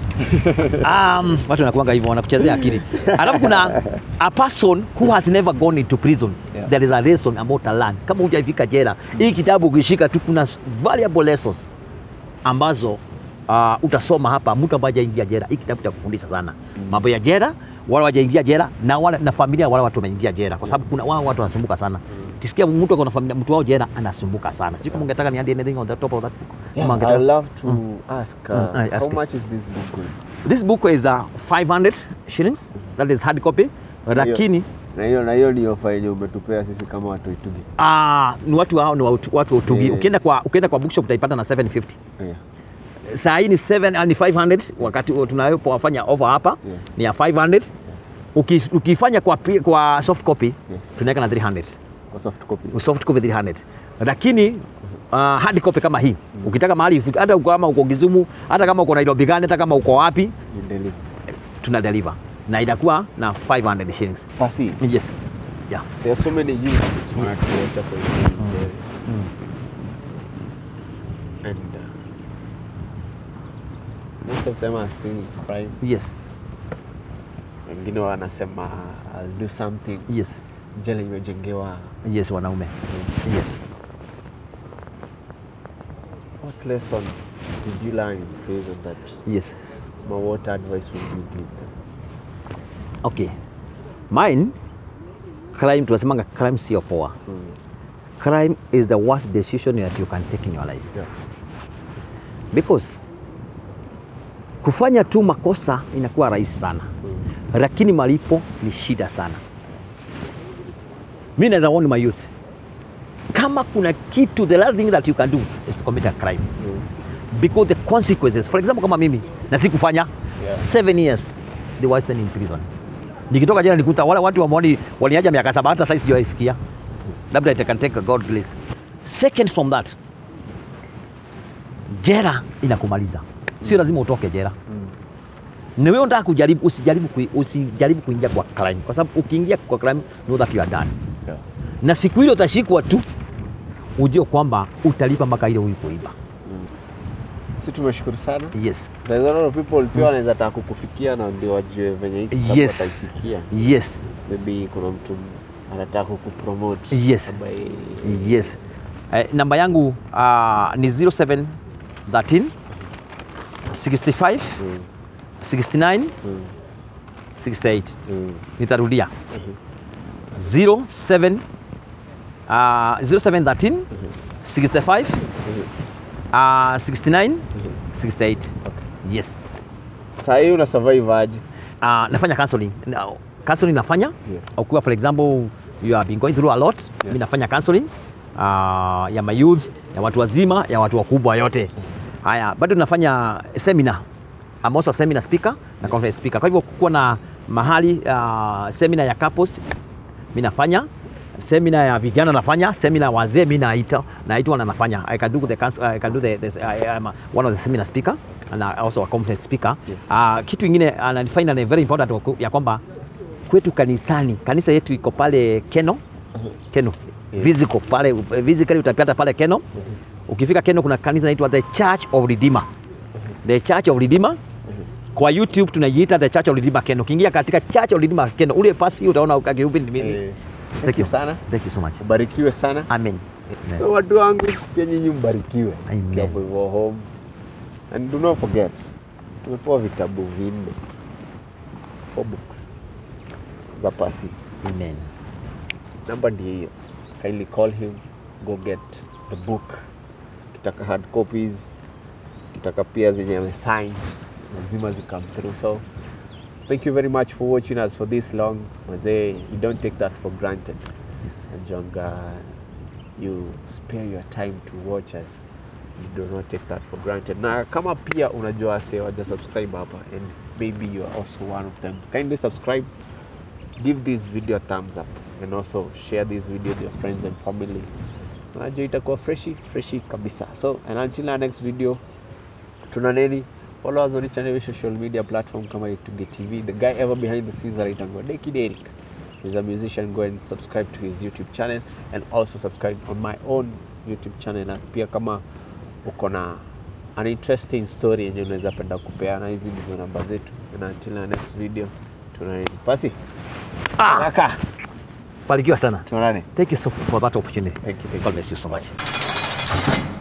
um, watu wanakuanga hivyo wanakuchezea akili alafu kuna a person who has never gone into prison Yeah. there is a lesson about to learn kama hujafika jela hii kitabu ukishika tu kuna valuable lessons ambazo uh, utasoma hapa mtu ambaye hajaingia jela hii kitabu kitakufundisha sana mambo ya jela wale wajaingia jela na wale na familia wale watu wameingia jela kwa sababu kuna wao watu wanasumbuka sana ukisikia mtu ako na familia mtu wao jela anasumbuka sana siku mungetaka niandie anything on the top of that book yeah, Ama I'd ungetaka- love to ask, uh, Mm, I ask how it. much is this book going? This book is uh, 500 shillings. That is hard copy. Lakini na hiyo na hiyo ni ofa yenye umetupea sisi kama watu itugi. ah, ni watu hao ni watu, watu wa utungi. Yeah. Ukienda kwa ukienda kwa bookshop utaipata na 750. Yeah. Saa hii ni 7 ah, ni 500 wakati tunayopofanya offer hapa Yeah. ni ya 500. Uki, ukifanya kwa pi- kwa soft copy Yes. tunaweka na 300. Kwa soft copy. Soft copy 300. Lakini uh, hard copy kama hii ukitaka mahali ufike, hata uko kama uko Kisumu, hata kama uko Nairobi gani, hata kama uko wapi, You deliver. tuna deliver na inakuwa na 500 shillings. Pasi. Yes. Yeah. There are so many youths wanatuacha kwa hii jail. And uh, most of them are still in crime. Yes. Wengine wanasema I'll do something. Yes. Jela imejengewa. Yes, wanaume. Yes. What lesson did you learn in prison that Yes. or what advice would you give them? Okay. Mine crime tunasemanga crime sio poa. Crime is the worst decision that you can take in your life. Yeah. Because kufanya tu makosa inakuwa rahisi sana. Lakini malipo ni shida sana. Mimi naweza warn my youth. Kama kuna kitu the last thing that you can do is to commit a crime. because the consequences for example kama mimi na sikufanya Yeah. seven years they were staying in prison nikitoka jela nikuta wale watu wamoni waliaja miaka saba hata sasa sijawaifikia labda it can take a god grace second from that jela inakumaliza sio lazima utoke jela na wewe unataka kujaribu usijaribu kui, usijaribu kuingia kwa crime kwa sababu ukiingia kwa crime know that you are done Yeah. na siku ile utashikwa tu ujue kwamba utalipa mpaka ile ulikoiba Si tumeshukuru sana. yes There's a lot of people pia wanaweza taka kukufikia na ndio wajue venye hii kitabu yes wataifikia. yes Maybe kuna mtu anataka kukupromote. Yes. ambaye yes eh, namba yangu uh, ni 07 13 65 Mm, 69 mm, 68 mm. nitarudia 07 uh, 07 13 65 uh, 69 68 yes Saa hii una survive aje? uh, nafanya counseling Na- counseling nafanya Yeah. ukiwa for example you have been going through a lot Yes. mi nafanya counseling uh, ya mayouth ya watu wazima ya watu wakubwa yote haya bado nafanya seminar I'm also a seminar speaker na conference speaker kwa hivyo kuwa na mahali uh, seminar ya couples mi nafanya seminar ya vijana nafanya seminar wazee mi naita naitwa na nafanya I can do the counsel- I can do the, the I am one of the seminar speaker and also a conference speaker Yes. uh, kitu ingine ananifanya ni very important waku- ya kwamba kwetu kanisani kanisa yetu iko pale Keno Keno Yes. physical pale physically utapata pale Keno ukifika Keno kuna kanisa inaitwa the Church of Redeemer the Church of Redeemer kwa YouTube tunaiita the Church of Redeemer Keno. Ukiingia katika Church of Redeemer Keno, ule pasi utaona akihubiri ni mimi. Eh, Thank you sana. Thank you so much. Ubarikiwe sana. Amen. So watu wangu pia nyinyi mbarikiwe. Amen. Mkiwa hapo hivyo home. And do not forget tumepewa vitabu vinne. Four books za pasi. Amen. Namba ndiyo hiyo. Kindly call him, go get the book. Kitaka hard copies, kitaka pia zenye amesign, lazima zikam through. So thank you very much for watching us for this long. Mazee, we don't take that for granted. Yes. And Jonga, you spare your time to watch us. You do not take that for granted. Na kama pia unajua wase waja subscribe hapa and maybe you are also one of them. Kindly subscribe, give this video a thumbs up and also share this video with your friends and family. Unajua itakuwa freshi freshi kabisa. So and until our next video, tuna neni follow us on each and every social media platform kama Itunge TV. The guy ever behind the scenes anaitangwa Deki Derek. He's a musician. Go and subscribe to his YouTube channel and also subscribe on my own YouTube channel. Na pia kama uko na an interesting story yenye unaweza penda kupeana, hizi ndizo namba zetu. And until our next video, tunaneni pasi Ah, kaka, barikiwa sana. tuonane. Thank you so for that opportunity. Thank you, thank God you. bless you so much.